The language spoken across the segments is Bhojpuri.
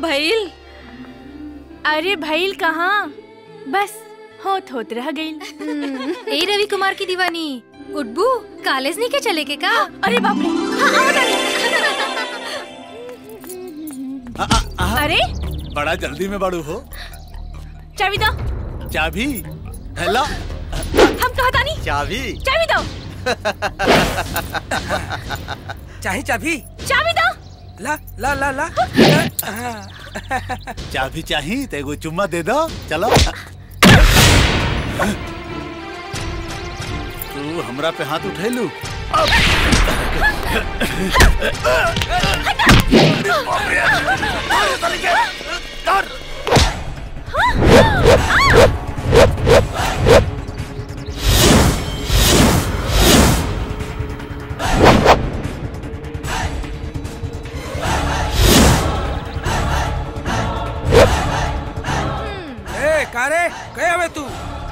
भइल अरे भइल कहाँ बस होत होत रह गइल ए रवि कुमार की दीवानी उड्बू कॉलेज नहीं के चले के का अरे बाप रे हाँ, हाँ, बताइए। अरे बड़ा जल्दी में बड़ू हो चाबी दो चाबी हेलो हम कहा था नहीं चाबी चाबी दो चाहे चाबी चाबी दो ला ला ला ला चाबी चाही तो एगो चुम्मा दे दो चलो तू हमरा पे हाथ उठेलू ए कारे गए हवे तू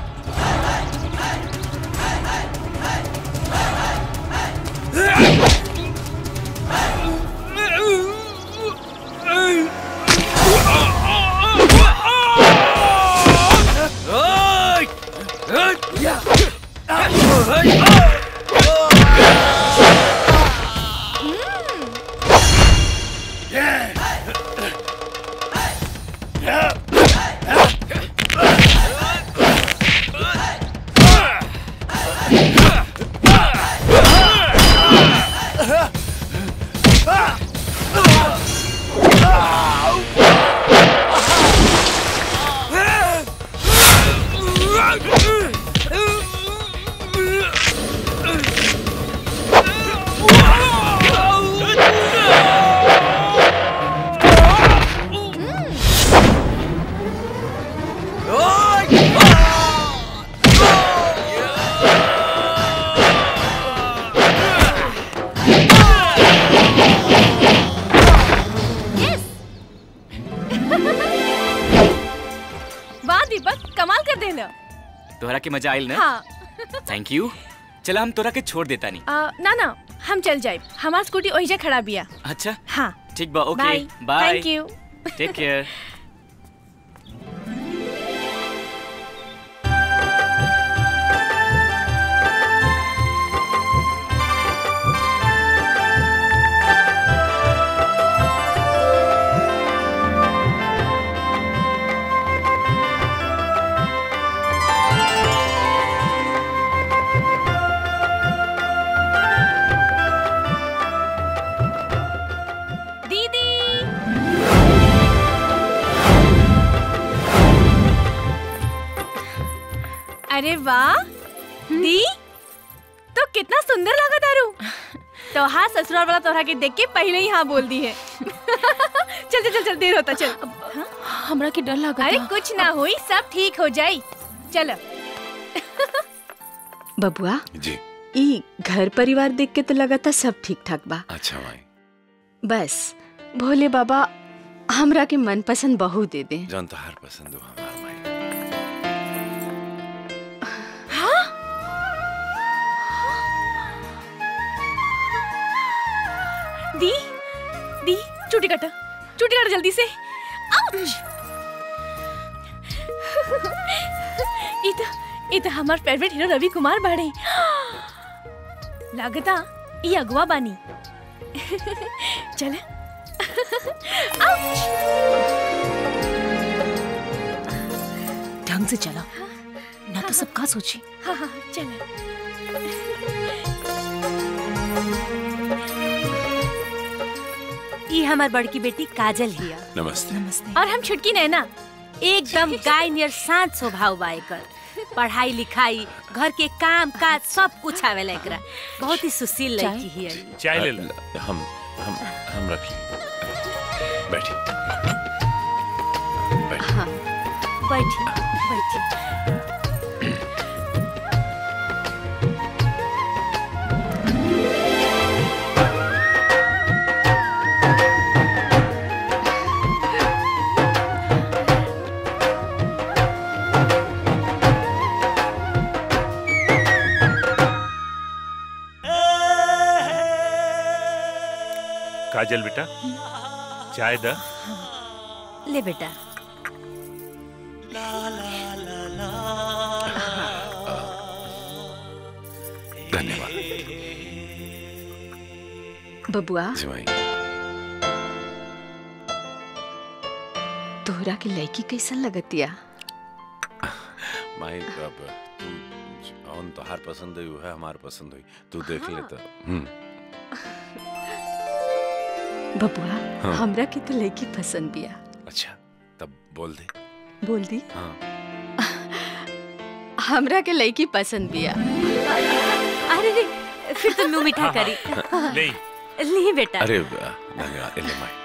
वाह दीपक कमाल कर देना तोहरा के मजा आइल ना हाँ थैंक यू चला हम तोरा के छोड़ देता नहीं आ, ना ना हम चल जाए हमार स्कूटी ओहिजा खड़ा बिया अच्छा हाँ ठीक बा okay bye bye thank you take care दीदी अरे वाह दी तो कितना सुंदर लगा तारू तो हाँ ससुराल वाला तोहरा के देख के पहले ही हाँ बोल दी है चल चल चल चल देर होता चल हमरा के डर लगा अरे कुछ ना हुई सब ठीक हो जाई चलो बबुआ जी ई घर परिवार देख के तो लगा था सब ठीक ठाक बा अच्छा भाई बस भोले बाबा हमरा के मनपसंद बहू दे दे जौन तोहार पसंद हो हमार माई दी दी चुटी काटा चुटी काटा जल्दी से आउच! ई तो ई तो हमार फेवरेट हीरो रवि कुमार बाड़े लागता ई अगवा बानी चले ढंग से चला ना तो सब का सोची हाँ हाँ चले ई हमार बड़की बेटी काजल हिया नमस्ते और हम छुटकी नैना एकदम गाय नियर शांत स्वभाव बा एकर पढ़ाई लिखाई घर के काम काज सब कुछ आवेला एकरा बहुत ही सुशील लड़की हिया ई। चाय ले लो हम हम हम रख लें बैठिए हाँ बैठी बैठी काजल बेटा चाय द ले बेटा धन्यवाद बबुआ जी माई तोहरा के लड़की कैसन लगतिया माई अब तू जौन तोहार पसंद हुई है हमार पसंद हुई तू देख ले तो हम्म बबुआ हाँ। हमरा के तो लड़की पसंद बिया अच्छा तब बोल दे बोल दी हाँ हमरा के लड़की पसंद बिया अरे रे फिर तो मुंह मीठा करी ले ली बेटा अरे बा, धन्यवाद ले माई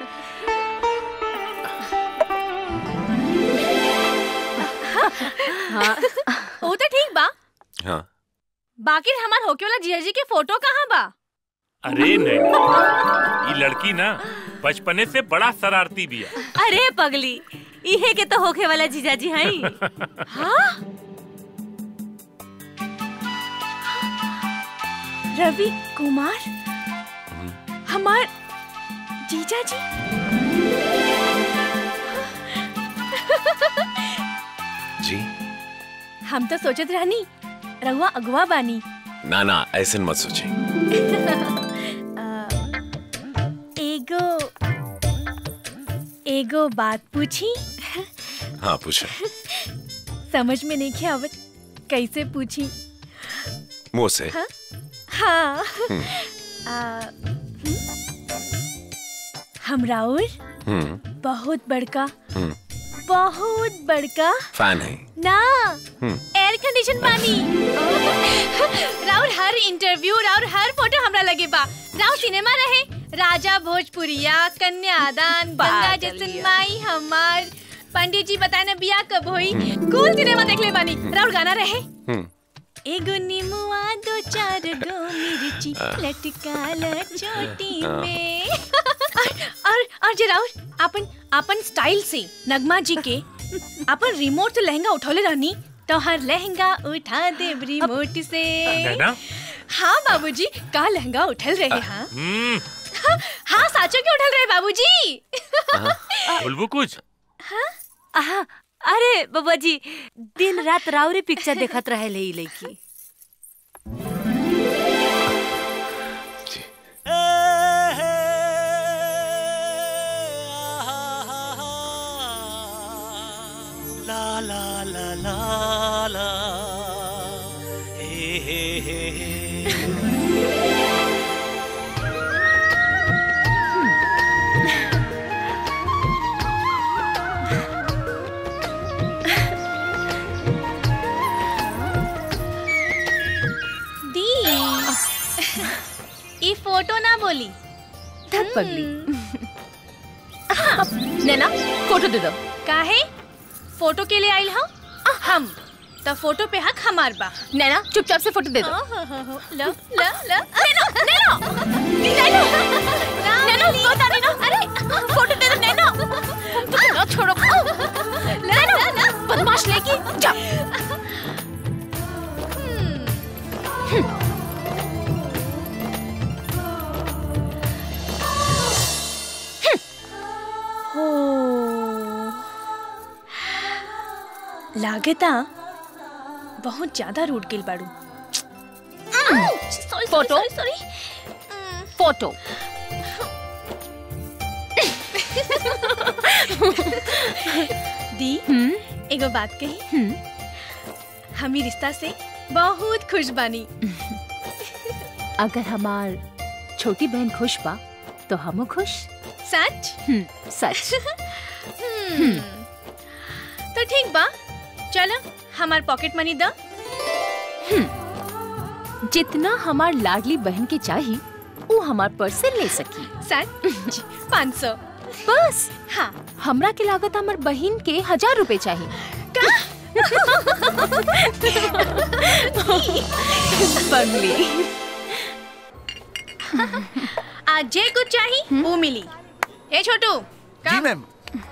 वो तो ठीक बा हाँ बाकी हमार होके वाला जीजा जी के फोटो कहाँ बा अरे नहीं ये लड़की ना बचपने से बड़ा शरारती भी है अरे पगली इहे के तो होखे वाला जीजाजी हई रवि कुमार हमार जीजा जी जी हम तो सोचत रहनी रहुआ अगवा बानी ना ना ऐसे मत सोचिए एगो एगो बात पूछी हाँ पूछो समझ में नहीं आवत कैसे पूछी मुंह से हाँ आ, हम राउर हम्म बहुत बड़का हम्म बहुत बड़का फैन है ना हम्म एयर कंडीशन पानी राउर हर इंटरव्यू राउर हर फोटो हमरा लगे बा राउर सिनेमा रहे राजा भोजपुरिया कन्यादान गंगा जैसन माई हमार पंडित जी बताए ना बिया कब होई कूल सिनेमा देख ले बानी राउर गाना रहे हम्म एगो निमुआ दो चार गो मिर्ची लटकाला चोटी में और और और जे राउर अपन अपन स्टाइल से नगमा जी के अपन रिमोट से लहंगा उठौले रहनी तो हर लहंगा उठा दे रिमोट से नैना हाँ बाबूजी का लहंगा उठल रहे हाँ हम्म हाँ साचो के उठल रहे बाबूजी बोलबू कुछ आहा अरे बाबा जी दिन रात राउरी पिक्चर देखत रहे ले ई लड़की जी दी ये फोटो ना बोली धत पगली नैना फोटो दे दो काहे फोटो के लिए आइल हम हम तो फोटो पे हक हमार बा नैना चुपचाप से फोटो दे दो लो लो लो नैनो नैनो नैनो नैनो बता नैनो अरे फोटो दे दो नैनो नैनो छोड़ो नैनो बदमाश लेकी जा हो लागता बहुत ज्यादा रूट गिल बाड़ू फोटो? सॉरी फोटो दी एगो बात कही हम ही रिश्ता से बहुत खुश बानी अगर हमार छोटी बहन खुश बा तो हम खुश सच हम्म, सच हम्म। तो ठीक बा चलो हमार पॉकेट मनी द जितना हमार लाडली बहन के चाही वो हमार पर्स से ले सकी सच पाँच सौ बस हाँ हमरा के लागत हमार बहन के हजार रुपए चाहिए बंगली आज जे कुछ चाहिए वो मिली ए छोटू जी का ma'am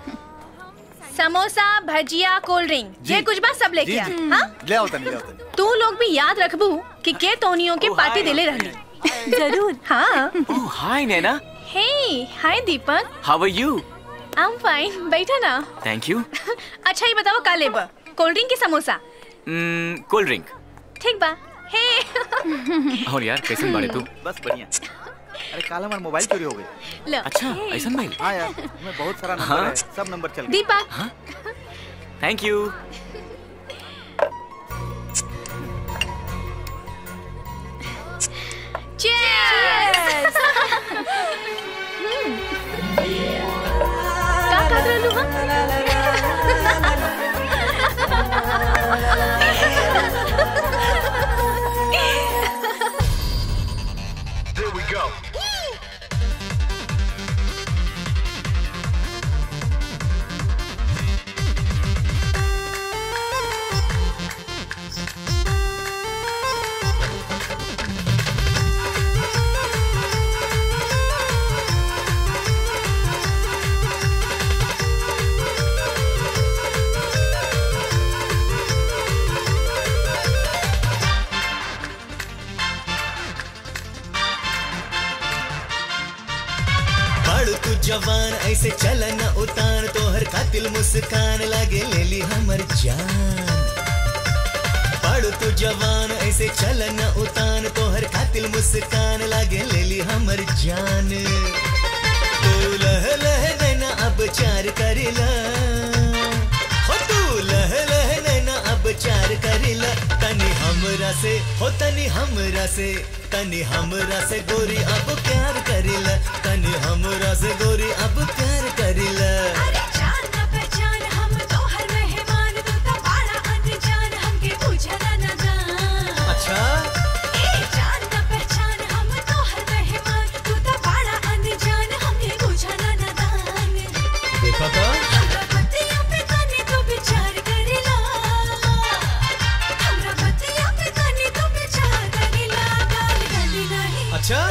samosa bhajiya cold drink जी। जे कुछ बा सब लेके जी आ जी हाँ ले आओ तनी ले आओ तनी तू लोग भी याद रखबू कि के तोनियों के पार्टी देले रहनी जरूर हाँ ओह hi Naina hey hi Deepak how are you I am fine बैठा ना थैंक यू अच्छा ये बताओ का लेब कोल्ड ड्रिंक की समोसा कोल्ड ड्रिंक ठीक बा हे और यार कैसे बाड़े तू बस बढ़िया अरे काल हमारा मोबाइल चोरी हो गई लो अच्छा ऐसा भाई हाँ यार मैं बहुत सारा नंबर हाँ? है सब नंबर चल गए दीपा थैंक यू चीयर्स का कर रहलू हम बाड़ू तू जवान ऐसे चल न उतान तोहर खातिल मुस्कान लागे ले ली हमर जान बाड़ू तू जवान ऐसे चल न उतान तोहर खातिल मुस्कान लागे ले ली हमर जान तू लह लह नैना अब चार करिला हो तू लह लह नैना अब चार करिला तनी हमरा से हो तनी हमरा से तनी हमरा से गोरी अब प्यार करिला तनी हमरा से गोरी अब प्यार करिला अच्छा देखा था अच्छा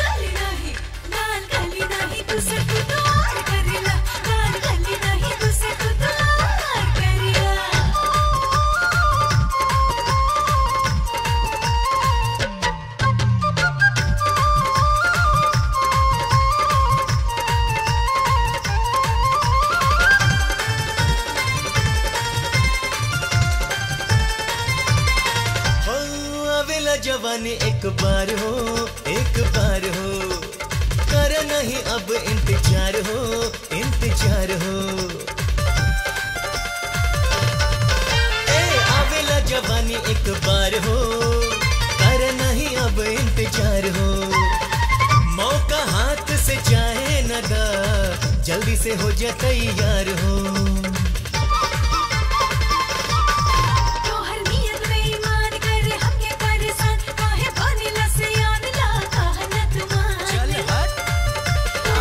हो अवेला जवानी एक बार हो एक बार हो कर नहीं अब इंतजार हो इंतजार हो ए आवेला जवानी एक बार हो कर नहीं अब इंतजार हो मौका हाथ से जाए न दा जल्दी से हो जा तैयार हो चल हट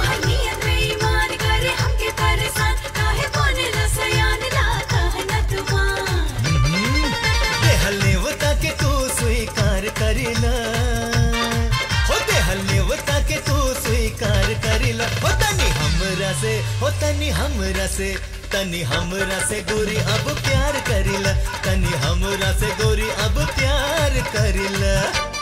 देहलेवता के तू स्वीकार करिला हो देहलेवता के तू स्वीकार करिला हो तनी हमरा से हो तनी हमरा से तनी हमरा से गोरी अब प्यार करिला तनी हमरा से गोरी अब प्यार करिला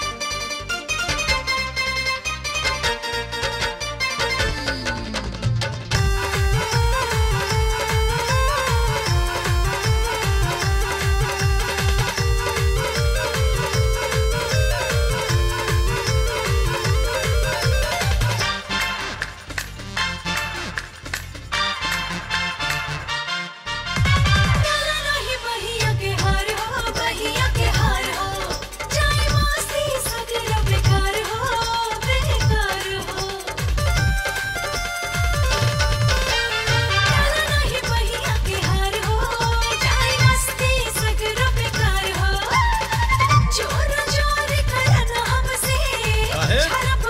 काहे?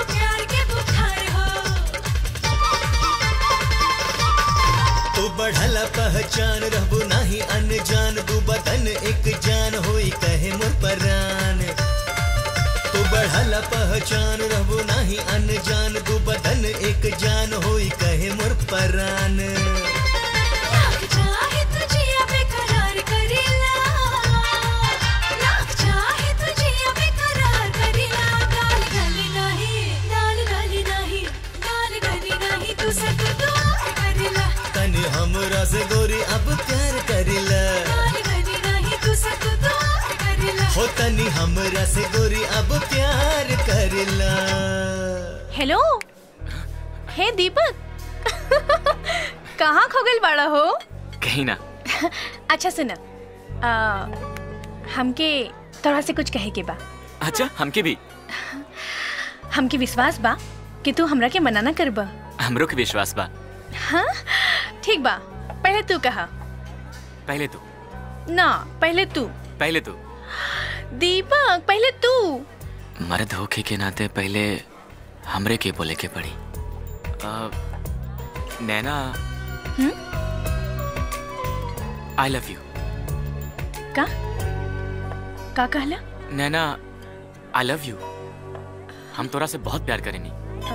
तू बढ़ला पहचान रहबू नाही अनजान दू बदन एक जान होई कहे मोर परान तू बढ़ला पहचान रहबू नाही अनजान दू बदन एक जान होई कहे मोर परान हो तनी हमरा से गोरी अब प्यार करला हेलो हे दीपक कहाँ खो गइल बाड़ा हो कहीं ना अच्छा सुन आ, हमके तोरा से कुछ कहे के बा अच्छा हमके भी हमके विश्वास बा कि तू हमरा के मना ना करबा हमरो के विश्वास बा हाँ ठीक बा पहले तू कहा पहले तू ना पहले तू पहले तू दीपक पहले तू मर्द होके के नाते पहले हमरे के बोले के पड़ी आ, नैना आई लव यू का का कहला नैना आई लव यू हम तोरा से बहुत प्यार करेनी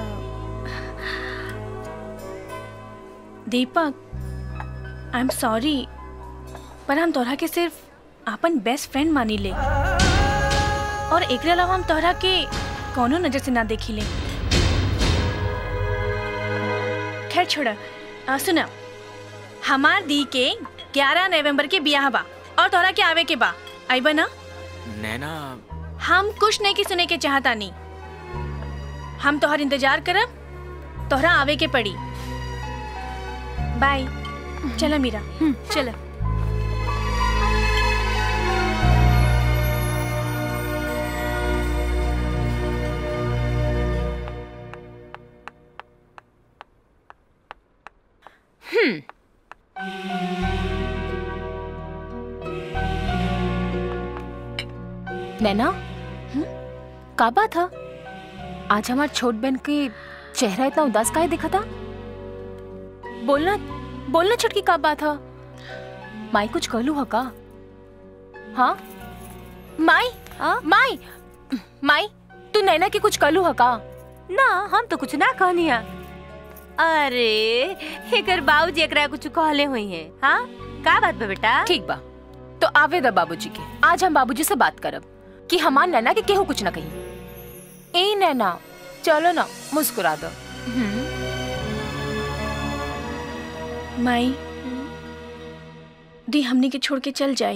दीपक आई एम सॉरी पर हम तोहरा के सिर्फ अपन बेस्ट फ्रेंड मानी ले और एकरे अलावा हम तोहरा के कोनो नजर से ना देखी ले खैर छोड़ा आ, सुना हमार दी के 11 नवंबर के बियाह बा और तोहरा के आवे के बा आइबा ना नैना हम कुछ नहीं की सुने के चाहता नहीं हम तोहर इंतजार करब तोहरा आवे के पड़ी बाय चला मीरा चला नैना का बात है आज हमार छोट बहन के चेहरा इतना उदास काहे दिखा था बोलना बोलना छुटकी का बात है माई कुछ कहलू है का हाँ माई माई माई तू नैना के कुछ कहलू है का ना हम तो कुछ ना कहनी है अरे एकर बाबूजी एकरा कुछ कहले हुई है हाँ का बात बा बेटा ठीक बा तो आवे दा बाबूजी के आज हम बाबूजी से बात करब कि हमार नैना के केहू कुछ ना कही ए नैना चलो ना मुस्कुरा दो माई दी हमनी के छोड़ के चल जाई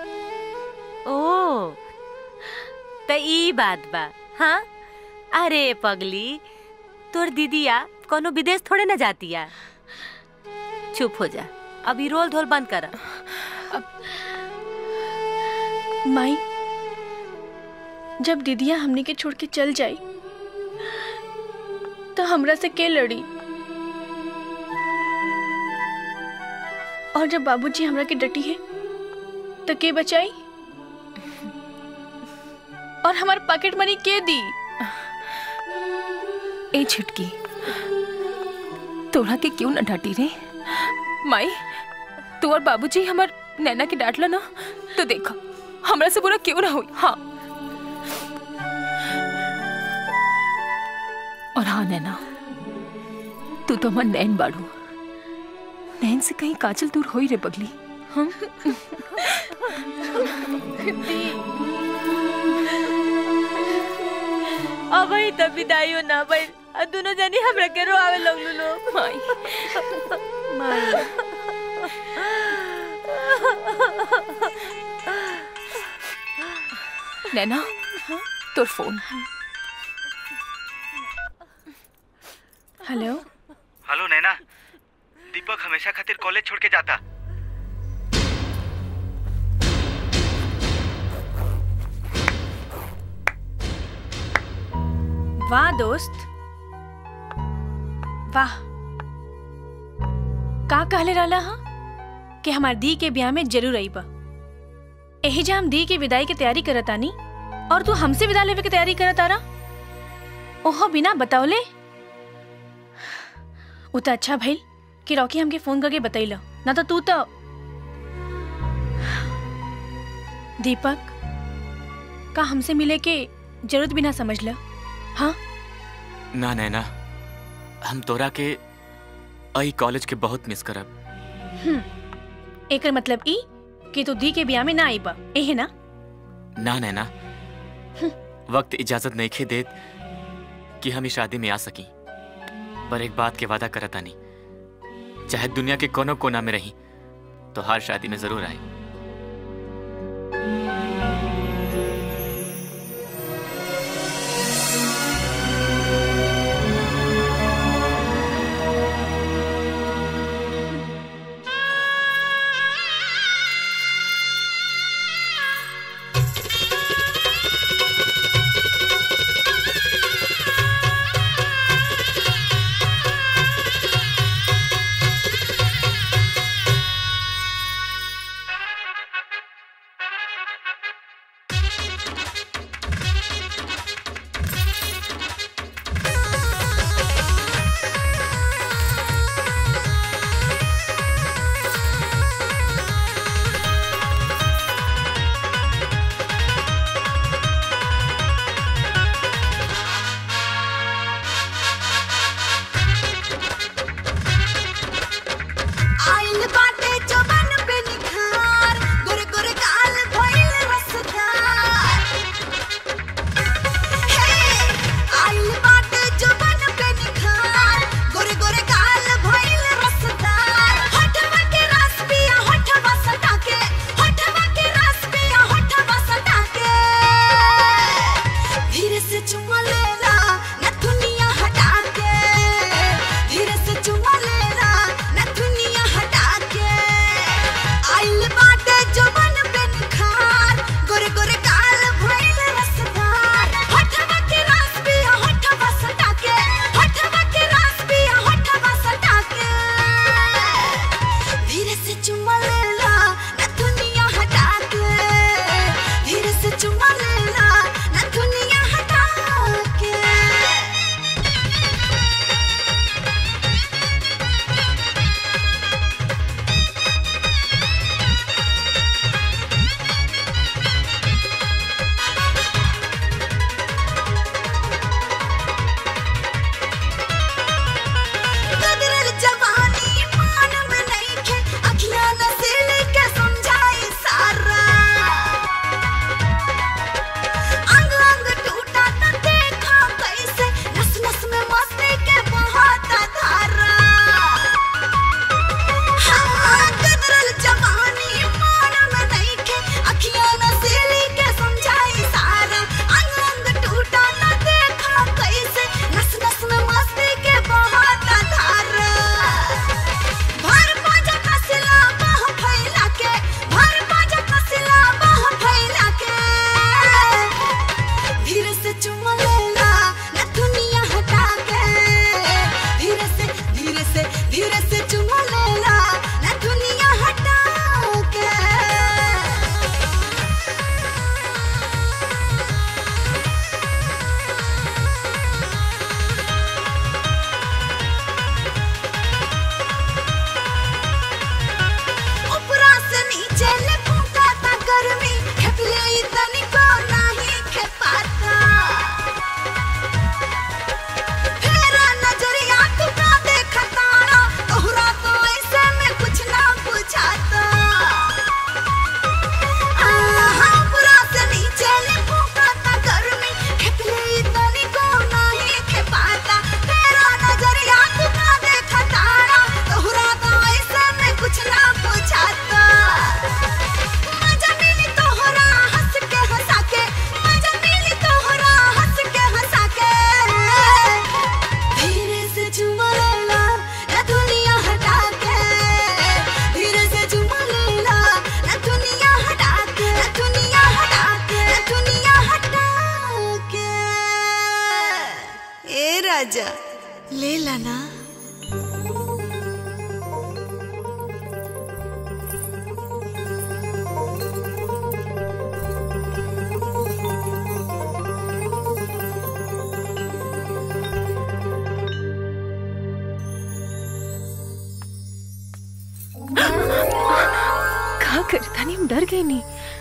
ओ त ई बात बा हाँ अरे पगली तोर दीदिया कोनो विदेश थोड़े ना जातिया चुप हो जा अभी रोल धोल बंद कर माई जब दीदिया हमनी के छोड़ के चल जाई तो हमरा से के लड़ी और जब बाबूजी हमरा के डटी है तो के बचाई और हमार पॉकेट मनी के दी ए छिटकी तोरा के क्यों न डांटी रे माई तू और बाबूजी हमार नैना के डांटला ना तो देखा हमरा से बुरा क्यों ना हुई हाँ और हाँ नैना तू तो हमार नैन बाड़ू नैन से कहीं काजल दूर होई रे पगली हम अब ही तब विदाइयो ना भाई दोनों जनी हमरा के रोआवे लगलू लो माई नैना तोर phone hello hello Naina Deepak हमेशा खातिर कॉलेज छोड़ के जाता वाह दोस्त वाह का कहले रहला हा कि हमार दी के ब्याह में जरूर आईबा एही जा हम दी के विदाई के तैयारी करतानी और तू हमसे विदा लेवे के तैयारी करतारा ओहो बिना बतावले उ त अच्छा भइल कि रॉकी हमके फोन करके बतैला ना तो तू तो दीपक का हमसे मिले के जरूरत भी ना समझ ला हाँ ना नैना हम तोरा के आई कॉलेज के बहुत मिस करब हम्म, एकर मतलब ई कि तू दी के ब्याह में ना आईबा एहे ना ना नैना वक्त इजाजत नहीं खे देत कि हम इस शादी में आ सकी पर एक बात के वादा करता नहीं चाहे दुनिया के कोनो कोना में रही तो हर शादी में जरूर आए राजा ले लाना का करता नहीं हम डर गए नहीं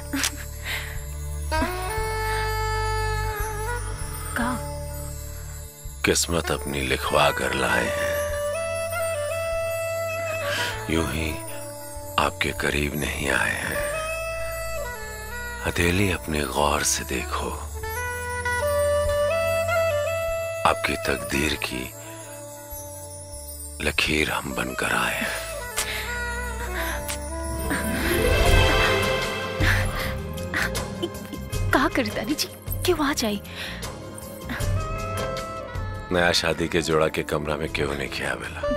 का किस्मत अपनी लिखवा कर लाए हैं यूं ही आपके करीब नहीं आए हैं हथेली अपने गौर से देखो आपकी तकदीर की लकीर हम बनकर आए हैं का करता नहीं जी क्यों आ जाए नया शादी के जोड़ा के कमरा में क्यों नहीं किया बेला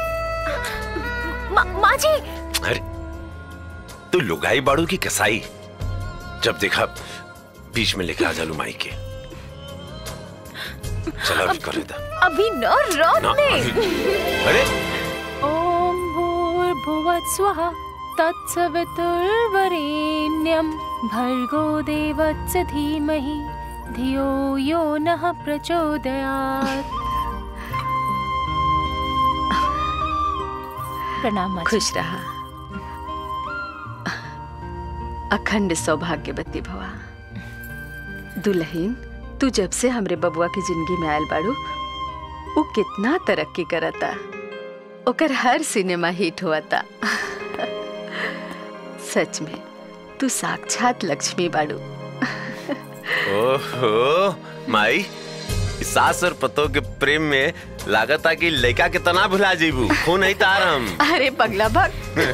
मा, माँ जी अरे तू लुगाई बाड़ू की कसाई जब देखा बीच में लेके आ जा माई के चलो अभी कर लेता अभी न रन ना, में अरे ओम भूर्भुवः स्वः तत्सवितुर्वरेण्यं भर्गो देवस्य धीमहि धियो यो नः प्रचोदयात् प्रणाम माँ जी। खुश रहा अखंड सौभाग्यवती भवा दुल्हन तू जब से हमरे बबुआ की जिंदगी में आयल बाड़ू वो कितना तरक्की करता ओकर हर सिनेमा हिट हुआता सच में तू साक्षात लक्ष्मी बाड़ू ओहो माई इस सास और पतो के प्रेम में लागत आ कि लड़का के तना भुला जीबू खून नहीं तार हम अरे पगला भग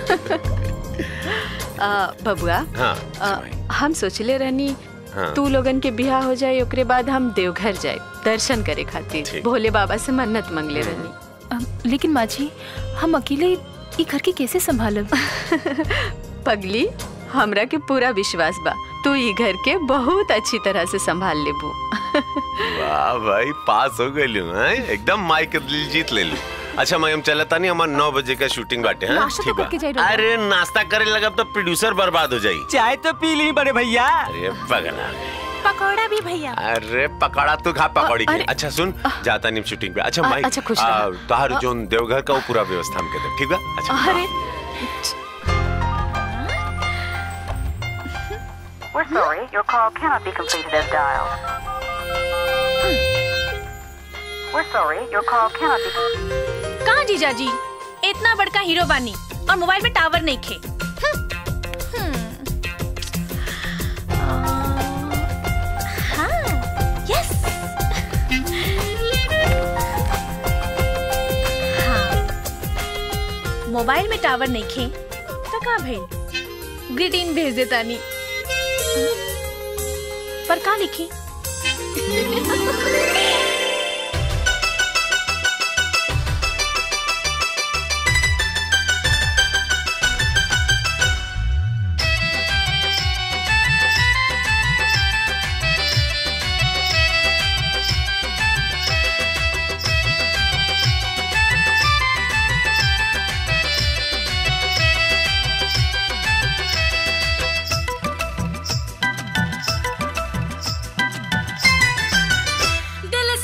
आ, बबुआ हाँ आ, हम सोचले रहनी हाँ। तू लोगन के बियाह हो जाए ओकरे बाद हम देवघर जाए दर्शन करे खातिर भोले बाबा से मन्नत मांगले रहनी अम, लेकिन माँ जी हम अकेले ई घर के कैसे संभालब पगली हमरा के पूरा विश्वास बा तू ई घर के बहुत अच्छी तरह से संभाल लेबू वाह भाई पास हो गई एकदम माई के दिल जीत ले लू अच्छा मैं हम चलता नहीं हमारे नौ बजे का शूटिंग बाटे हैं नाश्ता तो ठीक बा करके जाई रहो। अरे नाश्ता करे लगा तो प्रोड्यूसर बर्बाद हो जाई चाय तो पी ली बड़े भैया अरे पगला पकौड़ा भी भैया अरे पकड़ा तू खा पकौड़ी के अरे- अच्छा सुन जाता नहीं शूटिंग पे अच्छा अ- माई अच्छा, खुश रहो। तार जोन देवघर का वो पूरा व्यवस्था हम कहते ठीक है अच्छा अरे We're sorry, your call cannot be completed as dialed. We're sorry, your call cannot be. कहाँ जीजा जी इतना बड़का हीरो बानी और मोबाइल में टावर नहीं खे यस मोबाइल में टावर नहीं खे तो का भइल ग्रीटिंग भेज देता नी पर का लिखी दिल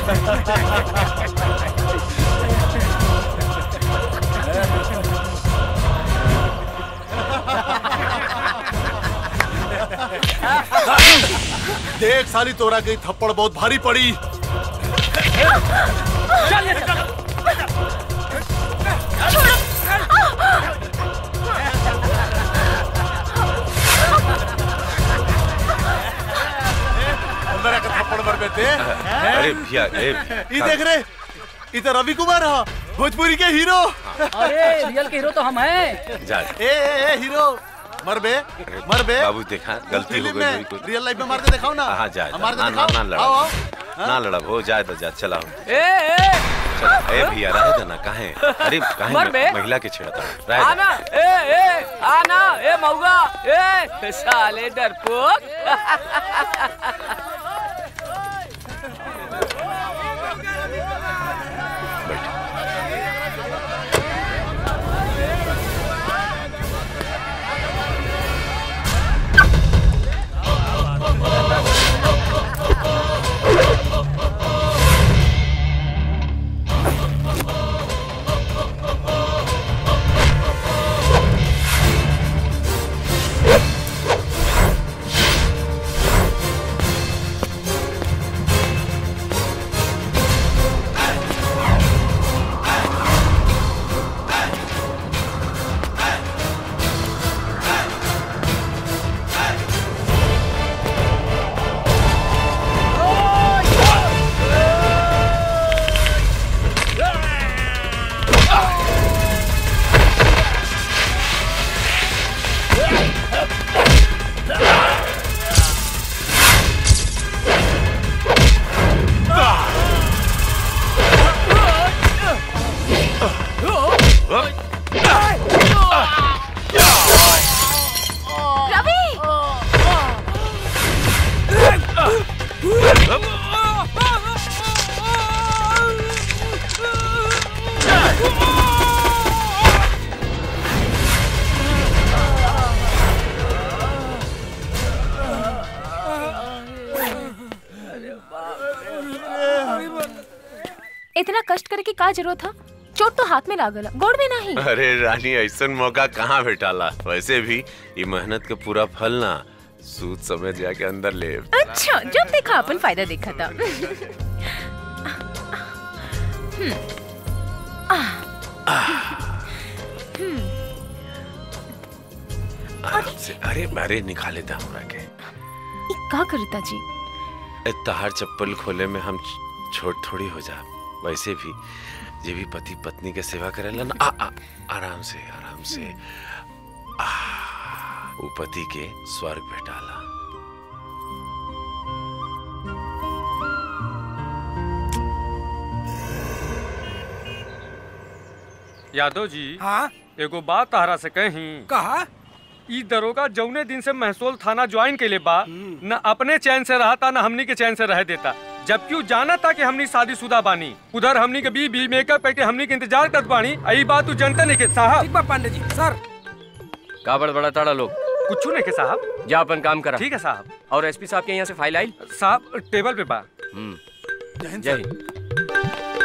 देख साली तोरा गई थप्पड़ बहुत भारी पड़ी मेरा का थप्पड़ मर बेटे अरे भैया ए ये देख रे ये तो रवि कुमार है भोजपुरी के हीरो अरे रियल के हीरो तो हम हैं जा ए ए ए हीरो मर बे मर बे बाबू देखा गलती हो फिल्म गई में मेरी कुछ रियल लाइफ में मार के दिखाओ ना हाँ जा मार के ना ना दिखाओ ना लड़ा आओ आओ ना लड़ा हो जाए तो जा चला ए ए चला ए भैया रहे दे ना काहे अरे काहे मर बे। महिला के छेड़ता रहे दे। आना ए ए आना ए मौगा ए साले डरपोक इतना कष्ट करे की का जरूरत था चोट तो हाथ में लागल गोड़ में नहीं अरे रानी ऐसा मौका कहाँ भेटाला वैसे भी ये मेहनत के पूरा फल ना सूद समेत जाके अंदर ले अच्छा जब देखा अपन फायदा देखा था हम्म, आह, हम्म, आराम से अरे अरे निकाले था हमरा के ई का करता जी ए, तहार चप्पल खोले में हम छ- छोट थोड़ी हो जा वैसे भी जे भी पति पत्नी के सेवा करेला ना आ, आ, आराम से आराम से आ, वो पति के स्वर्ग भेटाला यादव जी हाँ एगो बात तहरा से कही कहा ई दरोगा जौने दिन से महसूल थाना ज्वाइन के लिए बा न अपने चैन से रहता न हमनी के चैन से रह देता जबकि उ जाना था कि हमनी शादीशुदा बानी उधर हमनी के बी बी मेकअप करके हमनी के इंतजार करत बानी आई बात तू जनता नहीं के साहब ठीक बा पांडे जी सर का बड़ बड़ा ताड़ा लोग कुछ नहीं के साहब जा अपन काम करा ठीक है साहब और एसपी साहब के यहाँ से फाइल आई साहब टेबल पे बा हम्म जय हिंद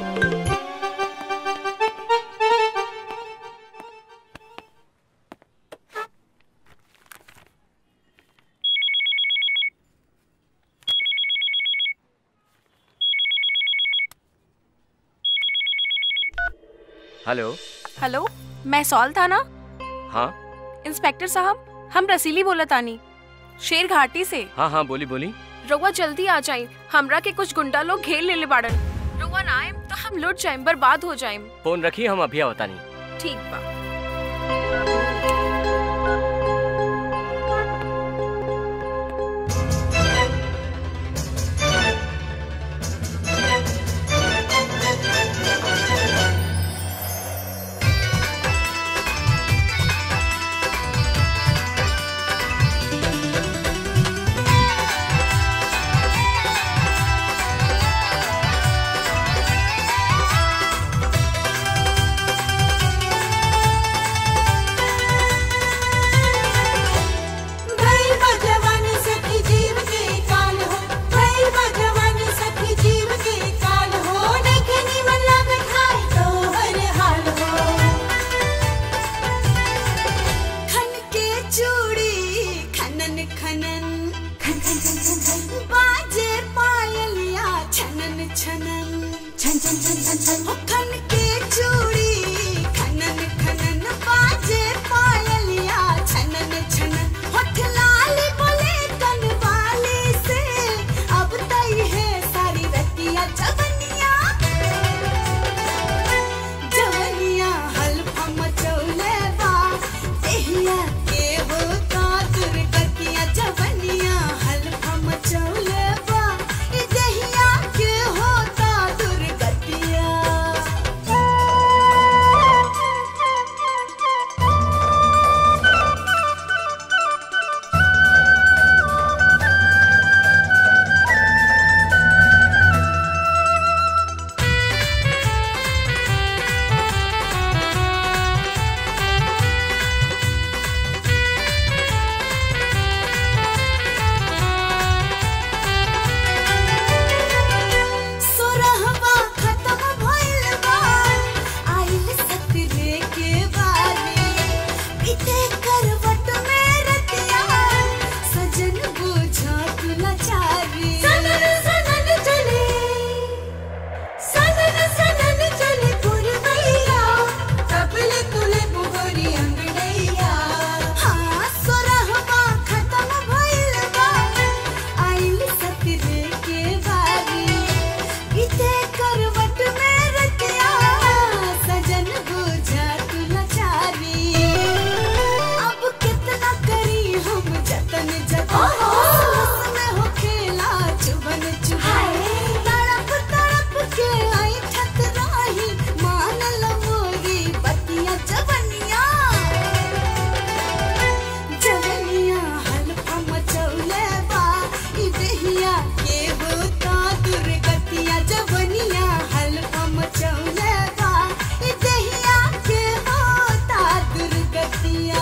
हेलो हेलो मैं सॉल था ना हाँ इंस्पेक्टर साहब हम रसीली बोला तानी शेर घाटी से हाँ हाँ बोली बोली रउआ जल्दी आ जाए हमरा के कुछ गुंडा लोग घेर ले ले बाड़न रउआ ना आए तो हम लुट जाए बर्बाद हो जाए फोन रखिए हम अभी आवता नहीं ठीक बा हाँ छनन छन छन छन छन छन हो खन के चूड़ी खनन खनन बाजे पायलिया छनन छनन होठ लाल बोले कनवाली से अब तई है सारी रतिया जवनिया जवनिया हल्फा मचौले बा देहिया के वो का दुर्गतिया जवनिया हल्फा मचौले बा ई देहिया के होता दुर्गतिया सोरहवा खत्म भइल बा आइल सतरे के बारी बीते करवट में रतिया सजन बुझा तू लाचारी सनन सनन चले सनन सनन चले पुरवैया तबले तुले बुगोरी अंगड़ैया हाँ सोरहवा खत्म भइल बा आइल सतरे के बारी बीते करवट में रतिया सजन बुझा तू लाचारी अब कितना करी हम जतन जतन सांस में हो खेला चुभन चुभन तड़प तड़प के आई ठत राही मान लो मोरी बतिया जवनिया जवनिया हल्फा मचौले बा ई देहिया के होता दुर्गतिया जवनिया हल्फा मचौले बा ई देहिया के होता दुर्गतिया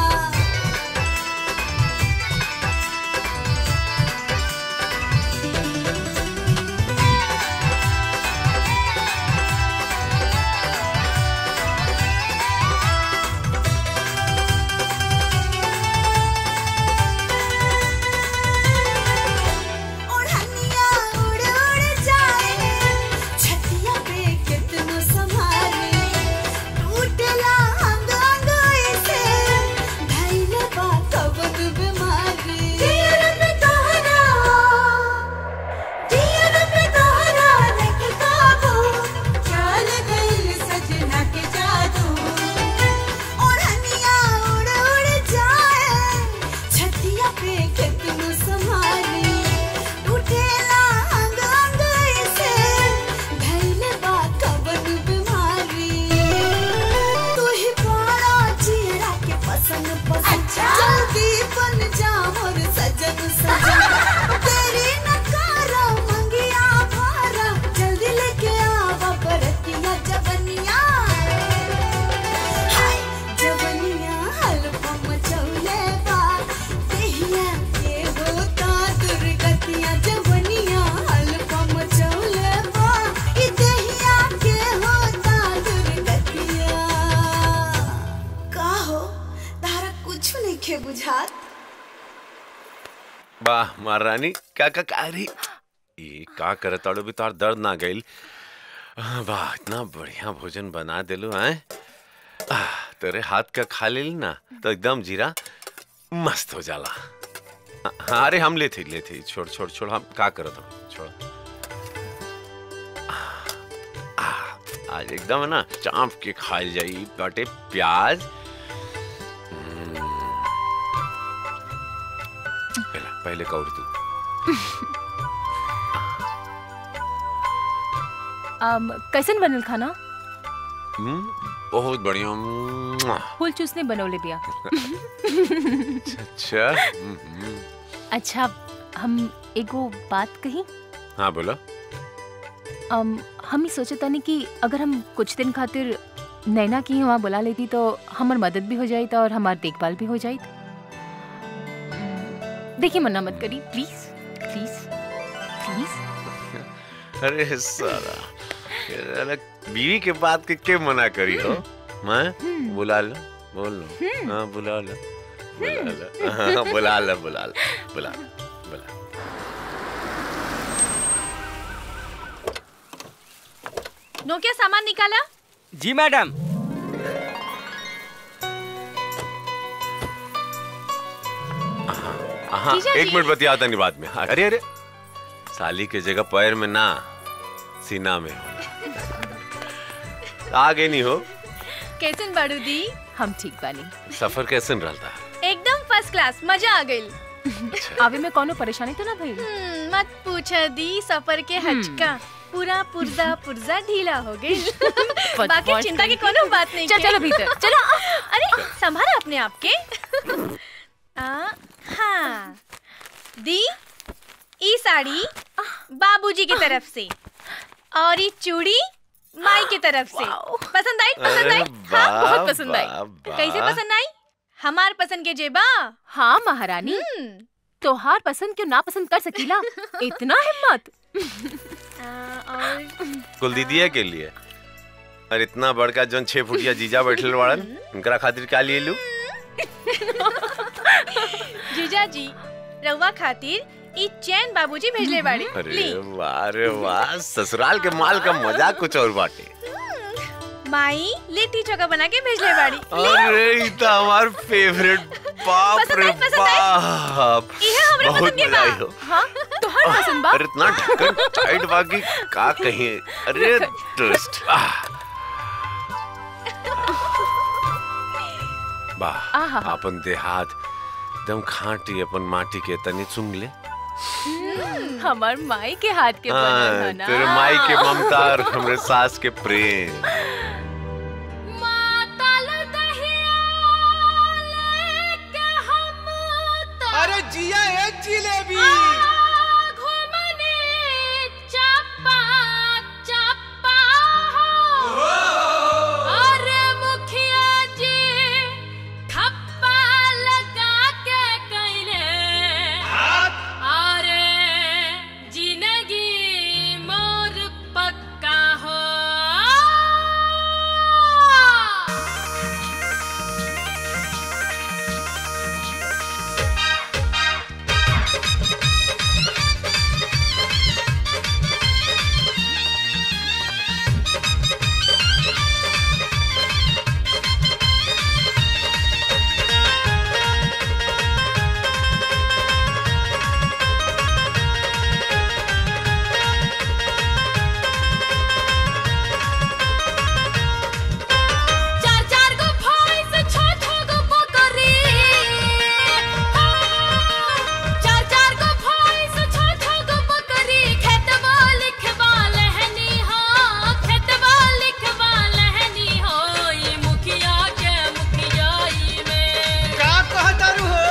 ओढ़निया उड़ उड़ जाए छतिया पे कितनो संभाले टूटला अंग अंग ऐसे धैले बा कवन बीमारी दियर पे तोहरा दियर पे तोहरा रख काबू चल गइल सजना के जादू ओढ़निया उड़ उड़ जाए छतिया पे कितनो संभाले टूटेला अंग अंग ऐसे धैले बा कवन बीमारी तू ही बड़ा चेहरा के पसंद पसंद जल्दी बन जा मोर सजन सजन तेरी नकारा मंगिया भारा जल्दी लेके आवा बरतिया जवनिया हाय जवनिया हल्फा मचौले बा देहिया के होता दुर्गतिया जवनिया हल्फा मचौले बा ई देहिया के होता दुर्गतिया का हो तारा कुछ नहीं खे बुझात वाह महारानी का का का अरे ये का करे ताड़ो भी तार दर्द ना गइल आह, वाह इतना बढ़िया भोजन बना देलू हैं आह, तेरे हाथ का खा ले ना तो एकदम जीरा मस्त हो जाला हाँ अरे हम लेते लेते छोड़ छोड़ छोड़ हम का करत हो छोड़ आह, आह, आज एकदम है ना चाप के खाइल जाई बाटे प्याज हम्म, पहले पहले कौड़ तू um, कैसन बनल खाना हम्म, बहुत बढ़िया मुआ। फूल चूसने बनौले बिया अच्छा हम्म, हम्म। अच्छा हम एगो बात कही हाँ बोलो um, हम ही सोचे तानी कि अगर हम कुछ दिन खातिर नैना की वहाँ बुला लेती तो हमार मदद भी हो जाई और हमार देखभाल भी हो जाई देखिए मना मत करी प्लीज प्लीज प्लीज अरे साला ये अलग बीवी के बात के के मना करी हो मैं बुला लो बोल लो हाँ बुला लो बुला लो हाँ, बुला लो बुला लो बुला लो बुला नोकिया सामान निकाला जी मैडम हाँ जीजा एक जी। मिनट बतियाता नहीं बाद में हाँ, अरे अरे साली के जगह पैर में ना सीना में आगे नहीं हो कैसन बाड़ू दी हम ठीक बानी सफर कैसे रहता एकदम फर्स्ट क्लास मजा आ गई अभी में कोनो परेशानी तो ना भई हम्म, मत पूछ दी सफर के हचका पूरा पुर्जा पुर्जा ढीला हो गई बाकी बदमाश चिंता की कहीं। कोनो बात नहीं चल, के। चलो भीतर, चलो। अरे संभाला अपने आप के आ, हाँ दी ई साड़ी बाबूजी की तरफ से और ये चूड़ी माई की तरफ से पसंद आई पसंद आई हाँ बहुत पसंद आई कैसे पसंद आई हमार पसंद के जेबा हाँ महारानी तोहार पसंद क्यों ना पसंद कर सकीला इतना हिम्मत और कुल दीदिया के लिए और इतना बड़का जौन छह फुटिया जीजा बैठल वाड़न उनकरा खातिर क्या लिए लू जीजा जी रउआ खातिर ई चैन बाबूजी भेजले बाड़ी अरे ली वाह रे वाह ससुराल के माल का मजा कुछ और बाटे माई लिट्टी चोखा बना के भेजले बाड़ी अरे ई तो हमार फेवरेट बाप पसंद रे आई, पसंद आई? बाप इहे हमरे बहुत पसंद के मजा आई बा। हो हाँ तोहार पसंद बा अरे इतना ढक्कन टाइट बाकी का कहीं अरे ट्विस्ट वाह आहा। अपन देहात एकदम खाटी अपन माटी के तनी चुम ले हमार माई के हाथ के बनल हाँ, है ना तेरे माई के ममता और हमरे सास के प्रेम अरे जिया एक जिलेबी चार चार गो भैंस छो छो गो बकरी चार चार गो भैंस छो छो गो बकरी खेतवा लिखवा लहनी हो खेतवा लिखवा लहनी हो ई मुखिया के मुखियाई में का कहतारू हो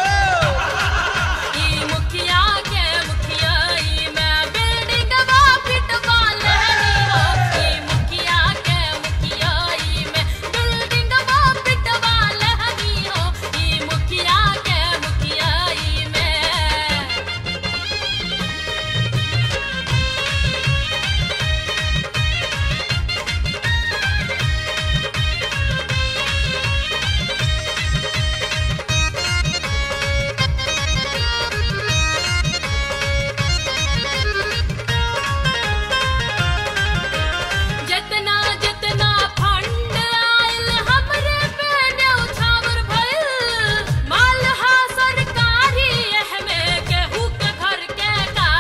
ई मुखिया के मुखियाई में बिल्डिंगवा पिटवा लहनी हो ई मुखिया के मुखियाई में बिल्डिंगवा पिटवा लहनी हो ई मुखिया के मुखियाई में जितना जितना फंड आयल हमरे पे न्यौछावर भइल मालहा सरकारी एहमे केहू के घर के का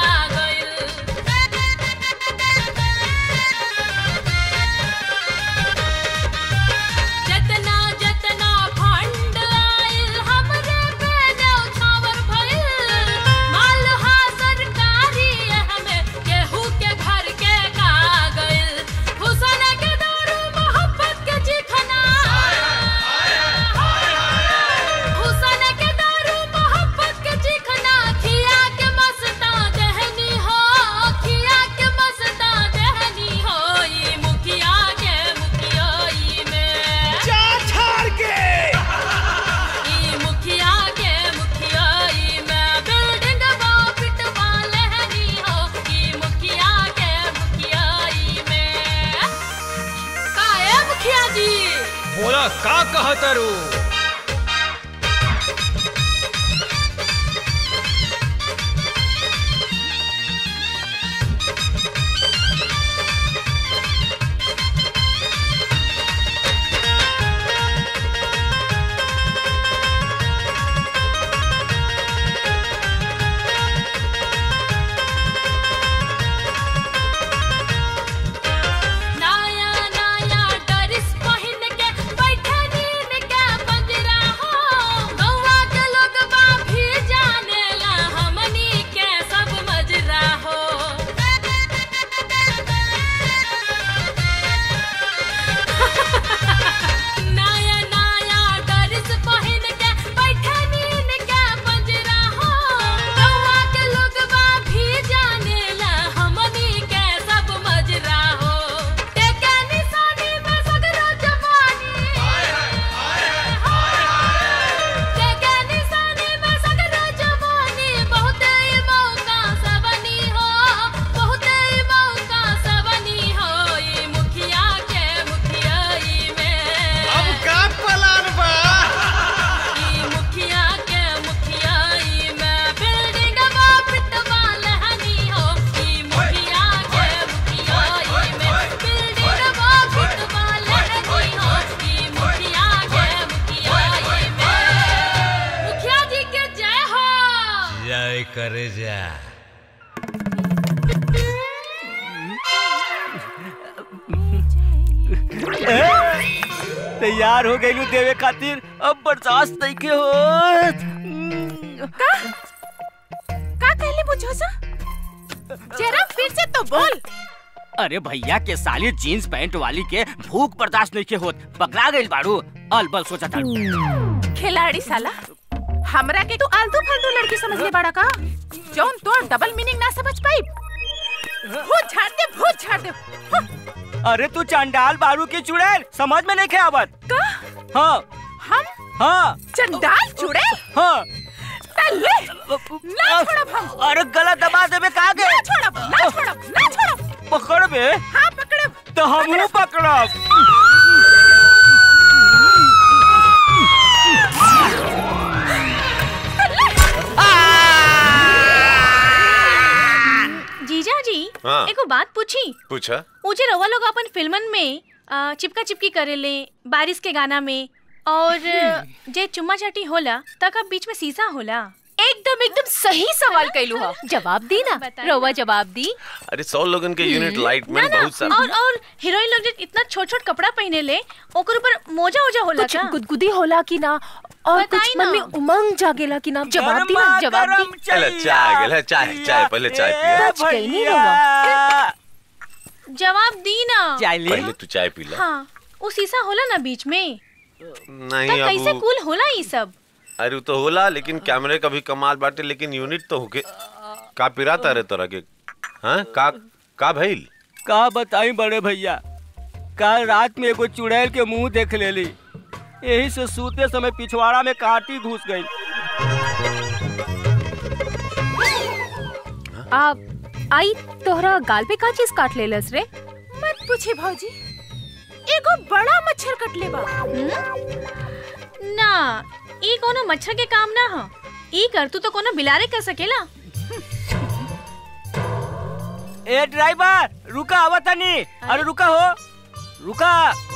गइल जितना जितना फंड आयल हमरे पे न्यौछावर भइल मालहा सरकारी एहमे केहू के घर के का गइल हुसन के दारू मोहब्बत के चिखना हुसन के दारू मोहब्बत के चिखना खिया के मस्ता दहनी हो खिया के मस्ता दहनी हो ई मुखिया के मुखियाई में जा छाड़ के ई मुखिया के मुखियाई में बिल्डिंग वो पिटवा लहनी हो ई मुखिया के मुखियाई में काहे मुखिया जी बोला का कहतारू करे जा तैयार हो गई देवे खातिर अब बर्दाश्त नहीं के हो का का कहले बुझोसा जरा फिर से तो बोल अरे भैया के साली जीन्स पैंट वाली के भूख बर्दाश्त नहीं के होत पकड़ा गई बाड़ू अलबल सोचा था खिलाड़ी साला हमरा के तू आलतू फालतू लड़की समझ ले बड़ा का जौन तो डबल मीनिंग ना समझ पाई भूत झाड़ दे भूत झाड़ दे हाँ, अरे तू चंडाल बारू की चुड़ैल समझ में नहीं के आवत का हाँ हम हाँ चंडाल चुड़ैल हाँ तल्ले ना छोड़ब हम अरे गला दबा देबे का गे ना छोड़ब ना छोड़ब ना छोड़ब पकड़ बे हाँ पकड़ब तो हमहू पकड़ब जीजा जी हाँ। एगो बात पूछी पूछा ऊँचे रवा लोग अपन फिल्मन में आ, चिपका चिपकी करेले बारिश के गाना में और जे चुम्मा चाटी होला तक अब बीच में सीसा होला एकदम एकदम सही सवाल कैलू हा जवाब दी ना रवा जवाब दी अरे सौ लोगन के यूनिट लाइट में ना ना बहुत सारा और और हीरोइन लोग जे इतना छोट छोट कपड़ा पहने ले ओकर ऊपर मोजा ओजा होला कुछ का गुदगुदी होला कि ना और कुछ बताई मन ना। में उमंग जागेला कि ना जवाब दी ना जवाब दी चल चाय आ गेल चाय चाय पहले चाय पिया बच गई नहीं रवा जवाब दी ना पहले तू चाय पी ला हाँ वो सीसा होला ना बीच में नहीं तब कैसे अब कूल होला ये सब अरे वो तो होला लेकिन कैमरे का भी कमाल बाटे लेकिन यूनिट तो होके का पिराता रे तोरा के हाँ का का भइल का बताई बड़े भैया कल रात में एगो चुड़ैल के मुंह देख लेली यही से सूते समय पिछवाड़ा में कांटी घुस गई आप आई तोहरा गाल पे का चीज काट लेलस रे मत पूछे भौजी एगो बड़ा मच्छर कटले बा ना ई कोनो मच्छर के काम ना ह ई कर तू तो कोनो बिलारे कर सकेला ए ड्राइवर रुका आवा तनी अरे रुका हो रुका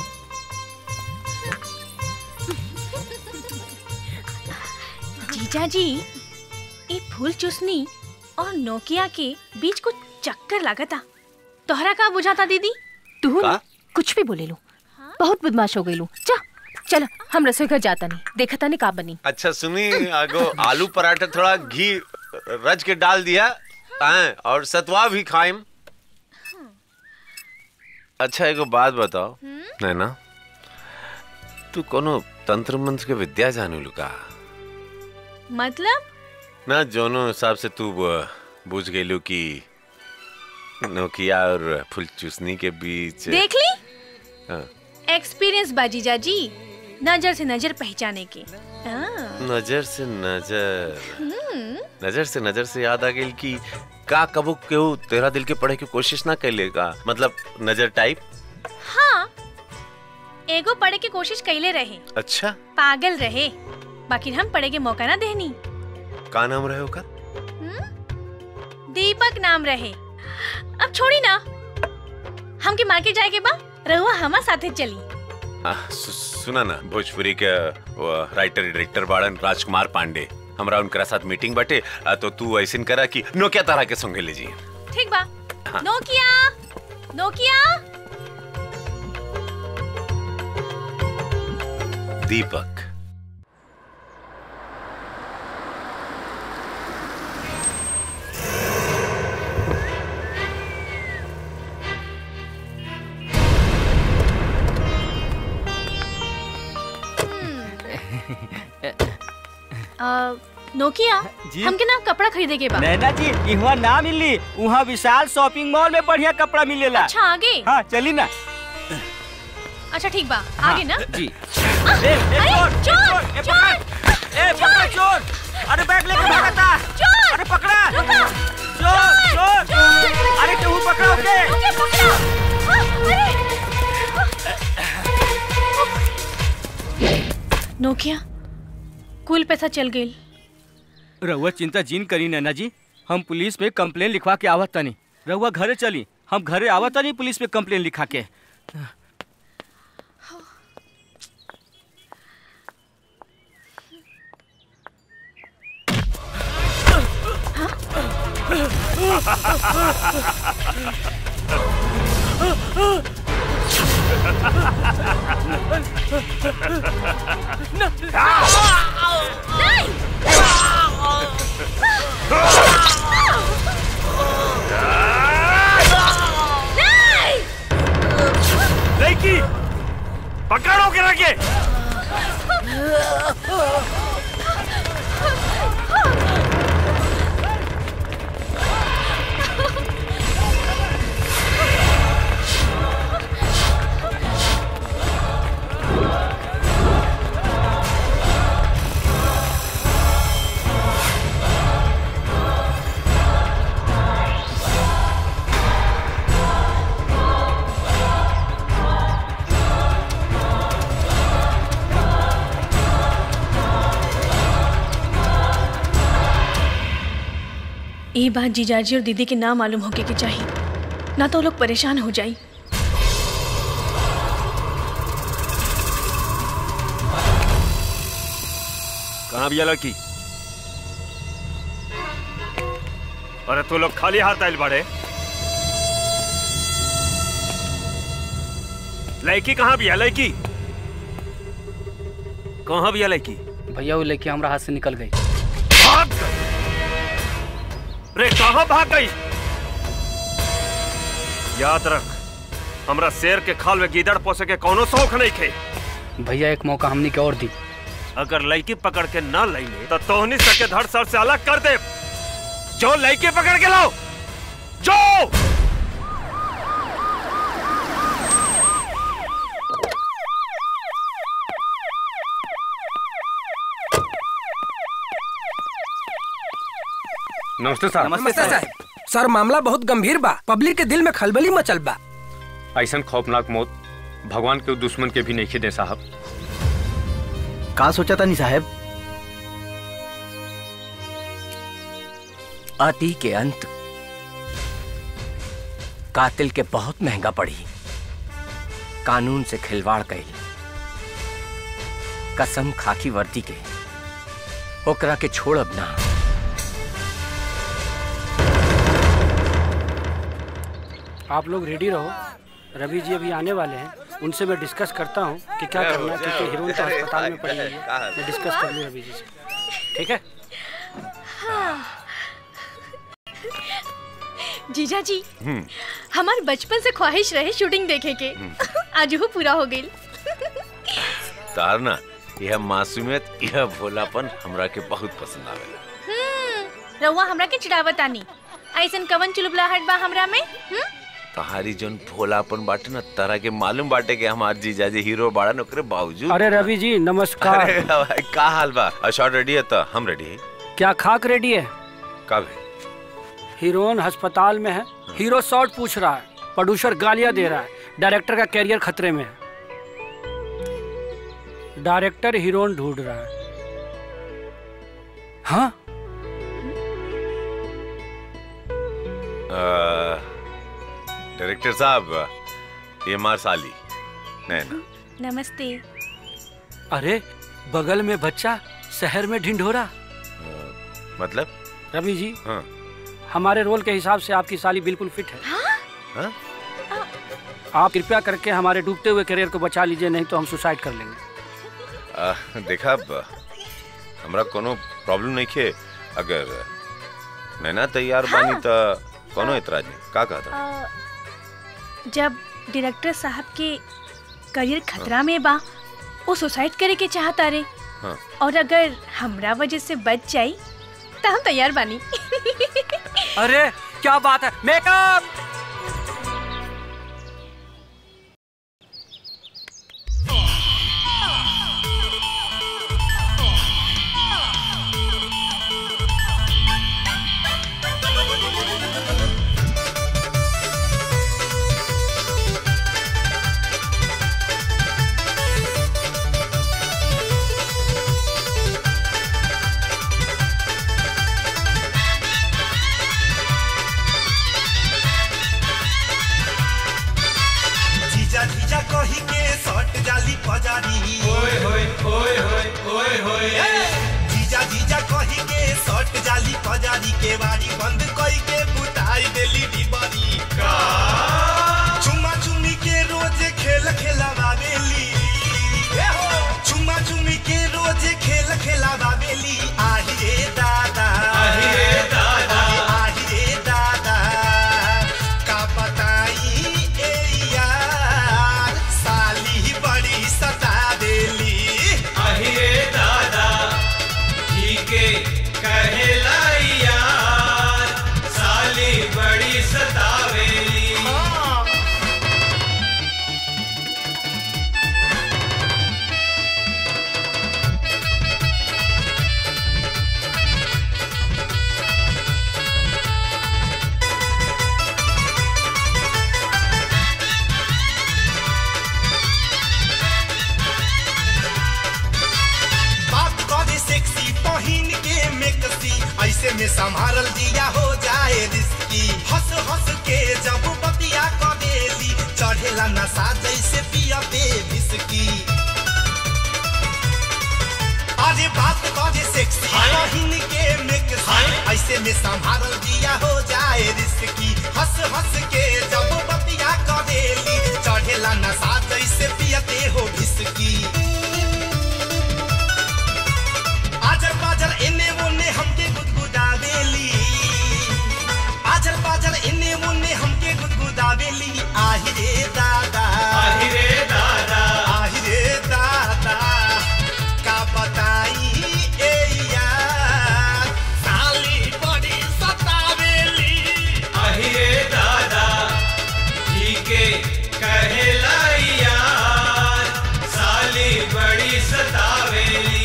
जीजा जी ई फूल चूसनी और नोकिया के बीच कुछ चक्कर लागता तोहरा का बुझाता दीदी तू का? ना कुछ भी बोले लू बहुत बदमाश हो गई लू जा चल हम रसोई घर जाता नहीं देखा था नहीं का बनी अच्छा सुनी आगो आलू पराठा थोड़ा घी रच के डाल दिया हैं, और सतवा भी खाइम अच्छा एगो बात बताओ नैना तू कोनो तंत्र मंत्र के विद्या जानू लुका मतलब ना जोनो हिसाब से तू ब- बुझ गईलू कि नोकिया और फुल चूसनी के बीच देख ली हाँ, एक्सपीरियंस बा जीजा जी नजर से नजर पहचाने के हाँ, नजर से नजर हम्म, नजर से नजर से याद आ गई कि का कबू केहू तेरा दिल के पढ़े की कोशिश ना कैलेगा मतलब नजर टाइप हाँ एगो पढ़े के कोशिश कैले रहे अच्छा पागल रहे बाकी हम पढ़े के मौका ना देनी का नाम रहे ओकर दीपक नाम रहे अब छोड़ी ना हमके मार्केट जाए के बा रहुआ हमा साथे चली आ, सु, सुना ना भोजपुरी के वो राइटर डायरेक्टर बाड़न राजकुमार पांडे हमरा उनकरा साथ मीटिंग बाटे आ, तो तू ऐसे करा कि नोकिया तारा के संगे ले जी ठीक बा हाँ। नोकिया नोकिया दीपक अ, नोकिया जी? हमके ना कपड़ा खरीदे के बा नैना जी इहवा ना मिली वहाँ विशाल शॉपिंग मॉल में बढ़िया कपड़ा मिलेला अच्छा आगे हाँ चली ना अच्छा ठीक बा आगे ना जी अरे चोर ए, पकड़! ए, पकड़ चोर अरे बैग लेके भागा था चोर अरे पकड़ा रुको चोर चोर अरे केहू पकड़ो के ओके पकड़ो हाँ, अरे नोकिया कुल पैसा चल गई रहुआ चिंता जीन करी नैना जी हम पुलिस पे कंप्लेन लिखवा के आवत तनी रहुआ घरे चली हम घरे आवत तनी पुलिस पे कंप्लेन लिखा के लड़की पकड़ो के रखे ये बात जीजाजी और दीदी के ना मालूम होके के चाहिए ना तो वो लोग परेशान हो जाई कहाँ भी लड़की अरे तू लोग खाली हाथ आयल बाड़े लड़की कहाँ भी है लड़की कहाँ भी है लड़की भैया वो लेके हमरा हाथ से निकल गई भाग गई रे कहाँ भाग गई याद रख हमरा शेर के खाल में गीदड़ पोसे के कोनो शौक नहीं खे भैया एक मौका हमनी के और दी अगर लड़की पकड़ के ना लैले तो तोहनी सके धड़ सर से अलग कर दे जो लड़की पकड़ के लाओ जो नमस्ते सर नमस्ते साहब सर मामला बहुत गंभीर बा पब्लिक के दिल में खलबली मचल बा ऐसा खौफनाक मौत भगवान के दुश्मन के भी नहीं दे साहब का सोचा था नहीं साहब आती के अंत कातिल के बहुत महंगा पड़ी कानून से खिलवाड़ कई कसम खाकी वर्दी के ओकरा के छोड़ अब ना आप लोग रेडी रहो रवि जी अभी आने वाले हैं उनसे मैं डिस्कस करता हूँ कि क्या करना है क्योंकि हीरोइन तो अस्पताल में पड़ी हुई है मैं डिस्कस कर लूँ रवि जी से ठीक है जीजा जी हमार बचपन से ख्वाहिश रहे शूटिंग देखे के आज वो पूरा हो गई तार ना यह मासूमियत यह भोलापन हमरा के बहुत पसंद आवेला रउआ हमरा के चिड़ावत आनी ऐसन कवन चुलबुलाहट बा हमरा में हम्म? तहारी जोन भोलापन बाटे ना तारा के मालूम बाटे के हमार जीजाजी हीरो बाड़न ओकरे बावजूद अरे रवि जी नमस्कार अरे भाई, का हाल बा शॉट रेडी है तो हम रेडी है क्या खाक रेडी है कब है हीरोइन अस्पताल में है हीरो शॉर्ट पूछ रहा है प्रोड्यूसर गालियां दे रहा है डायरेक्टर का कैरियर खतरे में है डायरेक्टर हीरोइन ढूंढ रहा है हाँ डायरेक्टर साहब ये मार साली नैना नमस्ते अरे बगल में बच्चा शहर में ढिंढोरा मतलब रवि जी हाँ हमारे रोल के हिसाब से आपकी साली बिल्कुल फिट है हाँ? आप कृपया करके हमारे डूबते हुए करियर को बचा लीजिए नहीं तो हम सुसाइड कर लेंगे आ, देखा अब हमरा कोनो प्रॉब्लम नहीं खे अगर नैना तैयार बानी हाँ। तो कोनो एतराज नहीं का कहता अ, जब डायरेक्टर साहब के करियर खतरा में बा वो सुसाइड करे के चाहता रे हाँ और अगर हमरा वजह से बच जाई तो हम तैयार बानी अरे क्या बात है मेकअप जीजा जीजा कही के सट जाली पजारी ओए होए ओए होए ओए होए जीजा जीजा कही के सट जाली पजारी के बारी बंद कई के बुता देली डिबरी का चुम्मा चुम्मी के रोज खेल खेलावेली ए हो चुम्मा चुम्मी के रोज खेल खेलावेली आही रे दादा आही रे दादा आही रे दादा का बताई ए यार साली बड़ी सता देली आही रे दादा जी के कहेला यार साली बड़ी सतावेली बात करे सेक्सी पहिन के मेकसी ऐसे में संभारल दिया हो जाए रिस्की हंस हंस के जब बतिया करेली चढ़ेला नशा जैसे पिया पे विस्की अरे बात करे सेक्सी पहिन के मेकसी ऐसे में संभारल दिया हो जाए रिस्की हंस हंस के जब बतिया करेली चढ़ेला नशा जैसे पियते हो विस्की आजर पाजर इन्ने मुन्ने हमके गुदगुदावेली आजर पाजर इन्ने मुन्ने हमके गुदगुदावेली आहि रे दादा आही रे दादा आहि रे दादा का बताई ए यार साली बड़ी सतावेली आही रे दादा जी के कहेला यार साली बड़ी सतावेली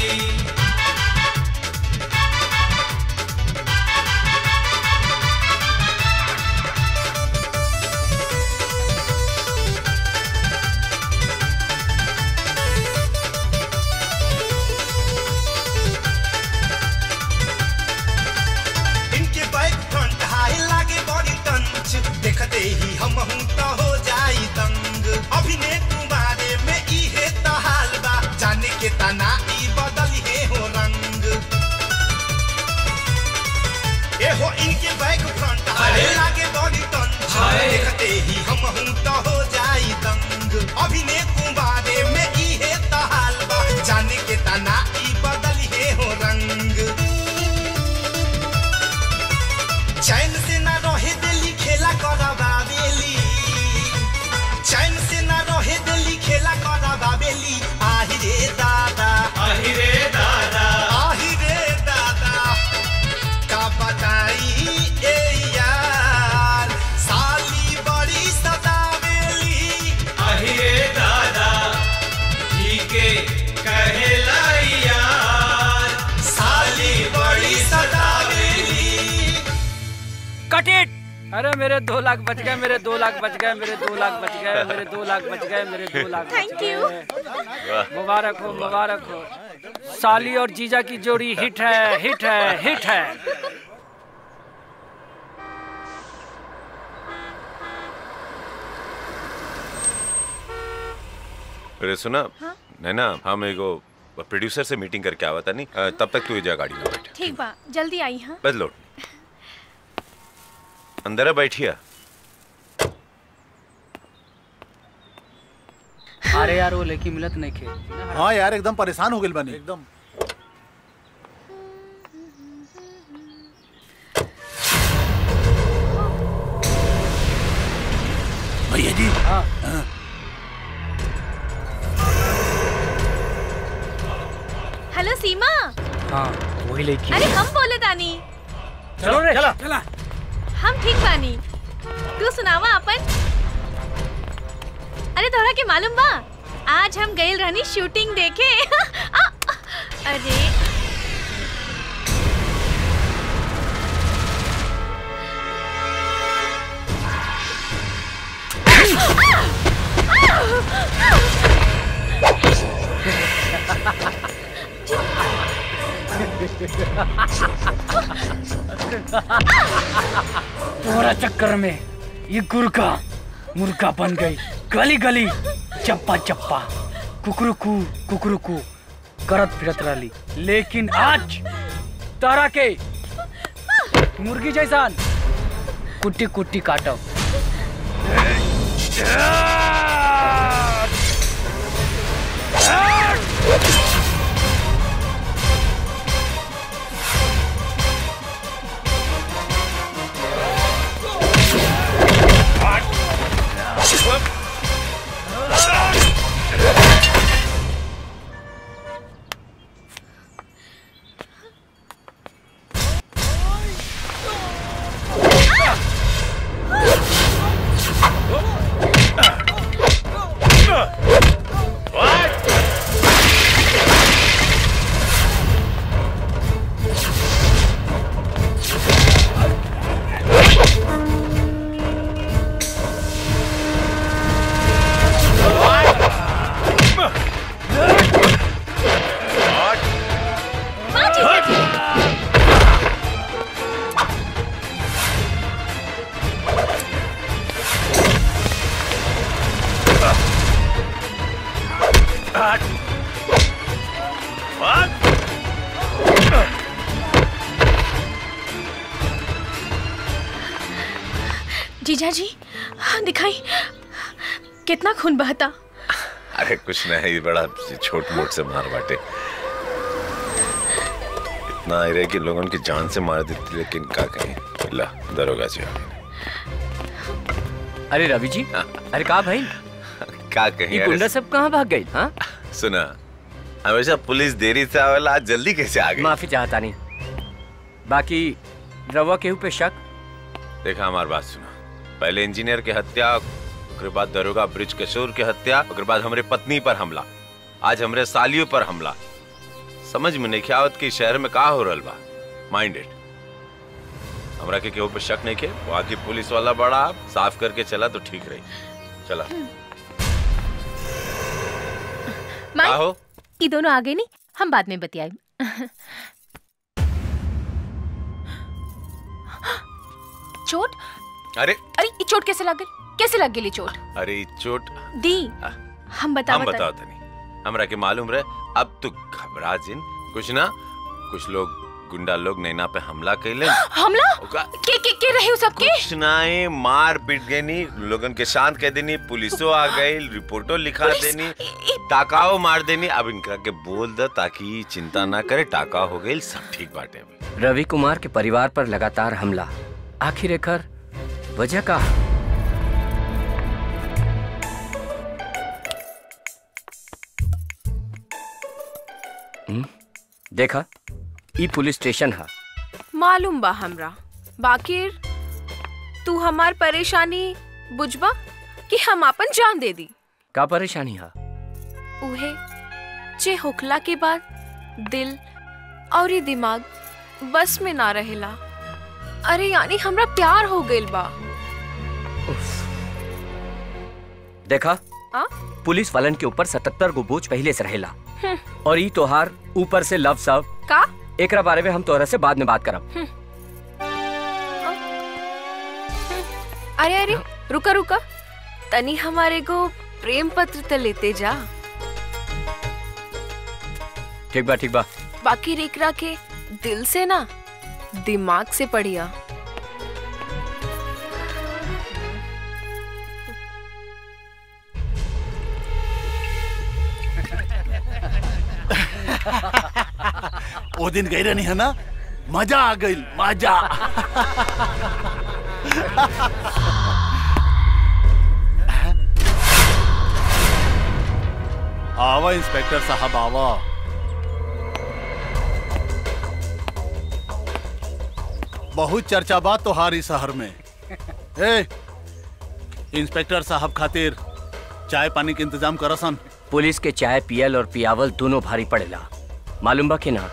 इनके बैक फ्रंट हाई लागे बॉडी टंच देखते ही हम हूं तो हो जाई दंग अभिनय तुम्हारे में इहे तो हाल बा जाने के तना ई बदल हे हो रंग ए हो इनके बैक फ्रंट हाई अरे। लागे बॉडी टंच हाय। देखते ही हम हूं तो हो जाई दंग अभिनय तुम्हारे में इहे तो हाल बा जाने के तना ई बदल हे हो रंग चैन से ना रहे दिल्ली खेला करावेली चैन से ना रहे दिल्ली खेला करावेली आहि रे दादा आही रे दादा आहि रे दादा का बताई ए यार साली बड़ी सतावेली आही रे दादा जी के कहेला यार साली बड़ी सतावेली कट इट अरे मेरे दो लाख बच गए मेरे दो लाख बच गए मेरे दो लाख बच गए मेरे दो लाख बच गए मेरे दो लाख बच Thank गए। you. मुबारक हो मुबारक हो साली और जीजा की जोड़ी हिट है हिट है हिट है अरे सुना नैना हम एगो प्रोड्यूसर से मीटिंग करके आवा था नहीं अ, तब तक तू ये जा गाड़ी में बैठ ठीक बा जल्दी आई हाँ बस लोट अंदर है बैठिया अरे यार वो लेके मिलत नहीं खे हाँ यार एकदम परेशान हो गए बनी एकदम भैया जी हाँ हेलो सीमा हाँ वही लेके अरे हम बोले तानी चलो रे चला चला हम ठीक बानी तू सुनावा अपन अरे तोहरा के मालूम बा आज हम गइल रहनी शूटिंग देखे आ, अरे तोरा चक्कर में ये गुरका मुर्गा बन गई गली गली चप्पा चप्पा कुकरुकू कुकरुकू करत फिरत रही लेकिन आज तारा के मुर्गी जैसान कुट्टी कुट्टी काटो जीजा जी हाँ, दिखाई कितना खून बहता अरे कुछ नहीं ये बड़ा छोट मोट से मार बाटे इतना आई रहे कि लोगों की जान से मार देती लेकिन का कहीं ला दरोगा जी आ गए। अरे रवि जी अरे कहा भाई का कहीं ये अरे गुंडा सब कहाँ भाग गई हाँ सुना हमेशा पुलिस देरी से आवेला आज जल्दी कैसे आ गई माफी चाहता नहीं बाकी रवा केहू पे शक देखा हमारी बात सुना पहले इंजीनियर के हत्या ओकरे बाद दरोगा ब्रिज किशोर के हत्या ओकरे बाद हमरे पत्नी पर हमला आज हमरे सालियों पर हमला समझ में नहीं आवत कि शहर में का हो रहल बा माइंडेड हमरा के केहू पे शक नहीं के वहाँ की पुलिस वाला बड़ा साफ करके चला तो ठीक रही चला माई हो ये दोनों आगे नहीं हम बाद में बतियाए चोट अरे अरे ये चोट कैसे लग गई कैसे लग गई चोट अरे ई चोट दी हम बता हम बताओ तनी हमरा के मालूम रहे अब तू घबरा जिन कुछ ना कुछ लोग गुंडा लोग नैना पे हमला कैले हमला ओका- के के के रहे हो सबके कुछ नाए मार पीट गई नी लोगन के शांत कह देनी पुलिसो आ गई रिपोर्टो लिखा देनी टाकाओ मार देनी अब इनका के बोल दे ताकि चिंता ना करे टाका हो गई सब ठीक बाटे अभी रवि कुमार के परिवार पर लगातार हमला आखिर एकर वजह का हम्म, देखा ई पुलिस स्टेशन है मालूम बा हमरा बाकिर तू हमार परेशानी बुझबा कि हम अपन जान दे दी का परेशानी है उहे जे होखला के बाद दिल और ये दिमाग बस में ना रहेला अरे यानी हमरा प्यार हो गइल बा देखा आ? पुलिस वालन के ऊपर सतहत्तर गो बोझ पहले से रहेला हम्म, और ई तोहार ऊपर से लव सब का एकरा बारे में हम तोहरा से बाद में बात करब अरे अरे रुका रुका तनी हमारे को प्रेम पत्र तो लेते जा ठीक बा ठीक बा बाकी रेकरा के दिल से ना दिमाग से पढ़िया वो दिन गई रहनी है ना मजा आ गई मजा आवा इंस्पेक्टर साहब आवा बहुत चर्चा बात तोहारी शहर में ए इंस्पेक्टर साहब खातिर चाय पानी के इंतजाम करसन पुलिस के चाय पियल और पियावल दोनों भारी पड़ेला मालूम बा कि ना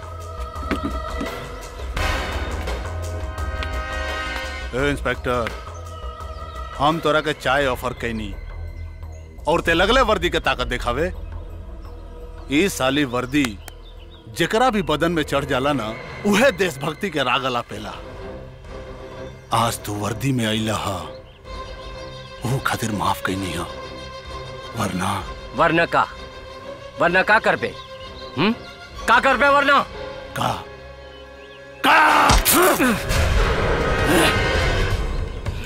ए इंस्पेक्टर हम तोरा के चाय ऑफर कैनी और ते लगले वर्दी के ताकत दिखावे ई साली वर्दी जेकरा भी बदन में चढ़ जाला ना उहे देशभक्ति के राग पेला आज तू वर्दी में अइला हा वो खातिर माफ कैनी हा वरना वरना का वरना का कर पे हम्म का कर पे वरना का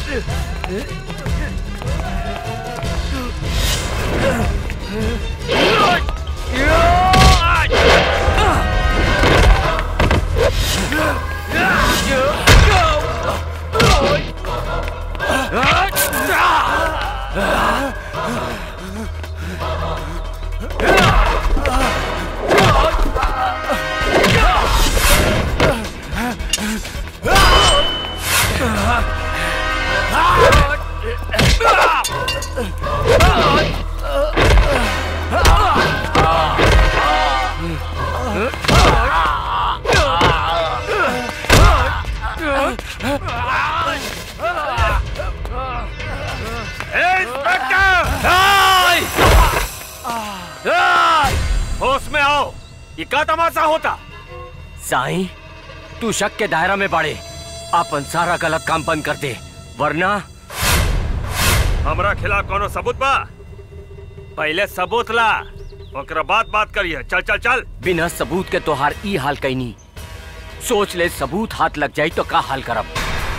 होश में आओ ये का तमाशा होता साईं तू शक के दायरा में बाड़े अपन सारा गलत काम बंद कर दे वरना हमरा खिलाफ कोनो सबूत बा पहले सबूत ला ओकरा बाद बात करिए चल चल चल बिना सबूत के तोहार ई हाल कैनी सोच ले सबूत हाथ लग जाई तो का हाल करब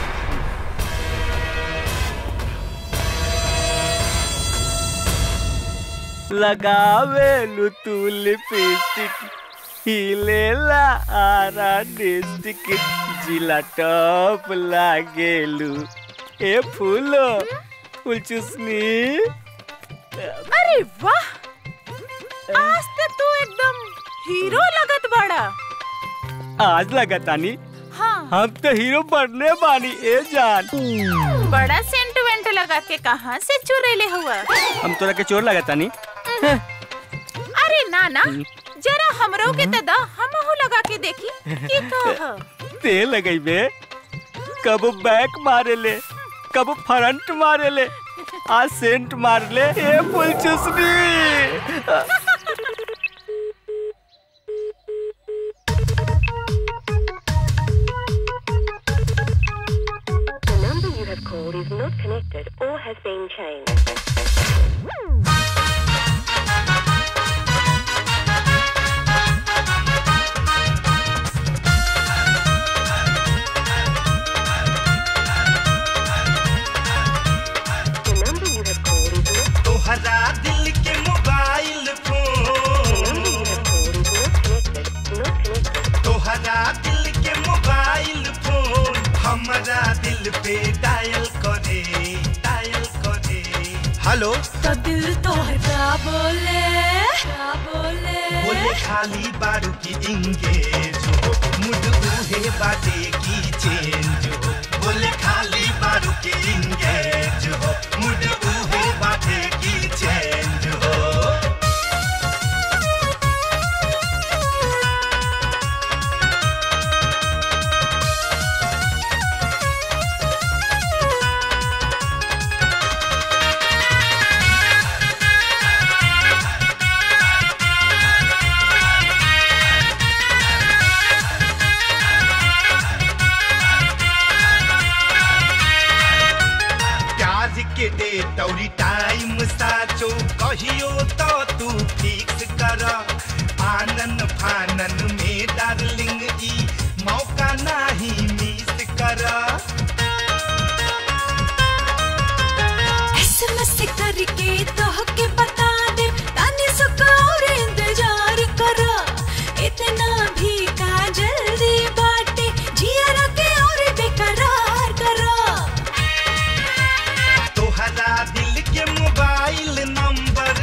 लगावे लू तू लिपस्टिक हिलेला आरा डिस्टिक जिला टॉप लागेलू ए फूलो फूल चुसनी अरे वाह आज तो तू एकदम हीरो लगत बड़ा आज लगा तानी हाँ हम तो हीरो बनने बानी ए जान बड़ा सेंट वेंट लगा के कहाँ से चुरेले हुआ हम तोरा के चोर लगा तानी अरे ना ना जरा हमरो के तदा हमहू लगा के देखी की तो ह। ते लगई बे कब बैक मारे ले कब फ्रंट मारे ले आज सेंट मार ले ए फुल चुसनी The number you have called is not connected or has been changed. The number you have called is not तोहरा दिल के मोबाइल फोन तोहरा दिल के मोबाइल फोन हमारा दिल पे डायल करे डायल करे हेलो तो दिल तो क्या बोले क्या बोले बोले खाली बारू की इंगेज हो मुड उहे बाटे की चेंज हो बोले खाली बारू की इंगेज हो मुड उहे बाटे की चेंज हो प्याज के डेट और टाइम साचो कहियो तो तू फिक्स कर आनन फानन में डार्लिंग ई मौका नहीं मिस कर एसएमएस करके तो के बता दे तानी सुका और इंतजार करा इतना भी का जल्दी बाटे जिया रखे और बेकरार करा तोहरा दिल के मोबाइल नंबर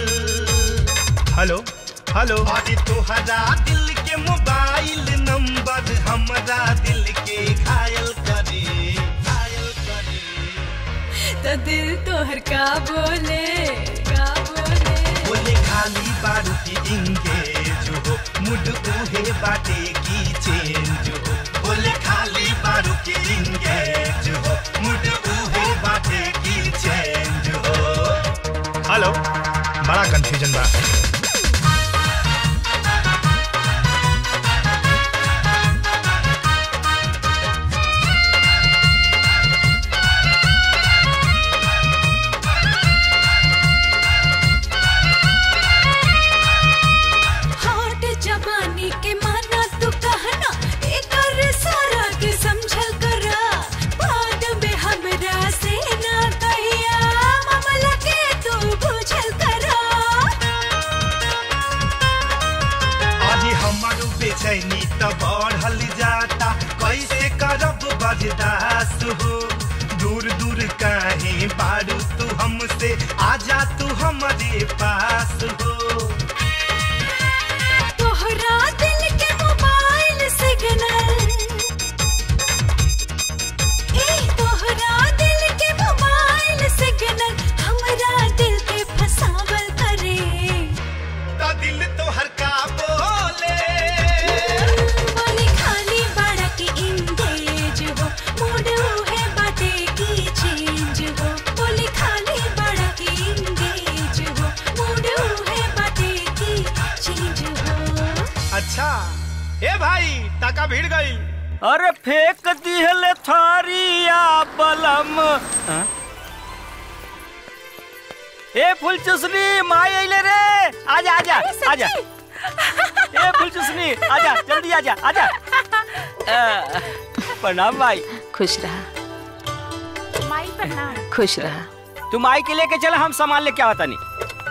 हेलो हेलो अरे तोहरा दिल के मोबाइल नंबर हमरा दिल के घायल करे घायल करे तो दिल तोहर का बोले का बोले बोले खाली बारू की इंगेज हो मुड उहे बाटे की चेंज हो बोले खाली बारू की इंगेज हो मुड उहे बाटे की चेंज हो हेलो बड़ा कंफ्यूजन बा हॉट जवानी के माना तू कहना एक सारा के समझल करा बाद में हमरा रहल जाता कैसे करब बर्दाश्त हो दूर दूर काहे बारू तू हमसे आजा तू हमारे पास हो तोहरा दिल के मोबाइल सिग्नल ए तोहरा दिल के मोबाइल सिग्नल हमरा दिल के फसावल करे ता दिल तो हर का बोले बोले खाली बड़ा के इंगेज हो मूड है बाटे की चेंज हो बोले खाली बड़ा के इंगेज हो मूड है बाटे की चेंज हो अच्छा ए भाई टाका भीड़ गई अरे फेंक दिहले थारिया बलम हाँ? ए फुल चुसनी माई अइले रे आजा आजा आजा ए फुल चुसनी आजा जल्दी आजा आजा अ, प्रणाम भाई खुश रहा माई प्रणाम खुश रहा तुम आई के लेके चला हम सामान लेके आवता नहीं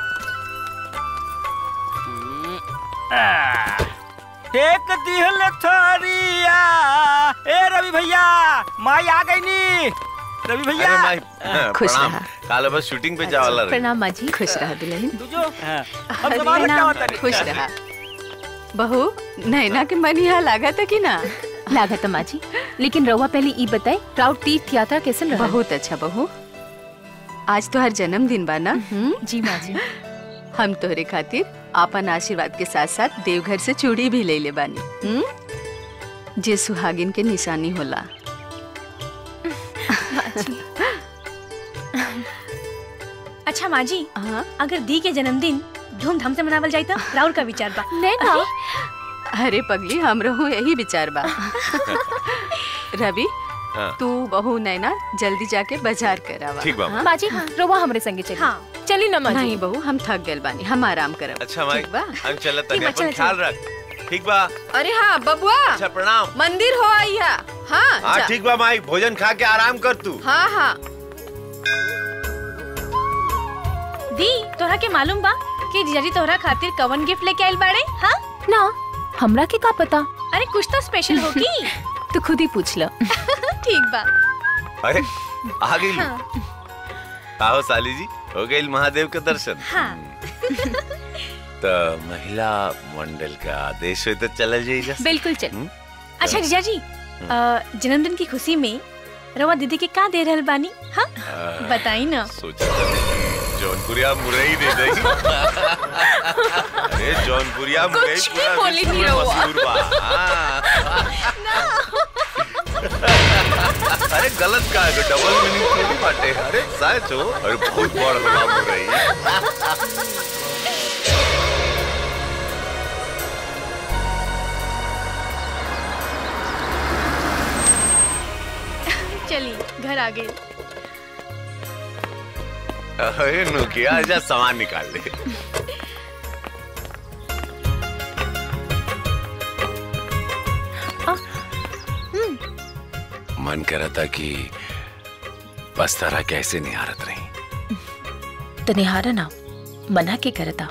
फेंक दिहले थारिया ए रवि भैया माई आ गई नी रवि भैया अरे माई खुश प्रणाम रहा। काल बस शूटिंग पे जावे वाला रही प्रणाम माँ जी खुश रहा दुल्हन तुझो हम अरे सामान लेके प्रणाम, आवता नहीं खुश रहा बहू नैना के मन यहाँ लागा था कि ना लागत माँ जी लेकिन रउआ पहले ई बताए प्राउड तीर्थ यात्रा कैसन रहा बहुत अच्छा बहू आज तो हर जन्मदिन बा ना जी माँ जी हम तोहरे खातिर आपन आशीर्वाद के साथ साथ देवघर से चूड़ी भी ले ले बानी हम्म? जे सुहागिन के निशानी होला अच्छा माँ जी अगर दी के जन्मदिन धूमधाम से मनावल जाए तो राहुल का विचार बा नैना अरे पगली हम रहू यही विचार बा रवि हाँ। तू बहू नैना जल्दी जाके बाजार करावा ठीक बा। हाँ? माँ जी रउआ हमरे संगे चली हाँ। चली ना माँ जी नहीं बहू हम थक गए बानी हम आराम करब अच्छा माई ठीक बा? हम चलत ठीक तनी बा, अपन चल, ख्याल चल। रख ठीक बा अरे हाँ बबुआ अच्छा प्रणाम मंदिर हो आई है हाँ हाँ जा। ठीक बा माई भोजन खा के आराम कर तू हाँ हाँ दी तोहरा के मालूम बा कि जीजाजी तोहरा खातिर कवन गिफ्ट लेके आइल बाड़े हाँ ना हमरा के का पता अरे कुछ तो स्पेशल होगी तू खुद ही पूछ लो ठीक बा अरे आ गई हाँ आओ साली जी हो गई महादेव के दर्शन हाँ तो महिला मंडल का आदेश हो तो चला जाइए बिल्कुल चल अच्छा जीजाजी अ, जन्मदिन की खुशी में रवा दीदी के का दे रहल बानी हाँ बताई ना सोचा था जौनपुरिया मुरई दे दई अरे जौनपुरिया मुरई कुछ पूरा भी बोली विश्व नहीं में रहुआ। मशहूर बा हाँ। अरे गलत का है डबल मीनिंग थोड़ी बाटे अरे सच हो अरे बहुत बड़ होला मुरई चली घर आ गए अरे नुकिया जा सामान निकाल ले मन करा था कि बस तरह कैसे निहारत रही तो निहारा ना मना के करता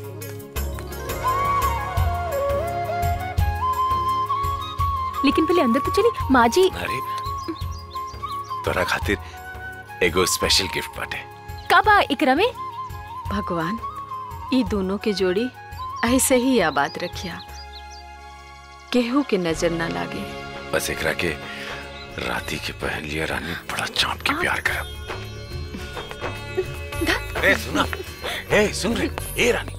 लेकिन पहले अंदर तो चली माँ जी अरे तोरा खातिर एगो स्पेशल गिफ्ट बाटे कब आ इकरा में भगवान ई दोनों के जोड़ी ऐसे ही आबाद रखिया केहू के नजर ना लागे बस एकरा के राती के पहन लिया रानी बड़ा चाँप के प्यार करब ए सुना ए सुन रे ए रानी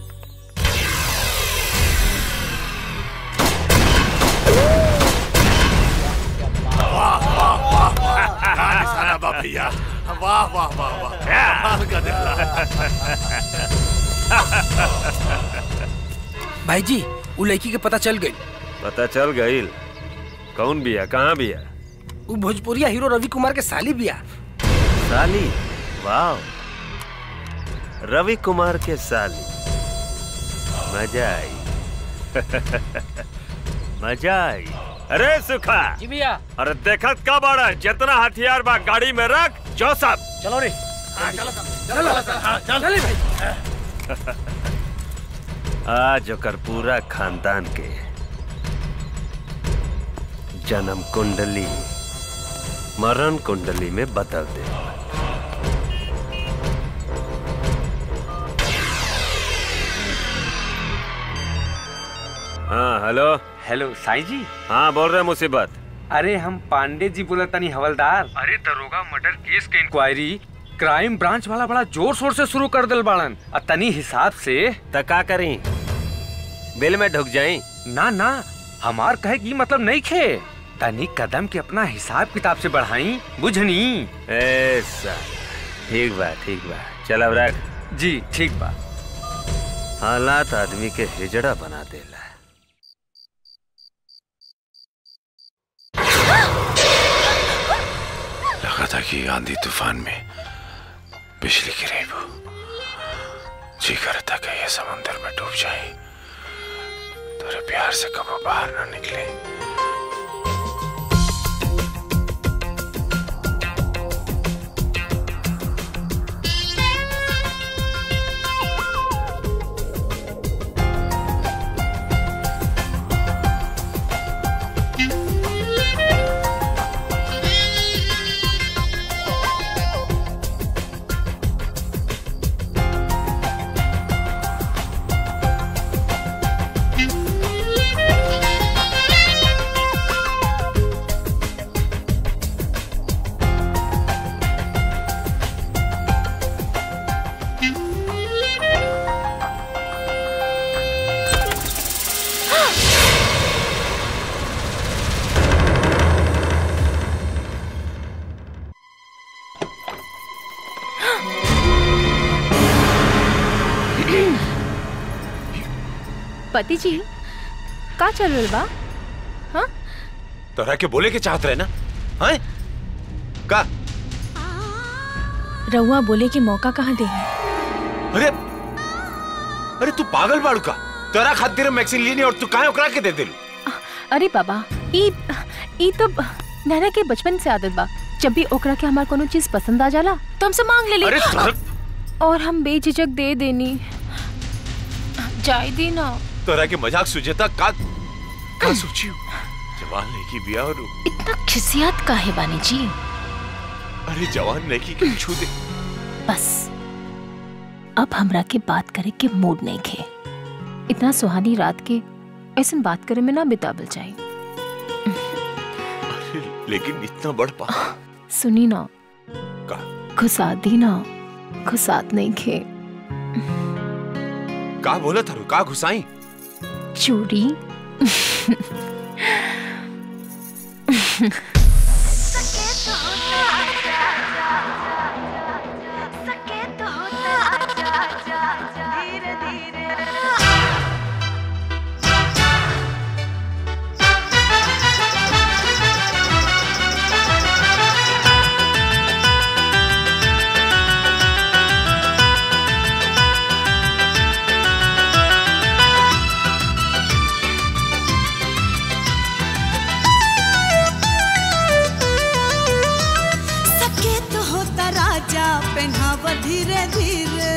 वाह वाह वाह वाह क्या निशाना बा भैया वाह वाह वाह वाह कमाल का दिखला भाई जी वो लड़की के पता चल गई पता चल गई कौन बिया कहाँ बिया वो भोजपुरिया हीरो रवि कुमार के साली बिया साली वाह रवि कुमार के साली मजा आई मजा आई अरे सुखा जी भैया अरे देखत का बड़ा जितना हथियार बा गाड़ी में रख जो सब चलो रे चल आज ओकर पूरा खानदान के जन्म कुंडली मरण कुंडली में बदल दे हाँ हेलो हेलो साईं जी हाँ बोल रहे मुसीबत अरे हम पांडे जी बोला तनी हवलदार अरे दरोगा मर्डर केस के इंक्वायरी क्राइम ब्रांच वाला बड़ा जोर शोर से शुरू कर दिल बाड़न और तनी हिसाब से तका करी बिल में ढुक जाई ना ना हमार कहे की मतलब नहीं खे तनी कदम के अपना हिसाब किताब से बढ़ाई बुझनी ऐसा ठीक बा ठीक बा चल अब रख जी ठीक बा हालात आदमी के हिजड़ा बना देला लगा था कि आंधी तूफान में बिजली गिरे वो जी करता कि ये समंदर में डूब जाए तेरे प्यार से कब बाहर ना निकले पति जी का चल रहा बा हाँ तोरा के बोले के चाहत रहे ना हैं का रउआ बोले के मौका कहाँ दे अरे अरे तू पागल बाड़ू का तोरा खातिर वैक्सीन ली नहीं और तू काहे ओकरा के दे दिल अरे बाबा ई ई तो नैना के बचपन से आदत बा जब भी ओकरा के हमार कोनो चीज पसंद आ जाला तो हमसे मांग ले अरे ली तोरा और हम बेझिझक दे देनी जाय दी ना तोरा के मजाक सुझेता का का सोचियो जवान लड़की बिया और इतना खिसियात काहे बानी जी अरे जवान लड़की के छू दे बस अब हमरा के बात करे के मूड नहीं खे इतना सुहानी रात के ऐसा बात करे में ना बितावल जाए लेकिन इतना बड़ पा सुनी ना का खुसा दी ना खुसात नहीं खे का बोला था का घुसाई चूड़ी सकेत होता राजा पहनाव धीरे धीरे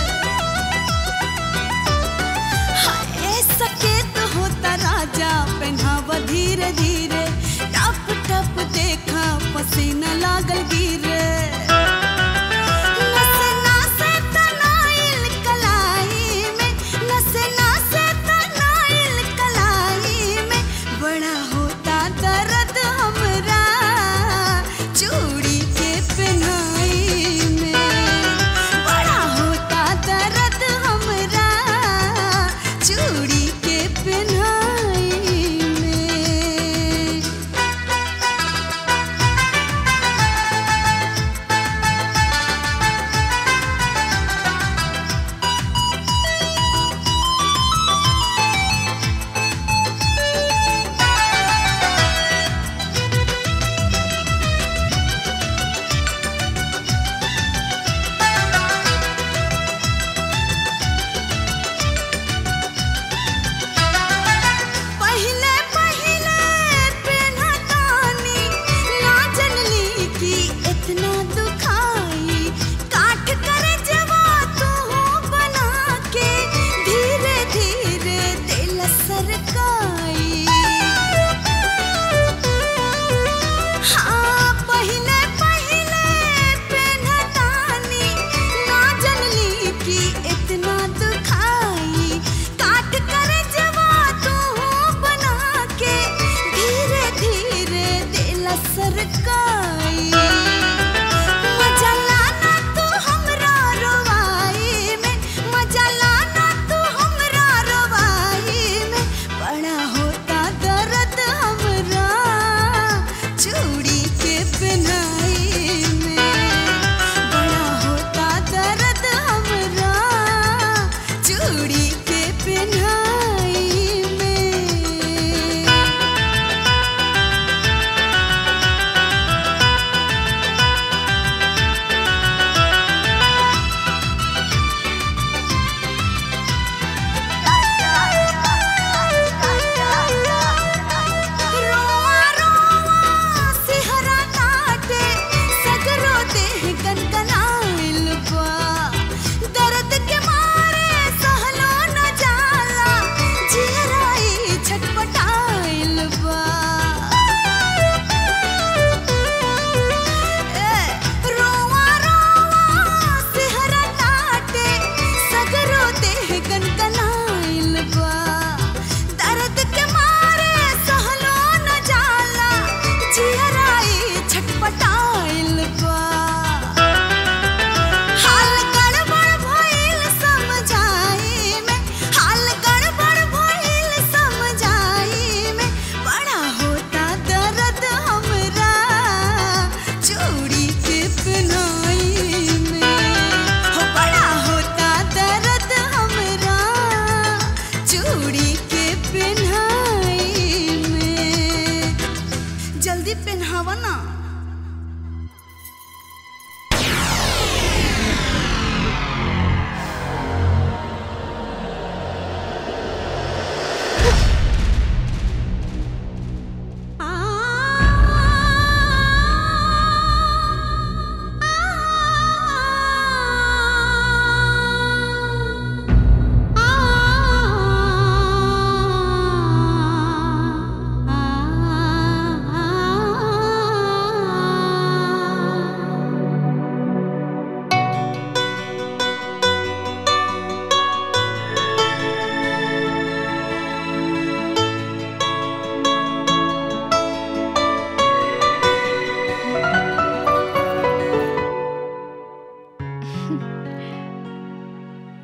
हाय सकेत होता राजा पहनाव धीरे धीरे टप टप देखा पसीना लागल गिरे नसे नासे तनाइल कलाई में नसे नासे तनाइल कलाई में बड़ा होता दर्द हमरा चूड़ी के पहनाई में बड़ा होता दर्द हमरा चूड़ी के पहनाई में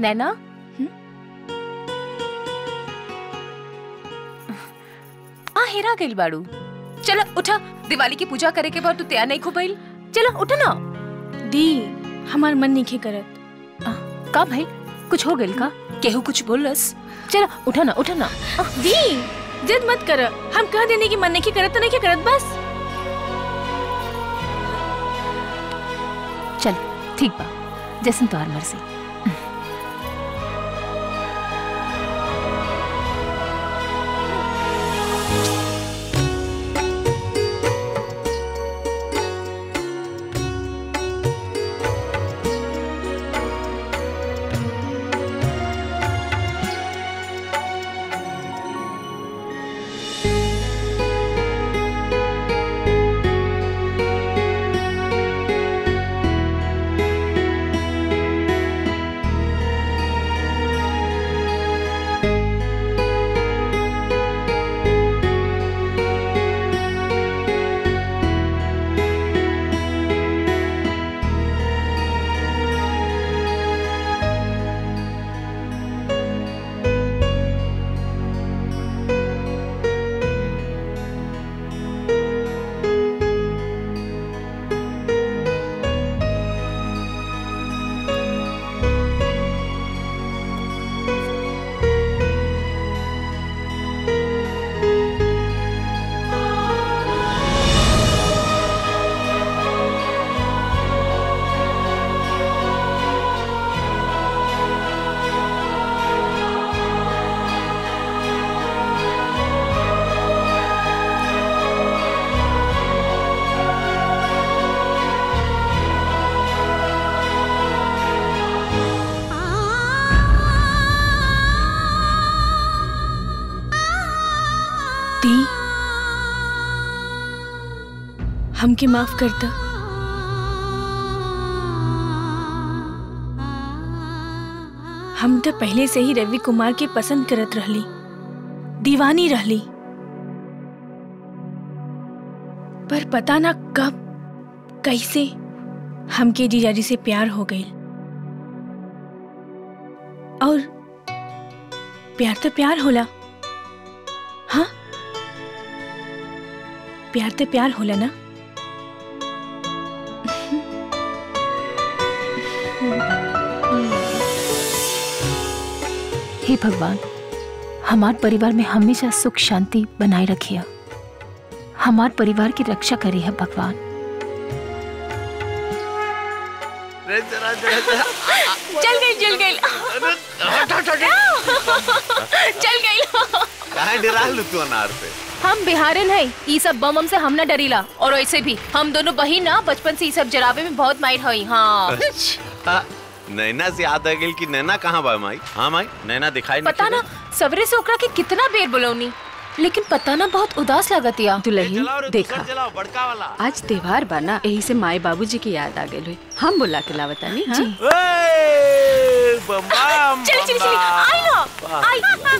नैना आ हेरा गइल बाड़ू चलो उठा दिवाली की पूजा करे के बाद तू तैयार नहीं खुबैल चलो उठा ना दी हमार मन नहीं करत का भाई कुछ हो गइल का केहू कुछ बोलस चलो उठा ना उठा ना दी जिद मत कर हम कह देने की मन नहीं करत तो नहीं करत बस चल ठीक बा जैसन तुम्हार मर्जी दी हमके माफ करता हम तो पहले से ही रवि कुमार के पसंद करत रहली दीवानी रहली पर पता ना कब कैसे हमके जीजाजी से प्यार हो गई और प्यार तो प्यार होला हाँ प्यार तो प्यार होला ना हे भगवान हमार परिवार में हमेशा सुख शांति बनाए रखिए हमार परिवार की रक्षा करी है भगवान चल गई चल गई चल गई काहे डरा लू तू अनार पे हम बिहारन है ई सब बम हम से हम ना डरीला और वैसे भी हम दोनों बहिन ना बचपन से ई सब जराबे में बहुत माहिर हई हाँ अच्छा नैना से याद आ गई कि नैना कहाँ बा माई हाँ माई नैना दिखाई नहीं पता ना सवरे से ओकरा के कितना बेर बोलौनी लेकिन पता ना बहुत उदास लगत या दुल्हन देखा चलाओ बड़का वाला आज त्योहार बा ना यही से माई बाबूजी की याद आ गई हुई हम बुला के लावतानी हाँ? बम चल चल चल आई ना आई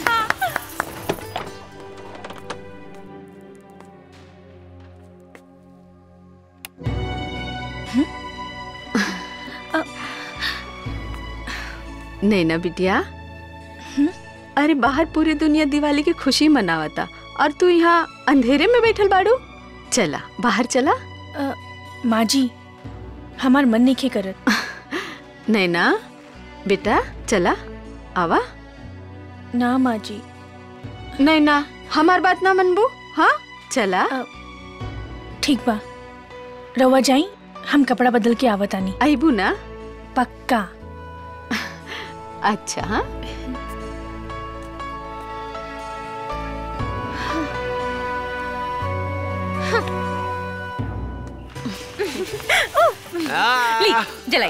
नैना बिटिया अरे बाहर पूरी दुनिया दिवाली की खुशी मनावता और तू यहाँ अंधेरे में बैठल बाड़ू चला बाहर चला अ, माँ जी हमार मन नहीं करत नैना बेटा चला आवा ना माँ जी नैना हमार बात ना मनबू हाँ चला ठीक बा रवा जाई हम कपड़ा बदल के आवतानी आईबू ना पक्का अच्छा हाँ ली जलाई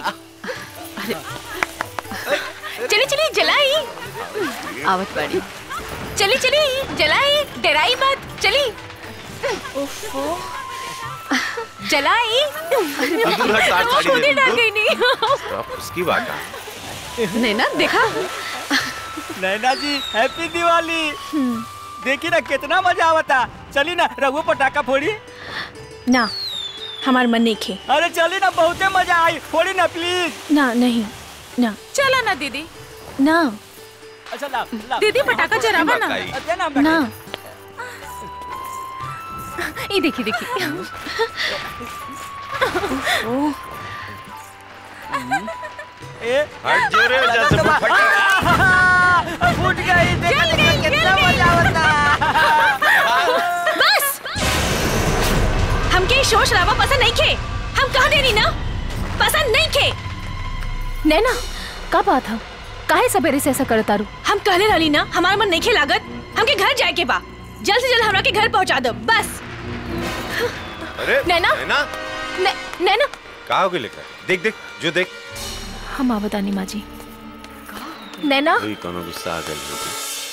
चली चली जलाई आवत बाड़ी चली चली जलाई डराई मत चली जलाई दूर हट, तार साड़ी खुद ही दे डर दो। गई नहीं अब उसकी बात है नैना देखा नैना जी हैप्पी दिवाली देखी ना कितना मजा आवता चली ना रघु पटाखा फोड़ी ना हमार मन नहीं खे अरे चली ना बहुते मजा आई फोड़ी ना प्लीज ना नहीं ना चला ना दीदी ना अच्छा ला ला दीदी पटाखा जरावा ना देना ना ये देखिए देखिए ए हट जो रे जैसे वो फट फूट गई देखने में कितना मजा आता बस हमके ई शोर शराबा पसंद नहीं खे हम कह देनी ना पसंद नहीं खे नैना का बात है काहे सवेरे से ऐसा करता रू हम कहले रहली ना हमारा मन नहीं खे लागत हमके घर जाए के बा जल्द से जल्द हमरा के घर पहुंचा दो बस अरे नैना? नैना नै- नैना का हो गई लेकर देख देख जो देख हम आवतानी माँ जी नैना कोई कोनो गुस्सा आ गई होगी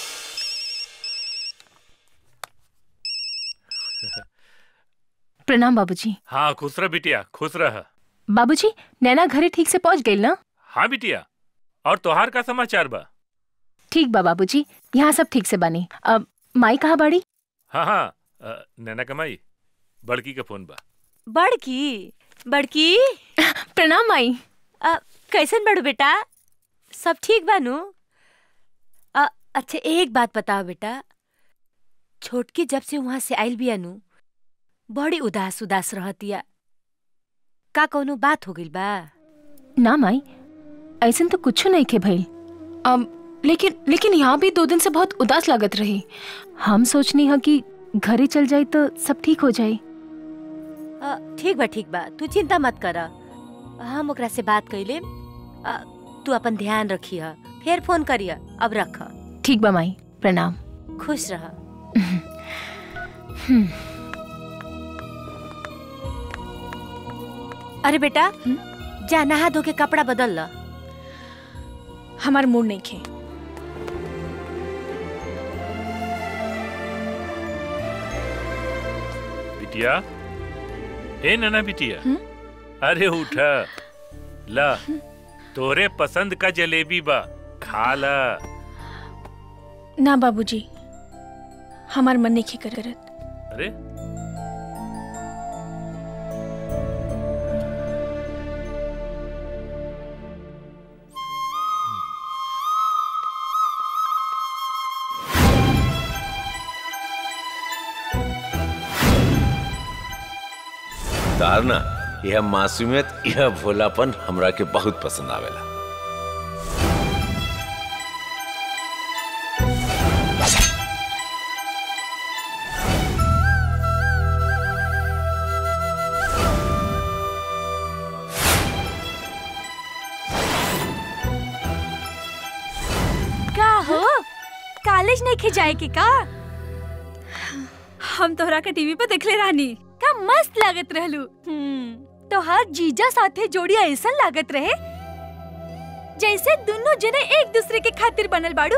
प्रणाम बाबूजी हाँ खुश रह बिटिया खुश रह बाबूजी नैना घरे ठीक से पहुंच गई ना हाँ बिटिया और तोहार का समाचार बा ठीक बा बाबूजी यहाँ सब ठीक से बनी अब माई कहाँ बाड़ी हाँ हाँ अ, नैना कमाई बड़की का फोन बा बड़की बड़की प्रणाम माई आ, कैसन बड़ू बेटा सब ठीक बानू आ, अच्छा एक बात बताओ बेटा छोटकी जब से वहां से आइल बिया नु बड़ी उदास उदास रहतिया का कोनो बात हो गइल बा ना माई ऐसन तो कुछ नहीं खे भइल अब लेकिन लेकिन यहाँ भी दो दिन से बहुत उदास लागत रही हम सोचनी है कि घरे चल जाए तो सब ठीक हो जाए आ, ठीक बा ठीक बा तू चिंता मत कर हम ओकरा से बात कैले आ, तू अपन ध्यान रखिह फिर फोन करिय अब रख ठीक बा माई प्रणाम खुश रह हम्म, अरे बेटा जा नहा धो के कपड़ा बदल ल हमार मूड नहीं खे बिटिया ए नैना बिटिया अरे उठ ला तोरे पसंद का जलेबी बा खा ला ना बाबूजी हमार मन नहीं खे करत अरे तार ना यह मासूमियत यह भोलापन हमरा के बहुत पसंद आवेला का हो कॉलेज नहीं खे जाए के का हम तोहरा के टीवी पे देखले रहनी का मस्त लागत रहलू हम्म तोहार जीजा साथे जोड़ी ऐसा लागत रहे जैसे दोनों जने एक दूसरे के खातिर बनल बाड़ू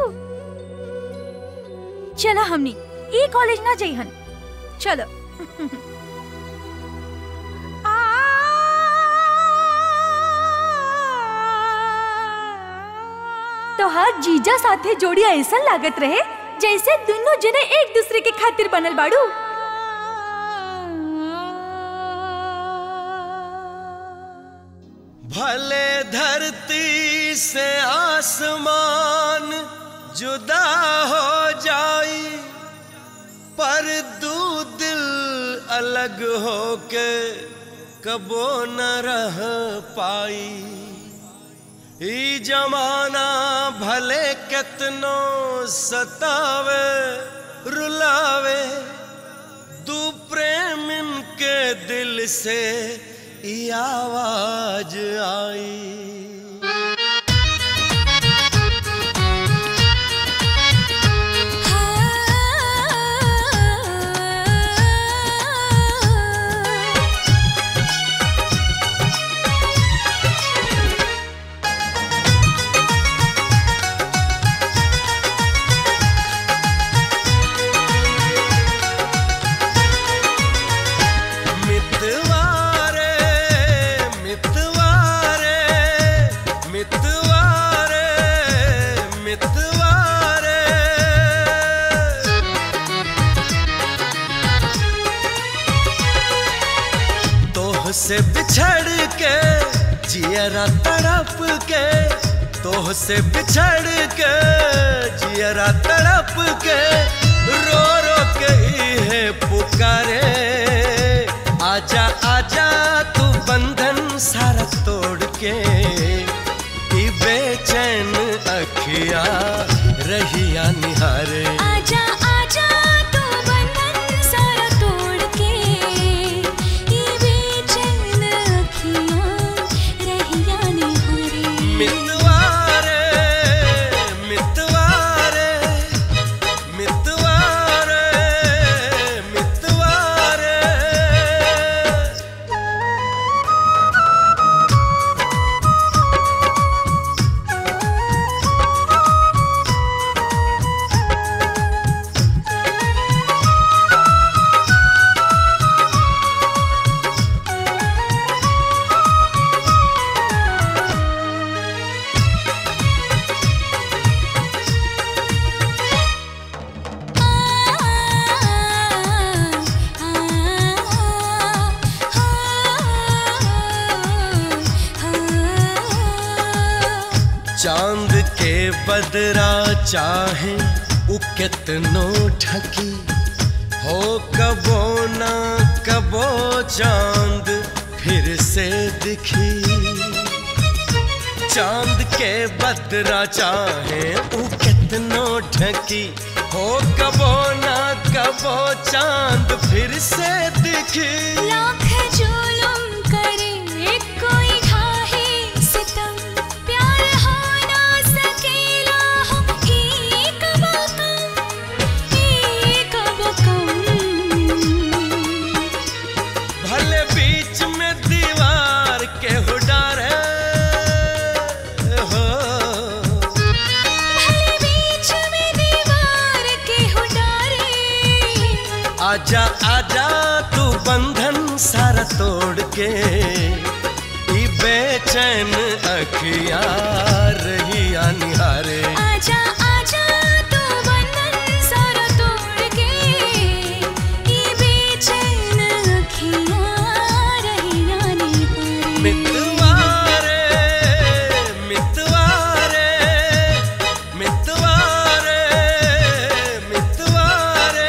चला हमनी ई कॉलेज ना जइहन चलो तोहार जीजा साथे जोड़ी ऐसा लागत रहे जैसे दोनों जने एक दूसरे के खातिर बनल बाड़ू भले धरती से आसमान जुदा हो जाई पर दू दिल अलग होके कबो न रह पाई ई जमाना भले कितनो सतावे रुलावे दू प्रेम के दिल से ई आवाज आई मितवारे मितवारे मितवारे मितवारे तोह से बिछड़ के जियरा तड़प के तोह से बिछड़ के जियरा तड़प के रो रो के है पुकारे आजा आजा तू बंधन सारा तोड़ के ई बेचैन अखिया रहिया निहारे आजा आजा तू बंधन सारा तोड़ के ये बेचैन अखियाँ रहिया निहारे मितवारे मितवारे मितवारे मितवारे चांद के बदरा चाहे उ कितनो ढकी हो कबो ना कबो चांद फिर से दिखी चांद के बदरा चाहे उ कितनो ढकी हो कबो ना कबो चांद फिर से दिखी लाख जुलुम करे कोई ढाहे सितम प्यार हो ना सकेला हो एक बकम एक बकम भले बीच में दीवार के हो डारे हो भले बीच में दीवार के हो डारे आजा आजा तू बंधन सारा तोड़ के ई बेचैन अखिया रहिया निहारे आजा आजा तू बंधन सारा तोड़ के ये बेचैन अखियाँ रहिया निहारे मितवारे मितवारे मितवारे मितवारे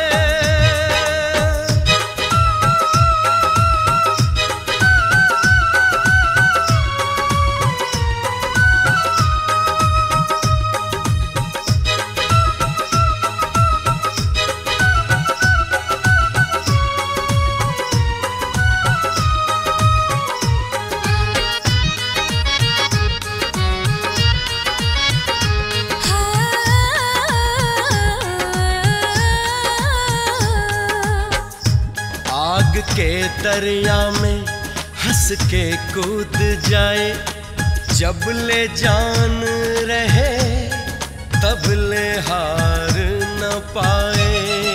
आग के दरिया में हंस के कूद जाए जब ले जान रहे तब ले हार न पाए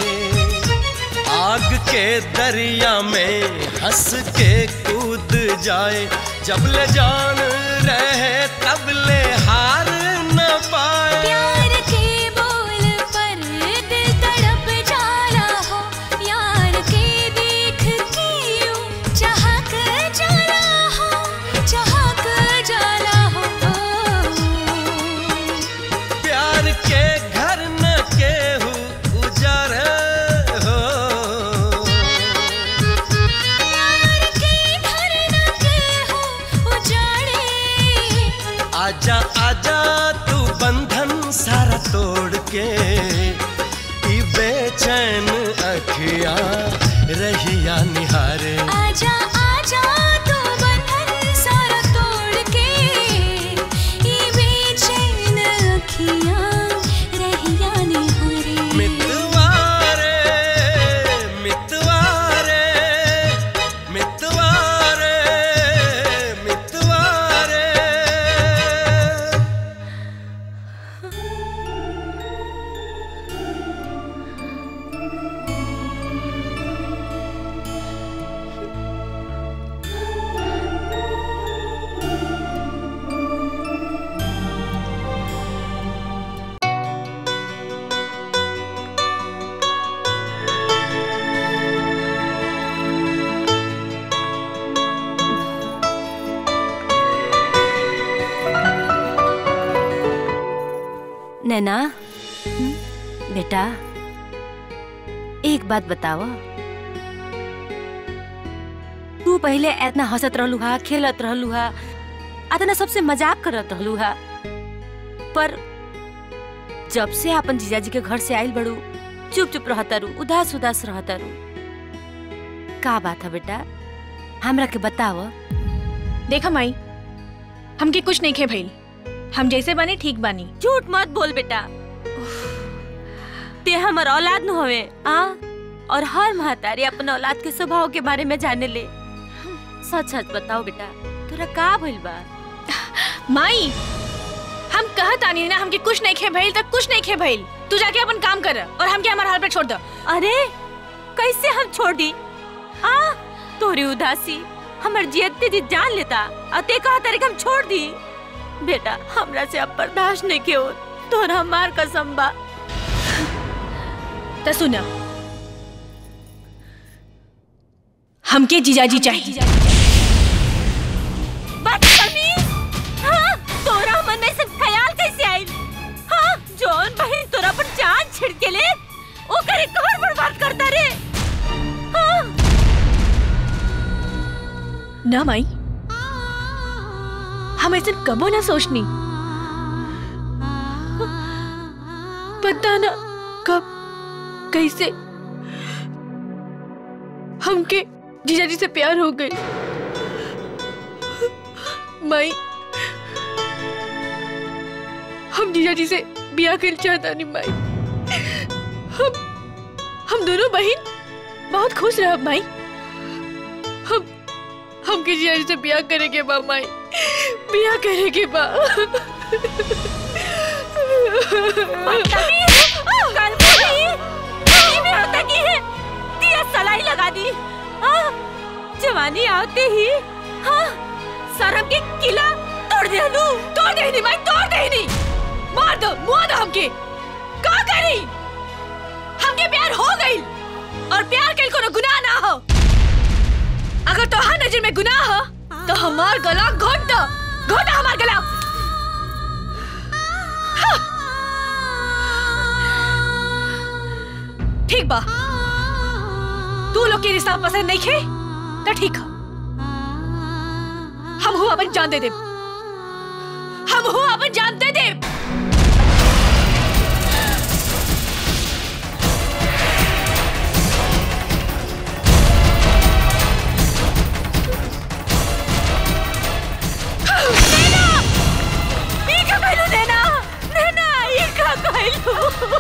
आग के दरिया में हंस के कूद जाए जब ले जान रहे तब ले हार न पाए प्यार के बोल पर दिल तड़प जाला हो यार के देख के यूं चहक जाला हो चहक जाला हो प्यार के घर न केहू उजारे हो प्यार के घर न केहू उजाड़े आजा आजा तू बंधन सारा तोड़ के ई बेचैन अखिया रहिया निहारे आजा आजा तू बंधन सारा तोड़ के ये बेचैन अखियाँ रहिया निहारे मितवारे मितवारे मितवारे मितवारे नैना बेटा एक बात बताओ तू पहले इतना हंसत रहलू हा खेलत रहलू हा इतना सबसे मजाक करत रहलू हा पर जब से अपन जीजाजी के घर से आइल बड़ू चुप चुप रहता रू उदास उदास रहता रू का बात है बेटा हमरा के बताओ देखा माई हमके कुछ नहीं खे भइल हम जैसे बने ठीक बानी झूठ मत बोल बेटा ते हमर औलाद न होवे आ और हर महतारी अपन औलाद के स्वभाव के बारे में जाने ले सच सच बताओ बेटा तोरा का भइल बा माई हम कहत आनी ना हमके कुछ नहीं खे भइल तक कुछ नहीं खे भइल तू जाके अपन काम कर और हमके हमार हाल पे छोड़ दो अरे कैसे हम छोड़ दी आ तोरी उदासी हमर जियते जी जान लेता और ते कहा तारीख हम छोड़ दी बेटा हमरा से अब बर्दाश्त नहीं के हो तोरा मार कसम बा तो सुना हमके जीजाजी चाहिए बदतमीज हाँ तोरा मन में से ख्याल कैसे आई हाँ जौन बहन तोरा पर जान छिड़के ले ओ करे घर बर्बाद करता रे हाँ ना माई हम ऐसे कबो ना सोचनी पता ना कब कैसे हमके जीजाजी से प्यार हो गई माई हम जीजाजी से बिया कर चाहता नहीं माई हम हम दोनों बहन बहुत खुश रह माई हम हमके जीजाजी से बिया करेंगे बा माई बिया करेंगे बा बदतमीज कल कोई ये में होता की है दिया सलाई लगा दी हाँ जवानी आते ही हाँ शर्म के किला तोड़ दे लू तोड़ दे नहीं माई तोड़ दे नहीं मार दो मुआ दो हमके का करी हमके प्यार हो गई और प्यार के कोनो गुनाह ना हो अगर तोहार नजर में गुनाह हो तो हमार गला घोट दो घोटा हमार गला हाँ। ठीक बा तू लोग के रिश्ता पसंद नहीं खे तो ठीक है हम हूँ अपन जान दे दे हम हूँ अपन जान दे दे नैना ये का कहलू नैना नैना ये का कहलू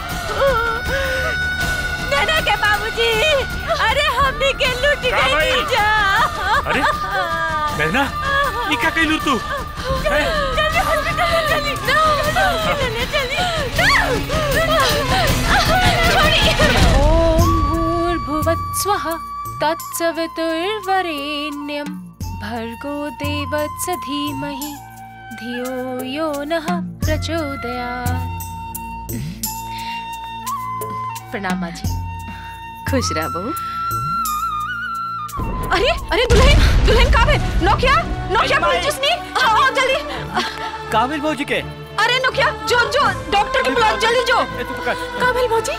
नैना के बाबूजी अरे हमने के लूट का गई भाई? जा अरे नैना ये क्या कहलू तू हैं? जल्दी हॉस्पिटल ले चली हॉस्पिटल ले चली ॐ भूर्भुवत्स्वः तत्सवितुर्वरेण्यं भर्गो देवस्य धीमहि धियो यो नः प्रचोदयात् प्रणाम माँ जी खुश रह बहू अरे अरे दुल्हन दुल्हन कहाँ है नोकिया नोकिया पुलिस चुसनी आओ आओ जल्दी काबिल भौजी के अरे नोकिया जो जो डॉक्टर के बुलाओ जल्दी जो काबिल भौजी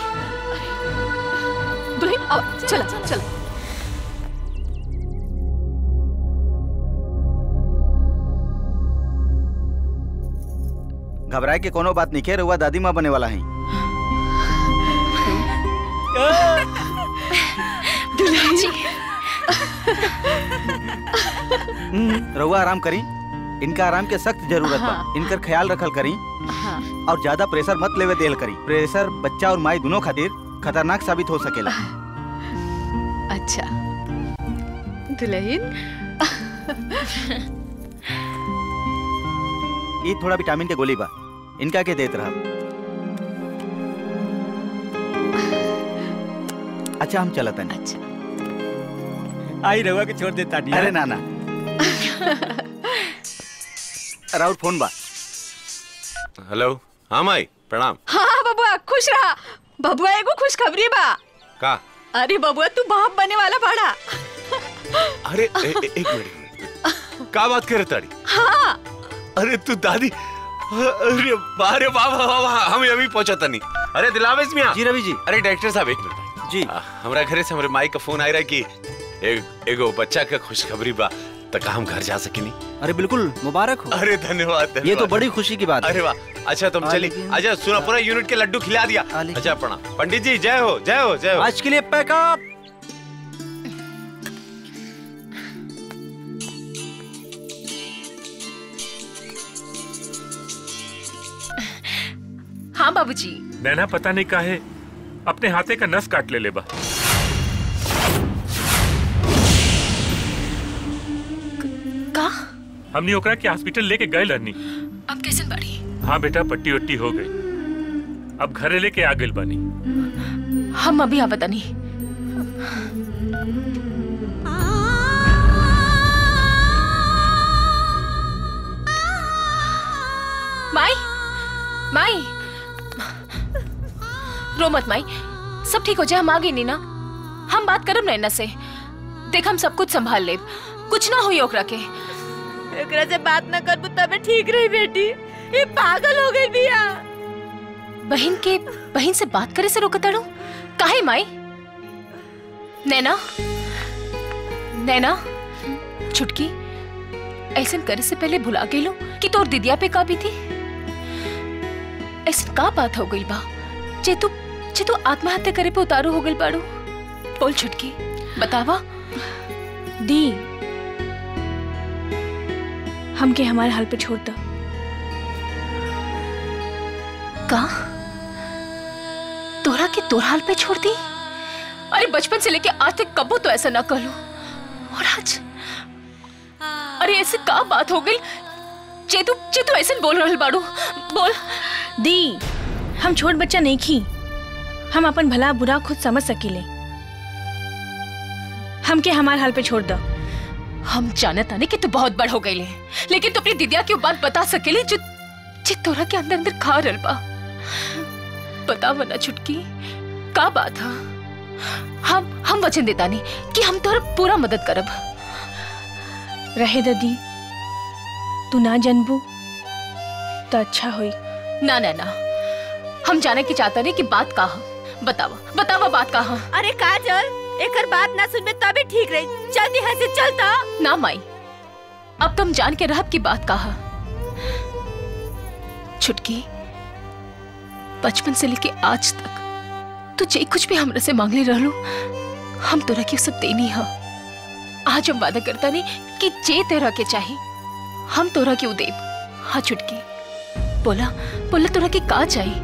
दुल्हन आओ चलो चलो घबराए के कोनो बात नहीं रहुआ दादी माँ बने वाला है दुल्हन जी हम्म, रहुआ आराम करी इनका आराम के सख्त जरूरत बा हाँ। इनकर ख्याल रखल करी हाँ और ज्यादा प्रेशर मत लेवे देल करी प्रेशर बच्चा और माई दोनों खातिर खतरनाक साबित हो सकेला अच्छा दुल्हन ये थोड़ा विटामिन के गोली बा इनका के देत रहा अच्छा हम चलत हैं अच्छा आई रहुआ के छोड़ देता नहीं अरे ना ना राउर फोन बा हेलो हाँ माई प्रणाम हाँ बबुआ खुश रहा बबुआ एगो खुशखबरी बा का अरे बबुआ तू बाप बने वाला बड़ा अरे ए, ए, एक मिनट एक मिनट का बात करे ताड़ी हाँ अरे तू दादी अरे वाह रे वाह वाह वाह, वाह हम अभी पहुंचा था नहीं अरे दिलावेश मियां जी रवि जी अरे डायरेक्टर साहब एक मिनट जी हमरा घरे से हमरे माई का फोन आ रहा है कि एक एगो बच्चा का खुशखबरी बा तक हम घर जा सकिनी अरे बिल्कुल मुबारक हो अरे धन्यवाद ये तो धन्यवाद। बड़ी खुशी की बात है अरे वाह अच्छा तुम आ, चली लेकिन- अच्छा सुना पूरा यूनिट के लड्डू खिला दिया अच्छा प्रणाम पंडित जी जय हो जय हो जय हो आज के लिए पैकअप हाँ बाबूजी नैना पता नहीं काहे अपने हाथे का नस काट ले ले बा का हमने ओकरा के हॉस्पिटल लेके गए रहनी अब कैसे बाड़ी हाँ बेटा पट्टी वट्टी हो गई अब घरे लेके आ गइल बानी हम अभी आवता नहीं माई माई रो मत माई सब ठीक हो जाए हम आ गई नी ना हम बात करब नैना से देख हम सब कुछ संभाल ले कुछ ना हुई ओकरा के एकरा से बात ना करबू तबे ठीक रही बेटी ये पागल हो गई बिया बहन के बहन से बात करे से रोकताड़ू काहे माई नैना नैना छुटकी ऐसा करे से पहले भुला गेलो कि तोर दिदिया पे का भी थी ऐसा का बात हो गई बा जे तू जे तू आत्महत्या करे पे उतारू हो गई बाड़ू बोल छुटकी बतावा दी हमके हमारे हाल पे छोड़ दो का तोरा के तोर हाल पे छोड़ दी अरे बचपन से लेके आज तक कबो तो ऐसा ना करो और आज अरे ऐसे का बात हो गई चेतु चेतु ऐसे बोल रहल बाड़ू बोल दी हम छोट बच्चा नहीं खी हम अपन भला बुरा खुद समझ सकीले हमके हमार हाल पे छोड़ दो हम जानत आने कि तू बहुत बड़ हो गई ले लेकिन तू अपनी दिदिया की वो बात बता सकेली जो जे तोरा के अंदर अंदर खा रहल बा बता वना छुटकी का बात है हम हम वचन देता नहीं कि हम तोरा पूरा मदद करब रहे ददी तू ना जनबू तो अच्छा होई ना ना ना हम जाने की चाहता नहीं कि बात का है बतावा बतावा बात का है अरे काजल एकर बात ना सुनबे तबे ठीक रही जल्दी यहाँ से चलता ना माई अब तुम जान के रहब की बात कहा छुटकी बचपन से लेके आज तक तू जे कुछ भी हमरा से मांगले रहलो हम तोरा के सब देनी है आज हम वादा करता नहीं कि जे तेरा के चाहिए हम तोरा के देब हाँ छुटकी बोला बोला तोरा के का चाहिए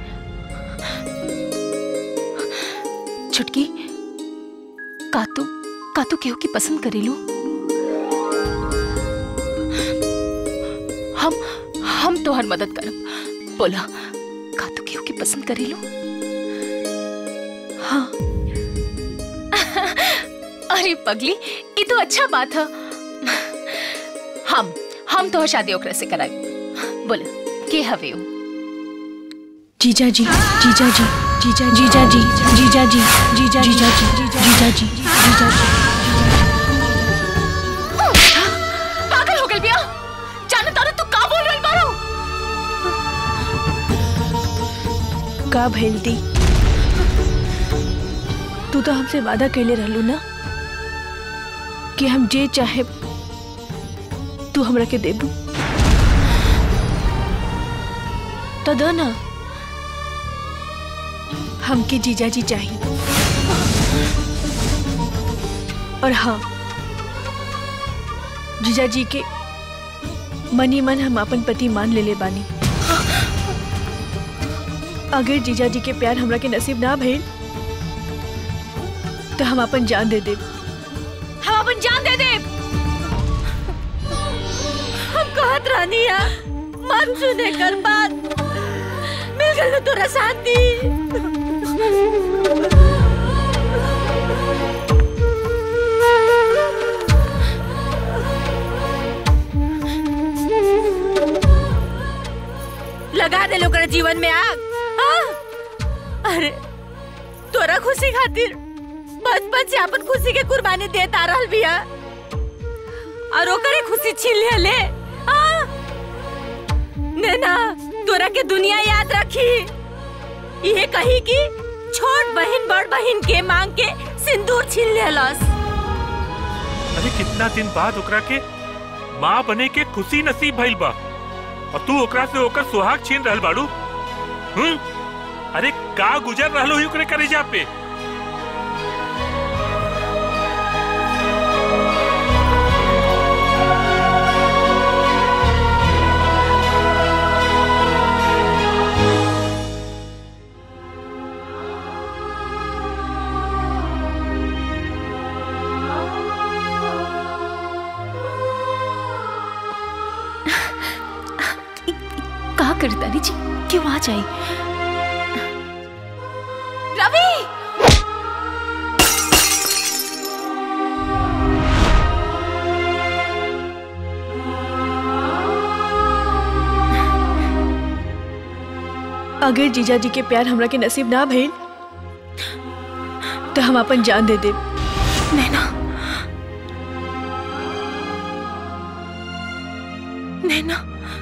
छुटकी का तू का तू केहू की पसंद करेलू हम हम तोहर मदद करब बोला का तू केहू की पसंद करेलू हाँ अरे पगली ये तो अच्छा बात है हम हम तो शादी ओकरा से कराई बोला के हवे हो जीजा जी जीजा जी जीजा जीजा जी जीजा जी जीजा जीजा जी जीजा जी जीजा जी पागल हो गई बिया जाने तारे तू का बोल रही बारो का भइल दी तू तो हमसे वादा कैले रहलू ना कि हम जे चाहे तू हमरा के देबू तो दो ना हमके जीजा जी चाहिए और हाँ जीजा जी के मनी मन हम अपन पति मान ले ले बानी अगर जीजा जी के प्यार हमरा के नसीब ना भइल तो हम अपन जान दे देब हम अपन जान दे दे हम कहत रहनी है मत सुने कर बात मिल गल तोरा शांति लगा दे लोग जीवन में आग हाँ? अरे तोरा खुशी खातिर बचपन से अपन खुशी के कुर्बानी देत आ रहल बिया और ओकरे खुशी छीन ले ले हाँ? नैना तोरा के दुनिया याद रखी ये कही कि छोट बहन बड़ बहन के मांग के सिंदूर छीन लेलस अरे कितना दिन बाद ओकरा के माँ बने के खुशी नसीब भइल बा और तू ओकरा से ओकर सुहाग छीन रहल बाड़ू हम्म अरे का गुजर रहलो ही ओकरे करेजा पे कहा करतानी जी क्यों आ जाए रवि अगर जीजा जी के प्यार हमरा के नसीब ना भइल तो हम अपन जान दे दे नैना नैना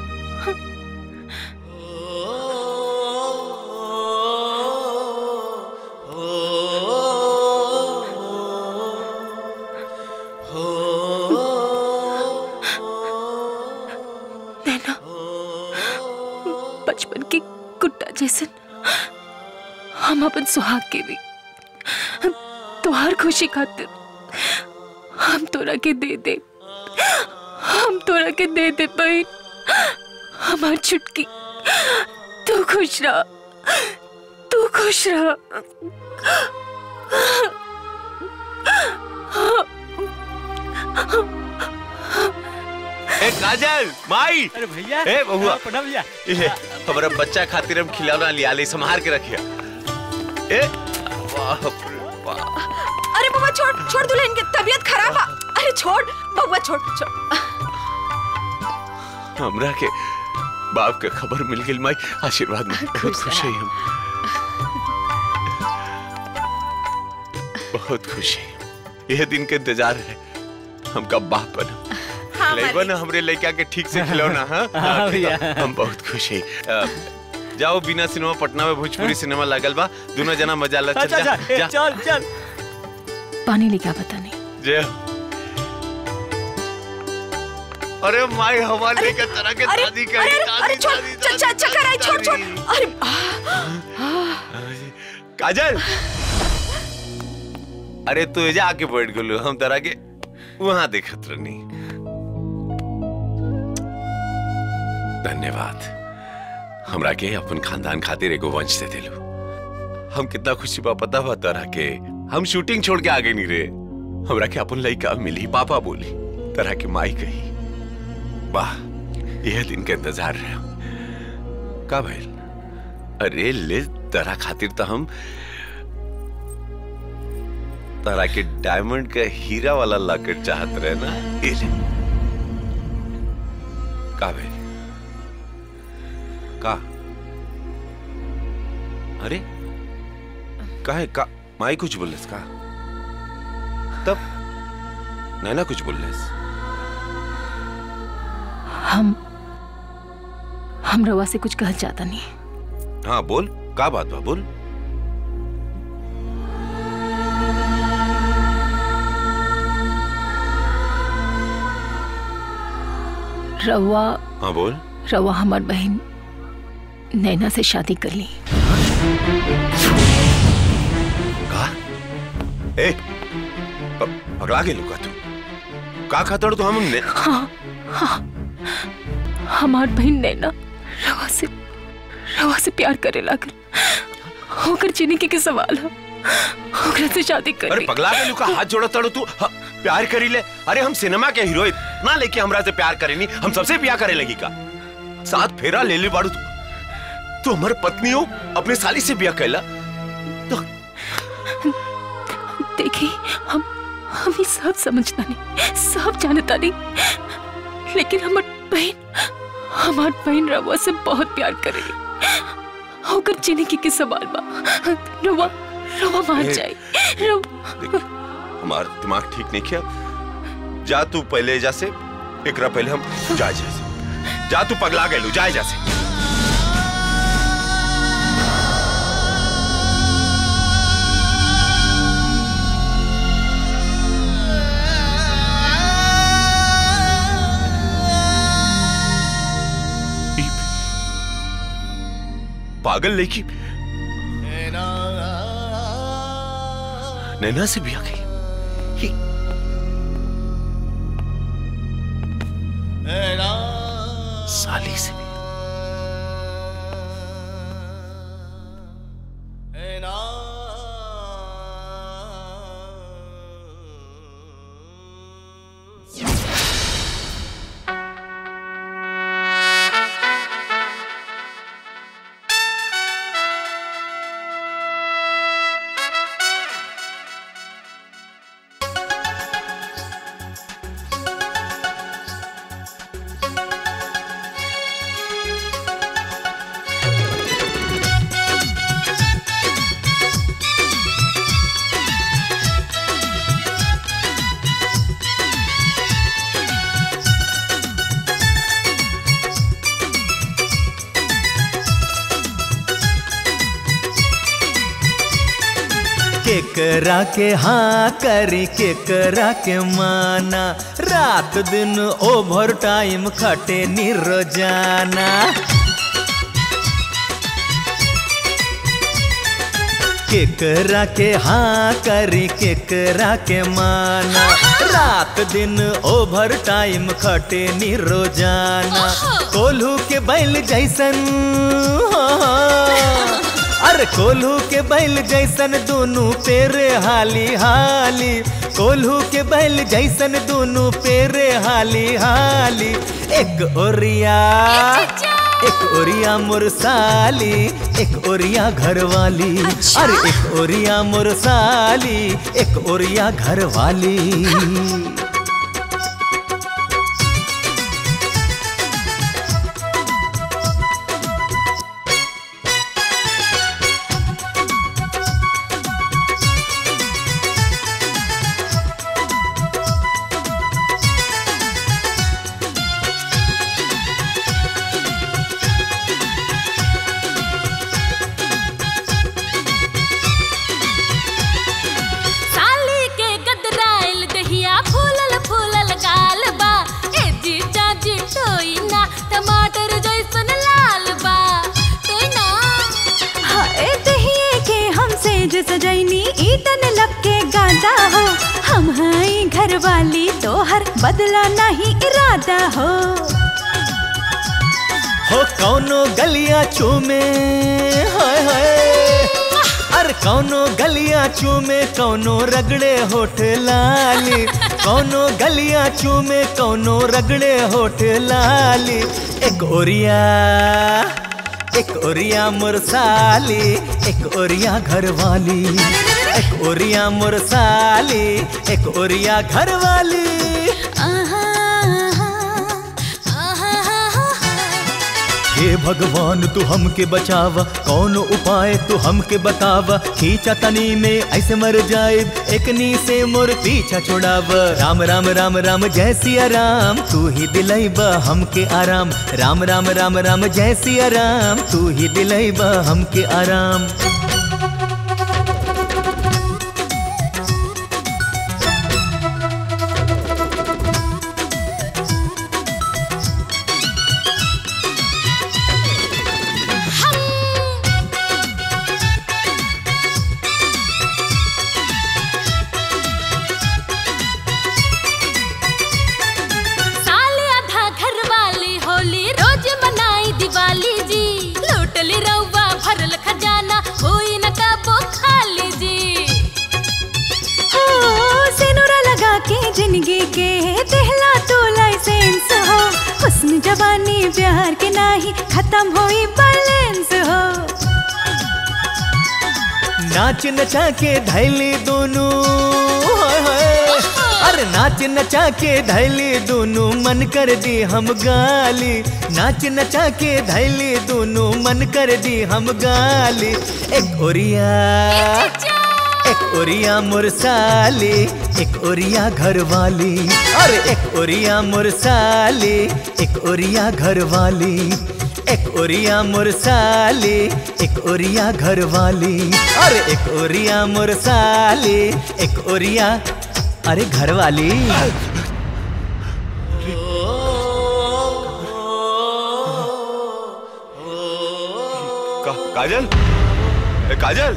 नैना बचपन के गुड्डा जैसन हम अपन सुहाग के भी तोहार खुशी खातिर हम तोरा के दे दे हम तोरा के दे दे बहन हमार छुटकी तू खुश रह तू खुश रह ए काजल माई अरे भैया ए बहुआ प्रणाम भैया ये हमारा बच्चा खातिर हम खिलौना लिया ले संभाल के रखिया ए वाह रे वाह अरे बबुआ छोड़ छोड़ दुल्हन की तबीयत खराब है अरे छोड़ बबुआ छोड़ छोड़ हमरा के बाप के खबर मिल गई माई आशीर्वाद में बहुत खुश है हम बहुत खुश है यह दिन के इंतजार है हम कब बाप बना हाँ, लेबा ना हमरे लड़का के ठीक से खिलौना हाँ हाँ, भैया। हम बहुत खुश है अ, जाओ बिना सिनेमा पटना में भोजपुरी सिनेमा लागल बा दोनों जना मजा ला चल अच्छा जा, अच्छा ए, जा चल चल पानी लेके आ पता नहीं जय अरे माई हमारे के तरह के अरे दादी अरे करी अरे, दादी अरे छोड़ दादी च- च- चक्कर आई छोड़ छोड़ अरे काजल अरे तू एजा आके बैठ गेलू हम तरह के वहां देखत रहनी धन्यवाद हमरा के अपन खानदान खातिर एगो वंश दे दिलू हम कितना खुशी बा पता बा तरह के हम शूटिंग छोड़ के आगे नहीं रे हमरा के अपन लड़का मिली पापा बोली तरह की माई कही वाह यह दिन के इंतजार रहे का भइल अरे ले तरह खातिर तो हम तारा के डायमंड का हीरा वाला लॉकेट चाहत रहे ना ये ले का भइल का अरे काहे का माई कुछ बोलस का तब नैना कुछ बोलस हम हम रवा से कुछ कहल चाहता नहीं हाँ बोल का बात बा बोल रवा हाँ बोल रवा हमार बहन नैना से शादी कर ली का ए प- पगला गेलू का तू का खातर तू हम ने हाँ हाँ हमार बहन नैना रवा से रवा से प्यार करे लागल होकर जिंदगी के सवाल है ओकरा से शादी कर अरे ली पगला गेलू का हाथ जोड़ा तड़ो तू ह- प्यार करी ले अरे हम सिनेमा के हीरो ना लेके हमरा से प्यार करे नहीं हम सबसे प्यार करे लगी का साथ फेरा ले ले बाड़ू तू तू हमारे पत्नी हो अपने साली से ब्याह कैला देखी हम हम ये सब समझता नहीं सब जानता नहीं लेकिन हमार बहन हमार बहन रवा से बहुत प्यार करेगी होकर जिंदगी के सवाल बा रवा रवा मान ए, जाए रवा हमारा दिमाग ठीक नहीं किया जा तू पहले जा से एकरा पहले हम जाए जा से जा तू पगला गेलू जाए जा से पागल लेकी नैना से भी आ गई साली से भी केकरा के हाँ करी केकरा के माना रात दिन ओवर टाइम खटे नी रोजाना केकरा के हाँ करी केकरा के माना रात दिन ओवर टाइम खटे नी रोजाना कोल्हू के बैल जैसन हाँ, अरे कोल्हू के बैल जैसन दोनों पेरे हाली हाली कोल्हू के बैल जैसन दोनों पेरे हाली हाली एक ओरिया एक ओरिया मुरसाली एक ओरिया घरवाली अरे एक ओरिया मुरसाली एक ओरिया घरवाली साली के गदराइल दहिया फूलल फूलल गाल बा ए जीजा जी टोई ना टमाटर जैसन लाल बा टोई ना हाय दहिए के हमसे जो सजैनी ईटन लग के गादा हो हम हैं घर वाली तोहर बदला नहीं इरादा हो हो कौनो गलिया चूमे हाय हाय अरे कौनो गलिया चूमे कौनो रगड़े होठ लाली कौनो गलिया चूमे कौनो रगड़े होठ लाली एक ओरिया एक ओरिया मुरसाली एक ओरिया घरवाली एक ओरिया मुरसाली एक ओरिया घरवाली हे भगवान तू हमके बचावा कौन उपाय तू हमके बतावा खींचा तनी में ऐसे मर जाए एकनी से मोर पीछा छोड़ाव राम राम राम राम जय सिया राम तू ही दिलैबा हमके आराम राम राम राम राम जय सिया राम तू ही दिलैबा हमके आराम साले आधा घर वाली होली रोज मनाई दिवाली जी लूटली रउवा भरल खजाना होई न कबो खाली जी हो सिनुरा लगा के जिंदगी के देहला तो लाइसेंस हो हुस्न जवानी प्यार के नाही खत्म होई बैलेंस हो नाच नचा के धैली दोनों हाय हाय अरे नाच नचा के धैली दोनों मन कर दी हम गाली नाच नचा के धैली दोनों मन कर दी हम गाली एक ओरिया एक ओरिया मुरसाली एक ओरिया घरवाली अरे एक ओरिया मुरसाली एक ओरिया घरवाली एक ओरिया मुरसाली एक ओरिया घरवाली अरे एक ओरिया मुरसाली एक ओरिया अरे घरवाली का, काजल ए, काजल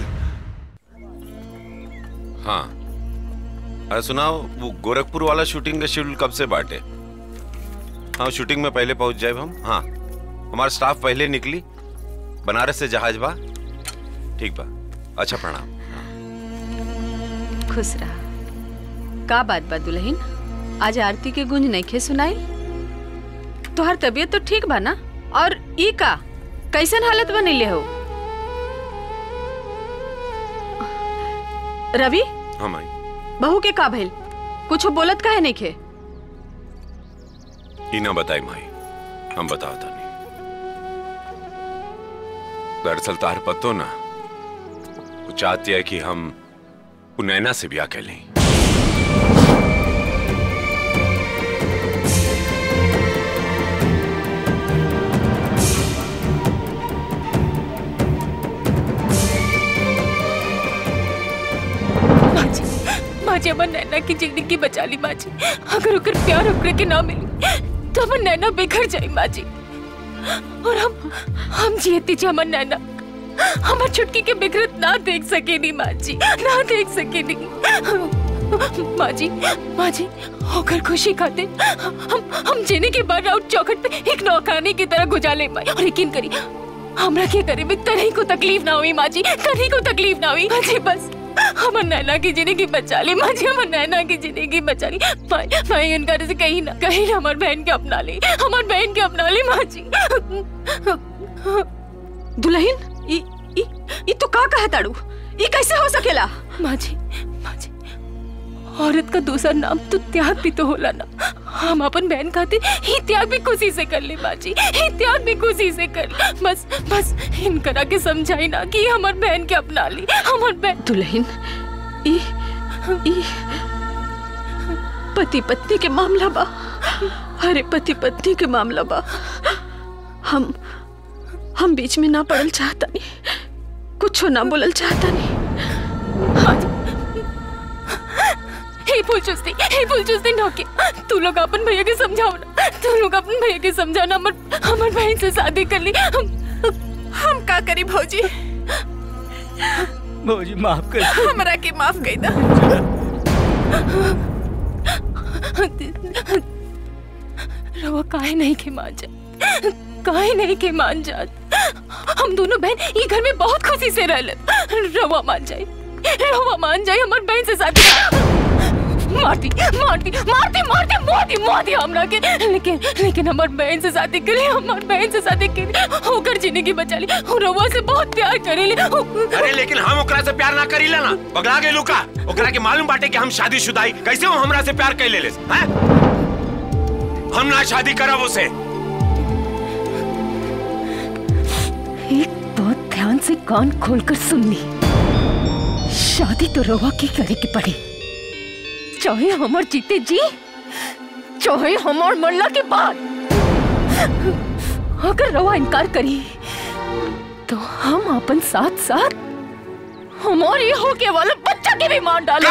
हाँ अरे सुनाओ वो गोरखपुर वाला शूटिंग का शेड्यूल कब से बांटे हाँ शूटिंग में पहले पहुंच जाए हम हाँ हमारा स्टाफ पहले निकली बनारस से जहाज बा ठीक बा अच्छा प्रणाम खुश रहा का बात बा दुल्हन आज आरती के गुंज नइखे सुनाई तोहर तबीयत तो ठीक बा ना और ई का कैसन हालत बनैले हो रवि हाँ माई बहू के का भइल कुछ बोलत काहे नइखे ई ना बताई माई हम बताओ था नहीं दरअसल तार पतो ना वो चाहती है कि हम वो नैना से ब्याह कर लें माजी माजी हमर नैना की जिंदगी बचा ली माजी अगर ओकर प्यार ओकरे के ना मिली तो हमर नैना बिखर जाई माजी और हम हम जियती जी हमर नैना हमर छुटकी के बिखरत ना देख सके नी माजी ना देख सके नी माजी माजी होकर खुशी खाते हम हम जीने के बाद आउट चौखट पे एक नौकानी की तरह गुजारे माई और यकीन करी हमरा के करे में तनी को तकलीफ ना हुई माजी तनी को तकलीफ ना हुई माजी बस हमर नैना की जिंदगी बचा ली माजी हमर नैना की जिंदगी बचा ली माई माई उनका से कहीं ना कहीं ना हमार बहन के अपना ली हमार बहन के अपना ली माजी दुल्हन ई ई ई तो का कहे ताड़ू ई कैसे हो सकेला माजी माजी औरत का दूसरा नाम तो त्याग भी तो होला ना हम अपन बहन खाते ही त्याग भी खुशी से कर ले बाजी ही त्याग भी खुशी से कर ले बस बस इनकरा के समझाई ना कि हमार बहन के अपना ली हमार बहन दुल्हन ई ई पति पत्नी के मामला बा अरे पति पत्नी के मामला बा हम हम बीच में ना पड़ल चाहता नहीं कुछ ना बोलल चाहता नहीं हे फूल चुस्ती हे फूल चुस्ती नौके तू लोग अपन भैया के समझाओ ना तू लोग अपन भैया के समझाओ ना हमर हमर बहन से शादी कर ली हम हम का करी भौजी भौजी माफ कर हमरा के माफ कर दा रवा काहे नहीं के मान जात काहे नहीं के मान जात हम दोनों बहन ये घर में बहुत खुशी से रह रवा मान जाए रवा मान जाए हमार बहन से शादी मारती मारती मारती मारती मारती मारती हमरा के लेकिन लेकिन हमार बहन से शादी करी हमार बहन से शादी करी होकर जिंदगी बचा ली और रवा से बहुत प्यार करेली अरे लेकिन हम ओकरा से प्यार ना करीला ना पगला गेलू का ओकरा के मालूम बाटे कि हम शादीशुदाई कैसे वो हमरा से प्यार कैले लेस हैं हम ना शादी करब उसे एक बात ध्यान से कान खोलकर सुन ली शादी तो रवा की करे की पड़ी चाहे हमार जीते जी चाहे हमार मरला के बाद अगर रवा इनकार करी तो हम अपन साथ साथ हमारे होके वाला बच्चा के भी मार डाले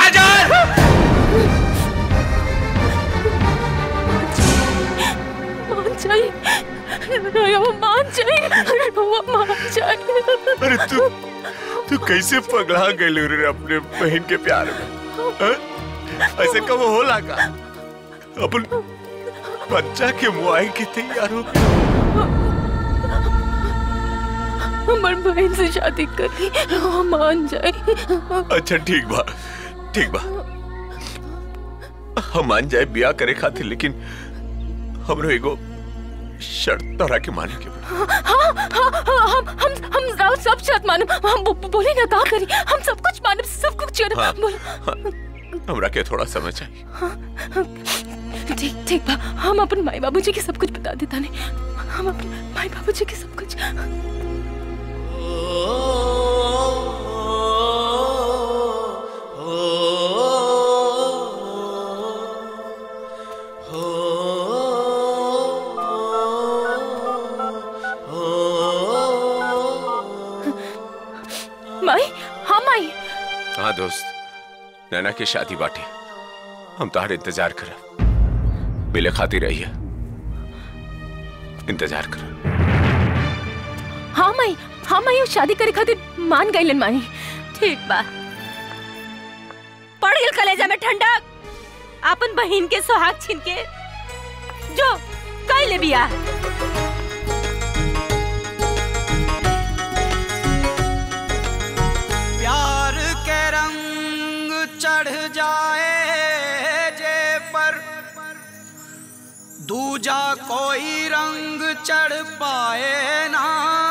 मान जाए रवा मान जाए रवा मान जाए अरे तू तू कैसे पगला गेलू रे अपने बहन के प्यार में हैं? ऐसे कब होला का अपन बच्चा के मुआई के तैयार हो हमार बहन से शादी करी रवा मान जाए अच्छा ठीक बा ठीक बा हम मान जाए ब्याह करे खातिर लेकिन हमरो एगो शर्त तोरा के माने के बा। हाँ हाँ हाँ हम हम हम राव सब शर्त मानब हम बो, बोले ना का करी हम सब कुछ मानब सब कुछ कर हाँ। बोल हमरा के थोड़ा समय चाहिए ठीक ठीक बा हम अपन माई बाबूजी के सब कुछ बता देता नहीं हम अपन माई बाबूजी के सब कुछ माई हाँ माई हाँ दोस्त नैना की शादी बाटे हम तुम्हारे इंतजार कर मिले खाती रही है इंतजार कर हाँ माई हम आयु शादी करे खातिर मान गईलन माई ठीक बा पड़ गेल कलेजा में ठंडक अपन बहिन के सुहाग छीन के जो कई ले बिया प्यार के रंग चढ़ जाए जे पर दूजा कोई रंग चढ़ पाए ना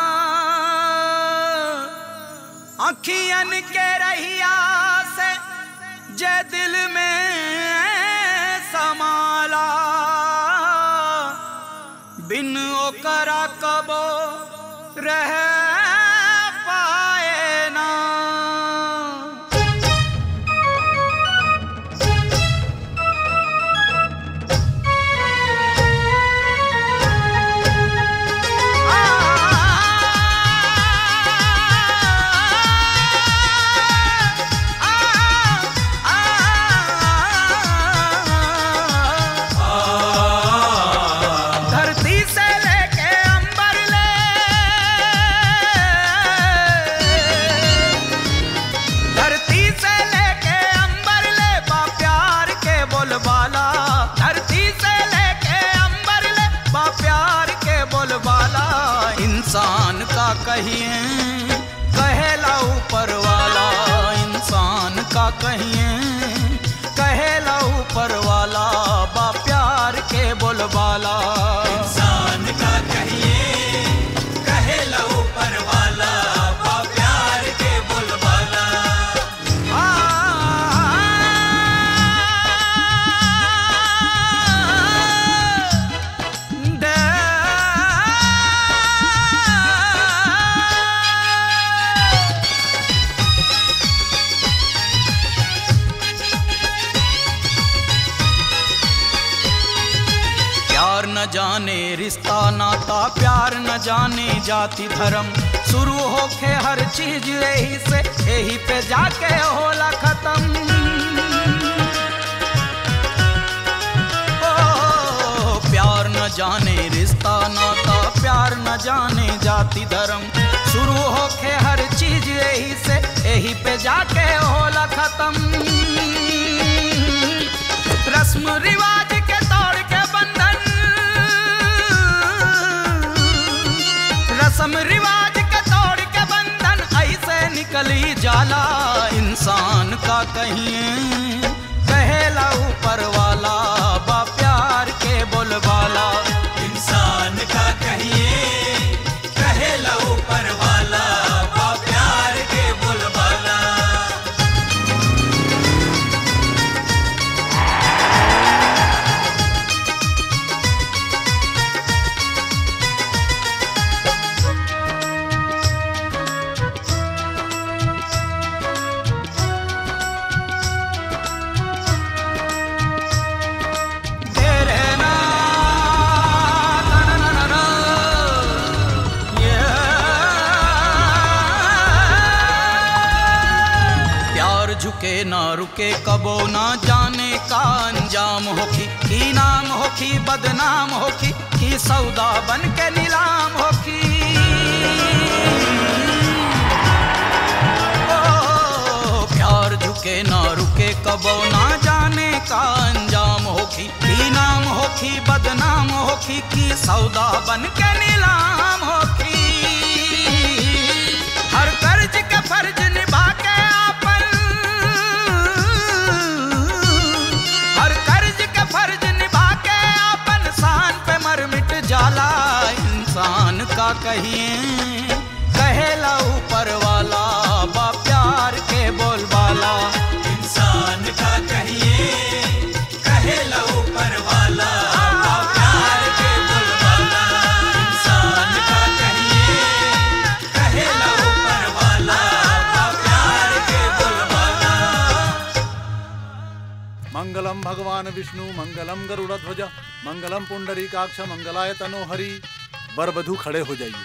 अखियन के रहिया से जे दिल में समाला बिन ओकरा कबो रह पाए ना धरती से लेके अंबर ले धरती से लेके अंबर ले बा प्यार के बोलबाला धरती से लेके अंबर ले बा प्यार के बोलबाला इंसान का कहिए कहेला ऊपर वाला इंसान का कहिए कहेला ऊपर वाला बा प्यार के बोलबाला इंसान का कहिए कहेला ऊपर वाला बा प्यार के बोलबाला प्यार न जाने रिश्ता नाता प्यार न जाने जाति धर्म शुरू होके हर चीज यही से यही पे जाके होला खत्म ओ, प्यार न जाने रिश्ता नाता प्यार न जाने जाति धर्म शुरू होके हर चीज यही से यही पे जाके होला खत्म रस्म रिवाज के तोड़ के बंधन रस्म रिवाज के तोड़ के बंधन ऐसे निकली जाला इंसान का कहिए कहेला ऊपर वाला बा प्यार के बोलबाला इंसान का कहिए कहेला ऊपर वाला बा प्यार के बोलबाला तेरे ना ना ना ना ना ना ये प्यार झुके ना रुके कबो ना जाने का अंजाम होखी की नाम होखी बदनाम होखी की सौदा बन के नीलाम होखी ओ, प्यार झुके ना रुके कबो ना जाने का अंजाम होखी की नाम होखी बदनाम होखी की सौदा बन के नीलाम होखी हर कर्ज के फर्ज निभा के आपन हर कर्ज के फर्ज निभा के आपन शान पे मर मिट जाला इंसान का कहिए कहेला ऊपर वाला बा प्यार के बोलबाला इंसान का कहिए कहेला ऊपर वाला बा प्यार के बोलबाला इंसान का कहिए कहेला ऊपर वाला बा प्यार के बोलबाला मंगलम भगवान विष्णु मंगलम गरुड़ ध्वज मंगलम पुंडरीकाक्ष मंगलाय तनोहरि वर वधु खड़े हो जाइए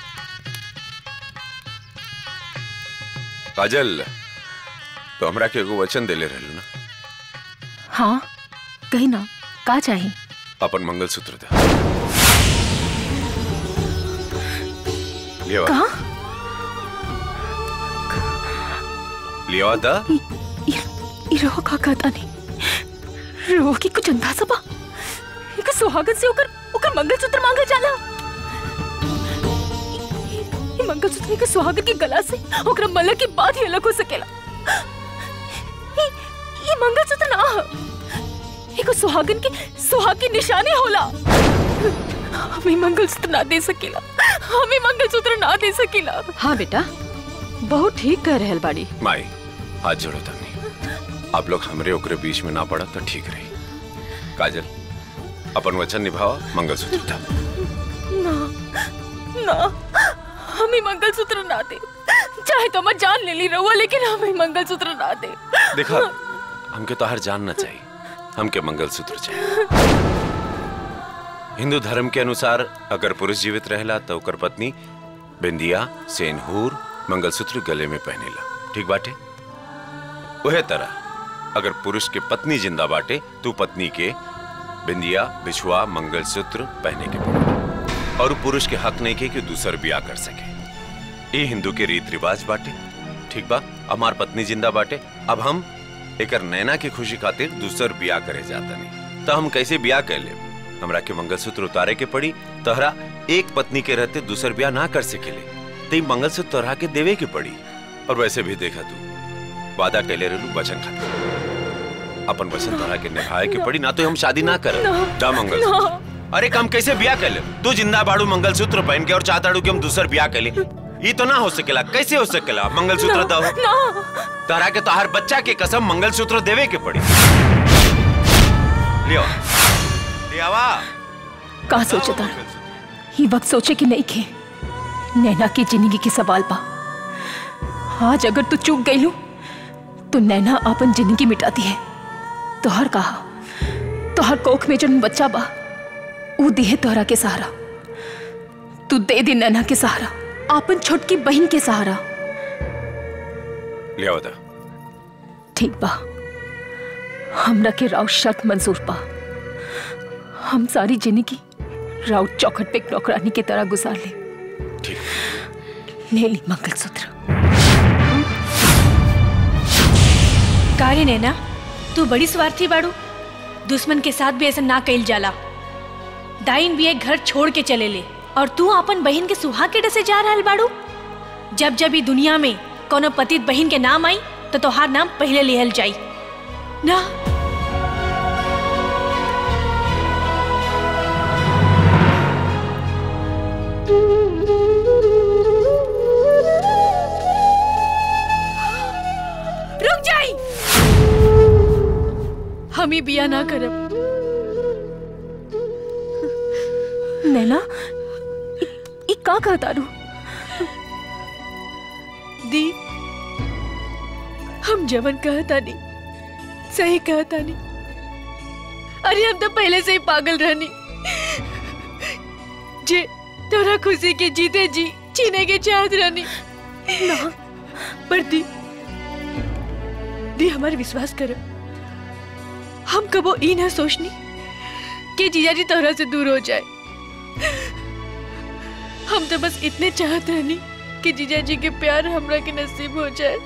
काजल तो हमरा के एगो वचन देले रहलू ना हाँ कही ना का चाहिए अपन मंगलसूत्र दे लिया कहा लिया दा ई रोह का कहता नहीं रोह की कुछ अंदाजा बा एक सुहागन से ओकर ओकर मंगलसूत्र मांगल जाला ई मंगलसूत्र के सुहागन के गला से ओकरा मलक की बात ही अलग हो सकेला ई ई मंगलसूत्र ना ह एगो सुहागन के सुहाग की निशानी होला हमें मंगलसूत्र ना दे सकेला हमें मंगलसूत्र ना दे सकेला हाँ बेटा बहुत ठीक कह रहल बाड़ी माई हाथ जोड़ो तनी आप लोग हमरे ओकरे बीच में ना पड़ा तो ठीक रही काजल अपन वचन निभाओ मंगलसूत्र था ना ना हमें मंगलसूत्र ना दे चाहे तो मैं जान ले ली रहुआ लेकिन हमें मंगलसूत्र ना दे देखा हमके तो हर जानना चाहिए हमके मंगलसूत्र चाहिए हिंदू धर्म के अनुसार अगर पुरुष जीवित रहेला तो ओकर पत्नी बिंदिया सेनहूर मंगलसूत्र गले में पहनेला ठीक बाटे वह तरह अगर पुरुष के पत्नी जिंदा बाटे तो पत्नी के बिंदिया बिछुआ मंगलसूत्र पहने के पड़े और पुरुष के हक नहीं के कि दूसर ब्याह कर सके ये हिंदू के रीत रिवाज बाटे ठीक बा हमार पत्नी जिंदा बाटे अब हम एकर नैना की खुशी खातिर दूसर ब्याह करे जाता नहीं तो हम कैसे ब्याह कर ले हमरा के मंगलसूत्र उतारे के पड़ी तोहरा एक पत्नी के रहते दूसर ब्याह ना कर सकेले ते मंगलसूत्र तोहरा के देवे के पड़ी और वैसे भी देखा तू वादा कैले रहलू वचन खातिर अपन वचन तोहरा के निभाए के पड़ी ना तो हम शादी ना कर दा मंगलसूत्र अरे कम कैसे ब्याह कर ले तू जिंदा बाड़ू मंगलसूत्र पहन के और चाहताड़ू कि हम दूसर ब्याह कर ले ये तो ना हो सकेला कैसे हो सकेला मंगलसूत्र दो तोहरा के तोहर बच्चा के कसम मंगलसूत्र देवे के पड़ी लियो लियावा का सोचता ही वक्त सोचे कि नहीं खे नैना की जिंदगी के सवाल बा आज अगर तू चूक गई लू तो नैना अपन जिंदगी मिटाती है तोहर कहा तोहर कोख में जो बच्चा बा ऊ दिहे तोहरा के सहारा तू दे दे नैना के सहारा अपन छोटकी बहन के सहारा लियावा दा ठीक बा हमरा के राउत शर्त मंजूर बा हम सारी जिंदगी राउत चौखट पे एक नौकरानी की तरह गुजार ले ले ली मंगलसूत्र कारे नैना तू बड़ी स्वार्थी बाड़ू दुश्मन के साथ भी ऐसा ना कइल जाला दाइन भी एक घर छोड़ के चले ले और तू अपन बहन के सुहाग के डसे जा रहल बाड़ू जब जब ई दुनिया में कोनो पतित बहन के नाम आई तो तोहार नाम पहले लिहल जाई ना रुक जाई हम ही बिया ना करब नैना ई ई का कहता रू दी हम जवन कहता नहीं सही कहता नहीं अरे हम तो पहले से ही पागल रहनी जे तोरा खुशी के जीते जी छीने के चाहत रहनी ना पर दी दी हमारे विश्वास करो हम कबो ई ना सोचनी कि जीजाजी तोहरा से दूर हो जाए हम तो बस इतने चाहत रहनी कि जीजाजी के प्यार हमरा के नसीब हो जाए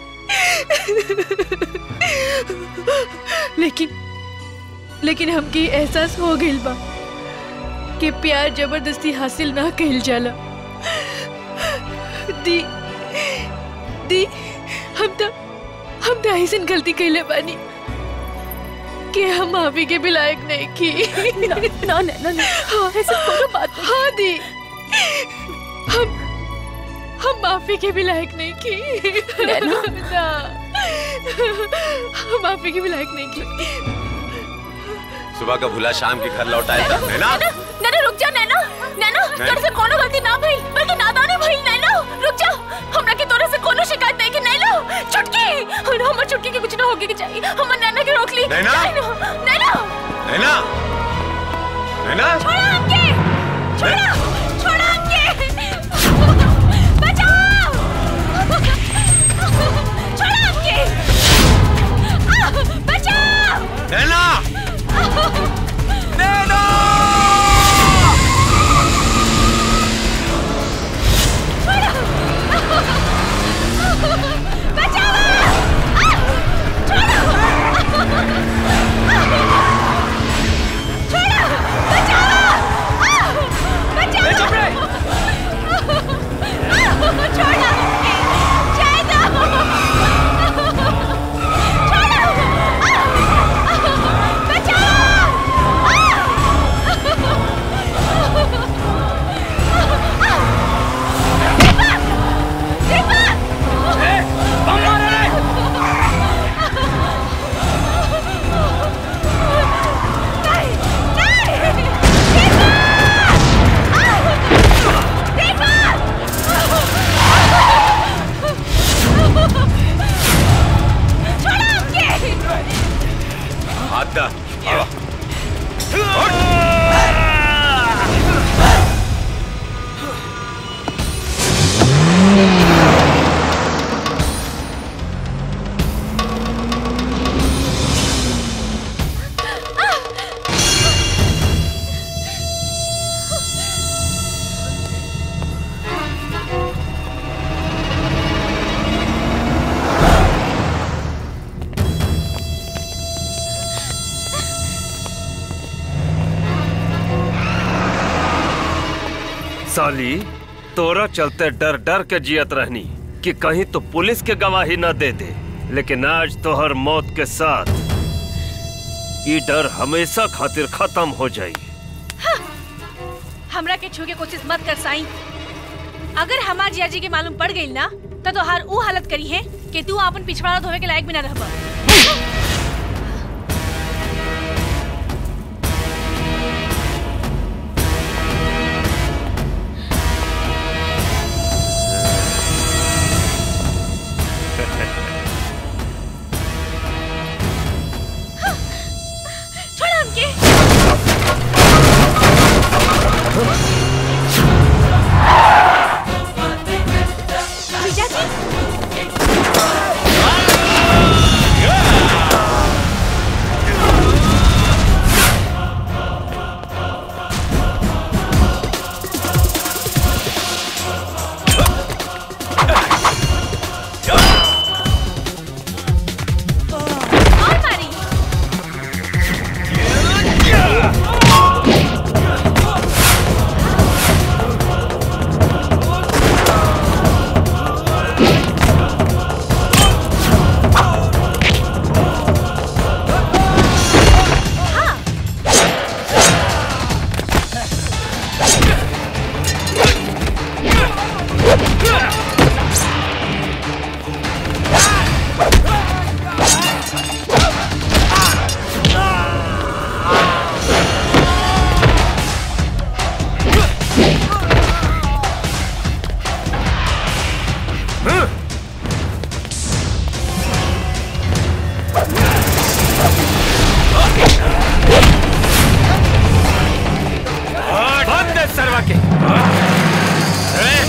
लेकिन लेकिन हमके एहसास हो गइल बा कि प्यार जबरदस्ती हासिल ना कइल जाला दी दी हम तो हम तो ऐसन गलती कइले बानी कि हम माफी के भी लायक नहीं की ना ना ना, ना। हाँ, ऐसा कोनो बात नहीं हाँ दी हम हम माफी के भी लायक नहीं की नैना। ना हम माफी के भी लायक नहीं की सुबह का भूला शाम के घर लौट आया था है ना नैना रुक जा नैना नैना तोरे से कोनो गलती ना भइल बल्कि नादानी भइल नैना रुक जा हमरा के तोरे से कोनो शिकायत नहीं कि नैना छुटकी और हमर छुटकी के कुछ ना होगे के चाहिए हमर नैना के रोक ली नैना? नैना नैना नैना छोड़ा हमके छोड़ा छोड़ा हमके बचाओ छोड़ा हमके आह, बचाओ नैना नैना बचाओ साली तोरा चलते डर डर के जियत रहनी कि कहीं तो पुलिस के गवाही न दे दे लेकिन आज तोहर मौत के साथ ये डर हमेशा खातिर खत्म हो जाई हमरा के छू के कोशिश मत कर साईं अगर हमार जिया जी के मालूम पड़ गई ना तो तोहार ऊ हालत करी है कि तू अपन पिछवाड़ा धोवे के लायक भी ना रहबा छोड़ हमके जीजा जी और मारी बंद है सरवा के ए!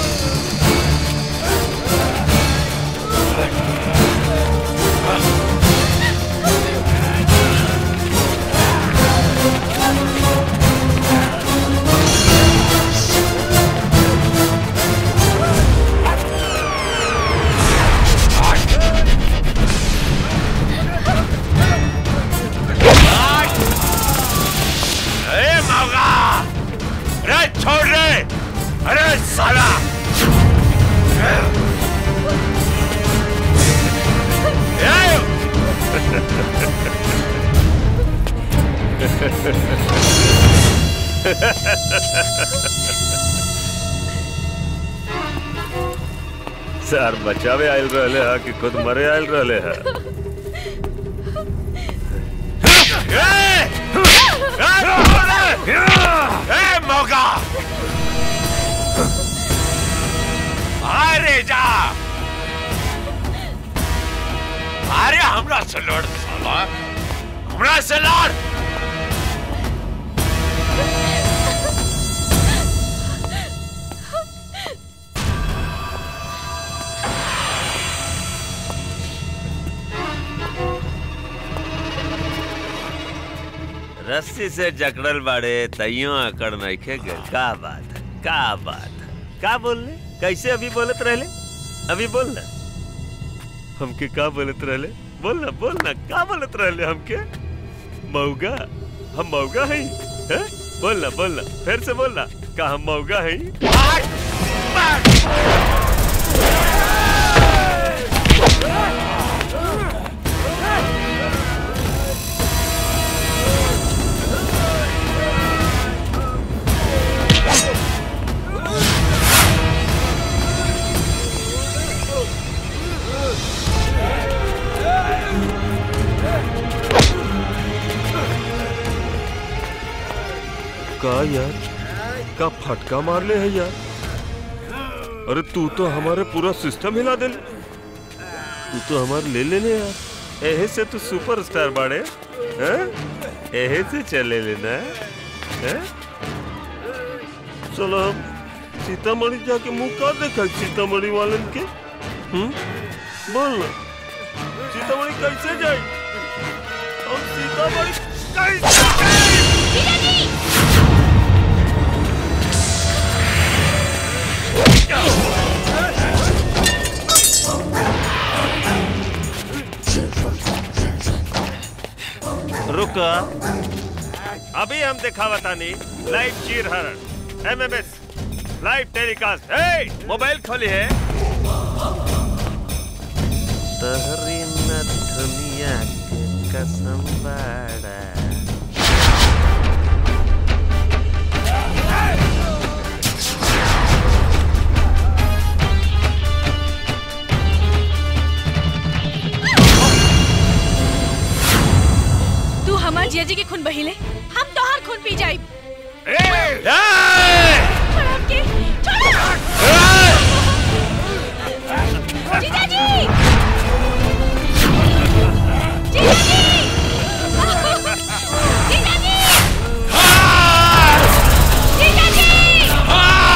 ए मौगा अरे छोड़ रे अरे साला सर बचावे आयल रहले हा कि खुद मरे आयल रहले हा ए मौका अरे जा अरे हमरा से लड़ साला हमरा से लड़ रस्सी से जकड़ल बाड़े तइयो अकड़ नइखे गए का बात है का बात है का बोलले कैसे अभी बोलत रहले अभी बोल ना हमके का बोलत रहले बोल ना बोल ना का बोलत रहले हमके मौगा हम मौगा हई हैं बोल ना बोल ना फिर से बोल ना का हम मौगा हई का यार का फटका मार ले है यार अरे तू तो हमारे पूरा सिस्टम हिला दे तू तो हमारे ले ले ले यार एहे से तू सुपरस्टार बाड़े हैं एहे से चले लेना हैं चलो हम सीतामढ़ी जाके मुंह का देखा सीतामढ़ी वालन के हम्म बोल ना सीतामढ़ी कैसे जाए हम सीतामढ़ी कैसे रुका अभी हम दिखावतानी लाइव चीर हरण एमएमएस लाइव टेलीकास्ट ए मोबाइल खोली है तहरी न दुनिया के कसम बाड़ा तू हमार जिया जी के खून बहिले हम तोहार खून पी जाई जीजा जी जीजा जी जीजा जी जीजा जी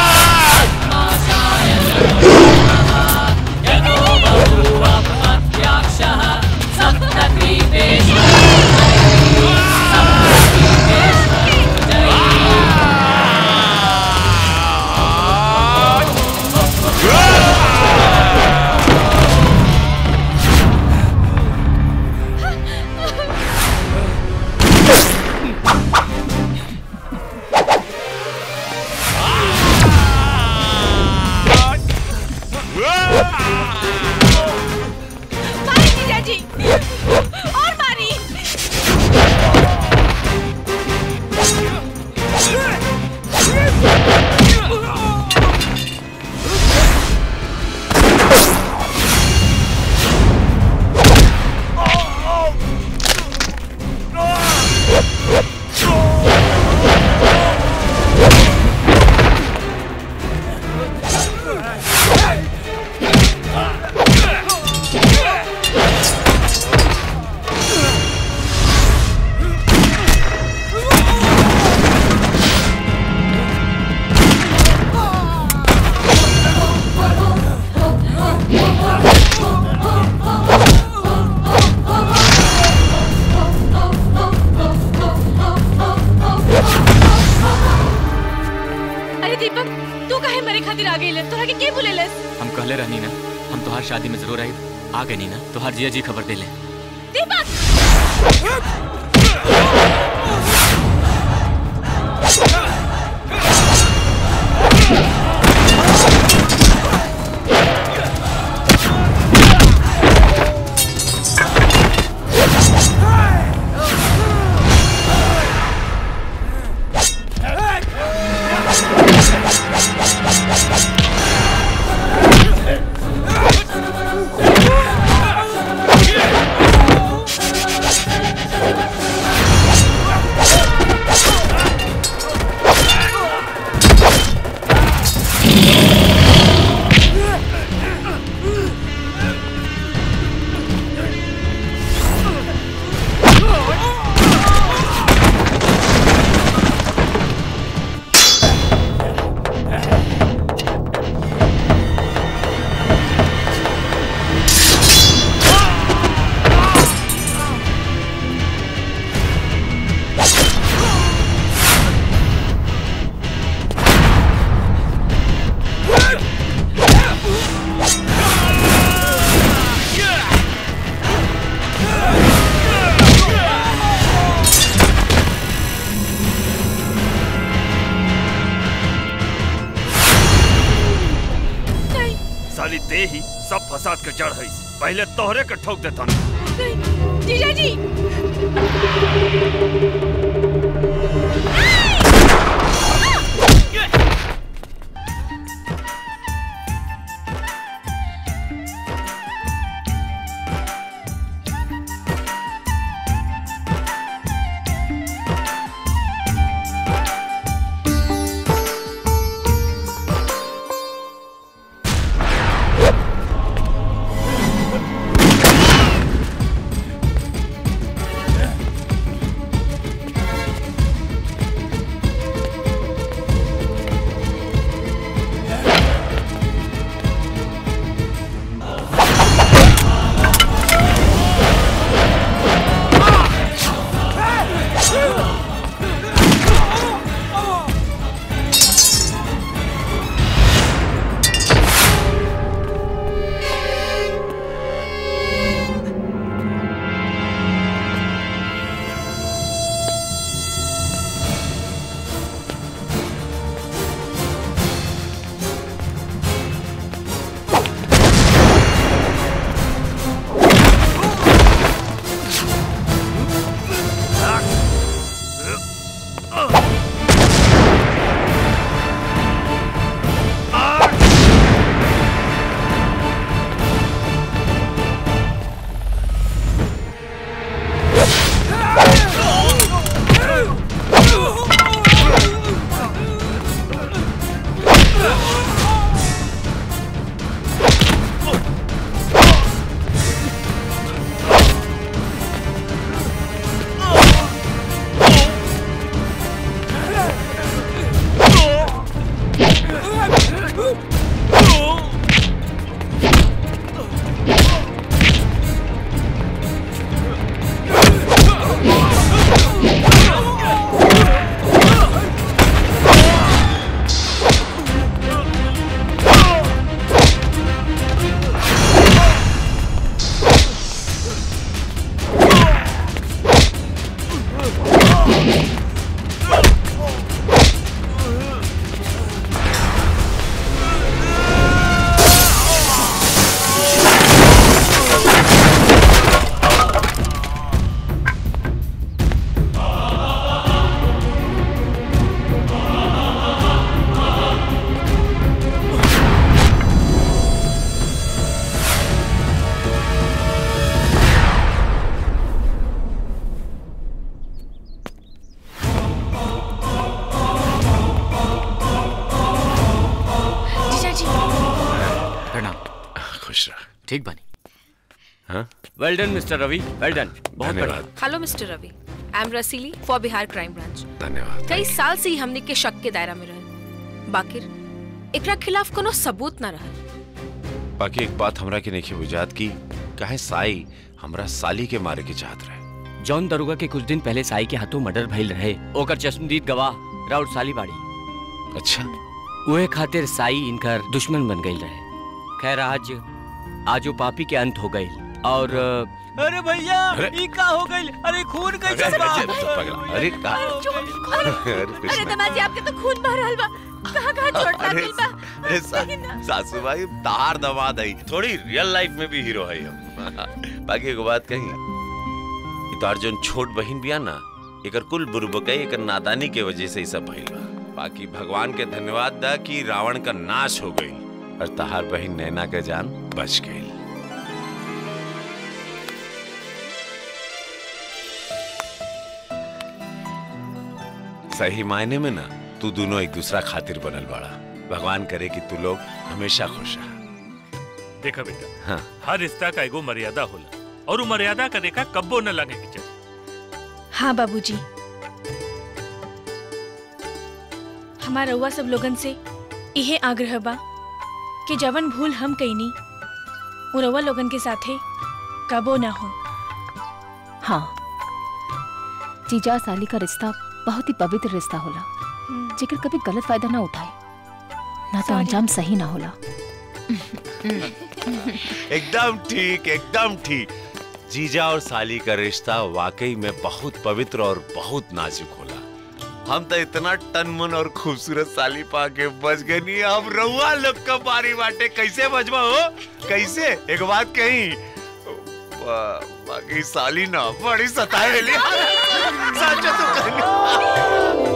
मारी जीजा जी और मारी अरे दीपक तू काहे मरे खातिर आ गइल तोरा के के बुलेलस हम कहले रहनी ना हम तोहार शादी में जरूर आई आ गई ना तोहार जिया जी खबर दे ले दीपक साली ते ही सब फसाद के जड़ है पहले तोहरे के ठोक देता जीजा जी खुश रह ठीक बानी हाँ well done mister Ravi well done बहुत बढ़िया धन्यवाद hello mister Ravi I am Rasili for Bihar crime branch धन्यवाद कई साल से ही हमने के शक के दायरा में रहे बाकिर एकरा खिलाफ कोनो सबूत ना रहा बाकी एक बात हमरा के नहीं बुझात की काहे साई हमरा साली के मारे के चाहत रहे जॉन दरोगा के कुछ दिन पहले साई के हाथों मर्डर भइल रहे ओकर चश्मदीद गवाह राउत साली बाड़ी अच्छा उहे खातिर साई इनकर दुश्मन बन गई रहे खैर आज आज वो पापी के अंत हो गई और अरे भैया अरे- ई का हो गई अरे खून अरे, अरे, अरे, पगला, अरे का अरे कुछ अरे नहीं। दमाजी आपके तो खून बह रहल बा कहां कहां चोट अरे लागल बा अरे सा, सासू भाई तार दमाद है थोड़ी रियल लाइफ में भी हीरो है हम बाकी एगो बात कही ई तार जोन छोट बहन बिया ना एकर कुल बुरबकई एकर नादानी के वजह से ही सब भइल बा बाकी भगवान के धन्यवाद दा कि रावण का नाश हो गई और तहार बहन नैना के जान बच गई सही मायने में ना तू दोनों एक दूसरा खातिर बनल बाड़ा भगवान करे कि तू लोग हमेशा खुश रह देखा बेटा हाँ हर रिश्ता का एगो मर्यादा होला और वो मर्यादा का देखा कब्बो न लगे के चाहिए हाँ बाबूजी हमारा रउआ सब लोगन से इहे आग्रह बा कि जवन भूल हम कईनी वो रउआ लोगन के साथे कबो ना हो हाँ जीजा साली का रिश्ता बहुत ही पवित्र रिश्ता होला जेकर कभी गलत फायदा ना उठाए ना तो Sorry. अंजाम सही ना होला एकदम ठीक एकदम ठीक जीजा और साली का रिश्ता वाकई में बहुत पवित्र और बहुत नाजुक होला हम तो इतना तन मन और खूबसूरत साली पा के बच गए नहीं हम रउआ लोग का बारी बाटे कैसे बचवा हो कैसे एक बात कही बा- बाकी साली ना बड़ी सताए सच तो कहनी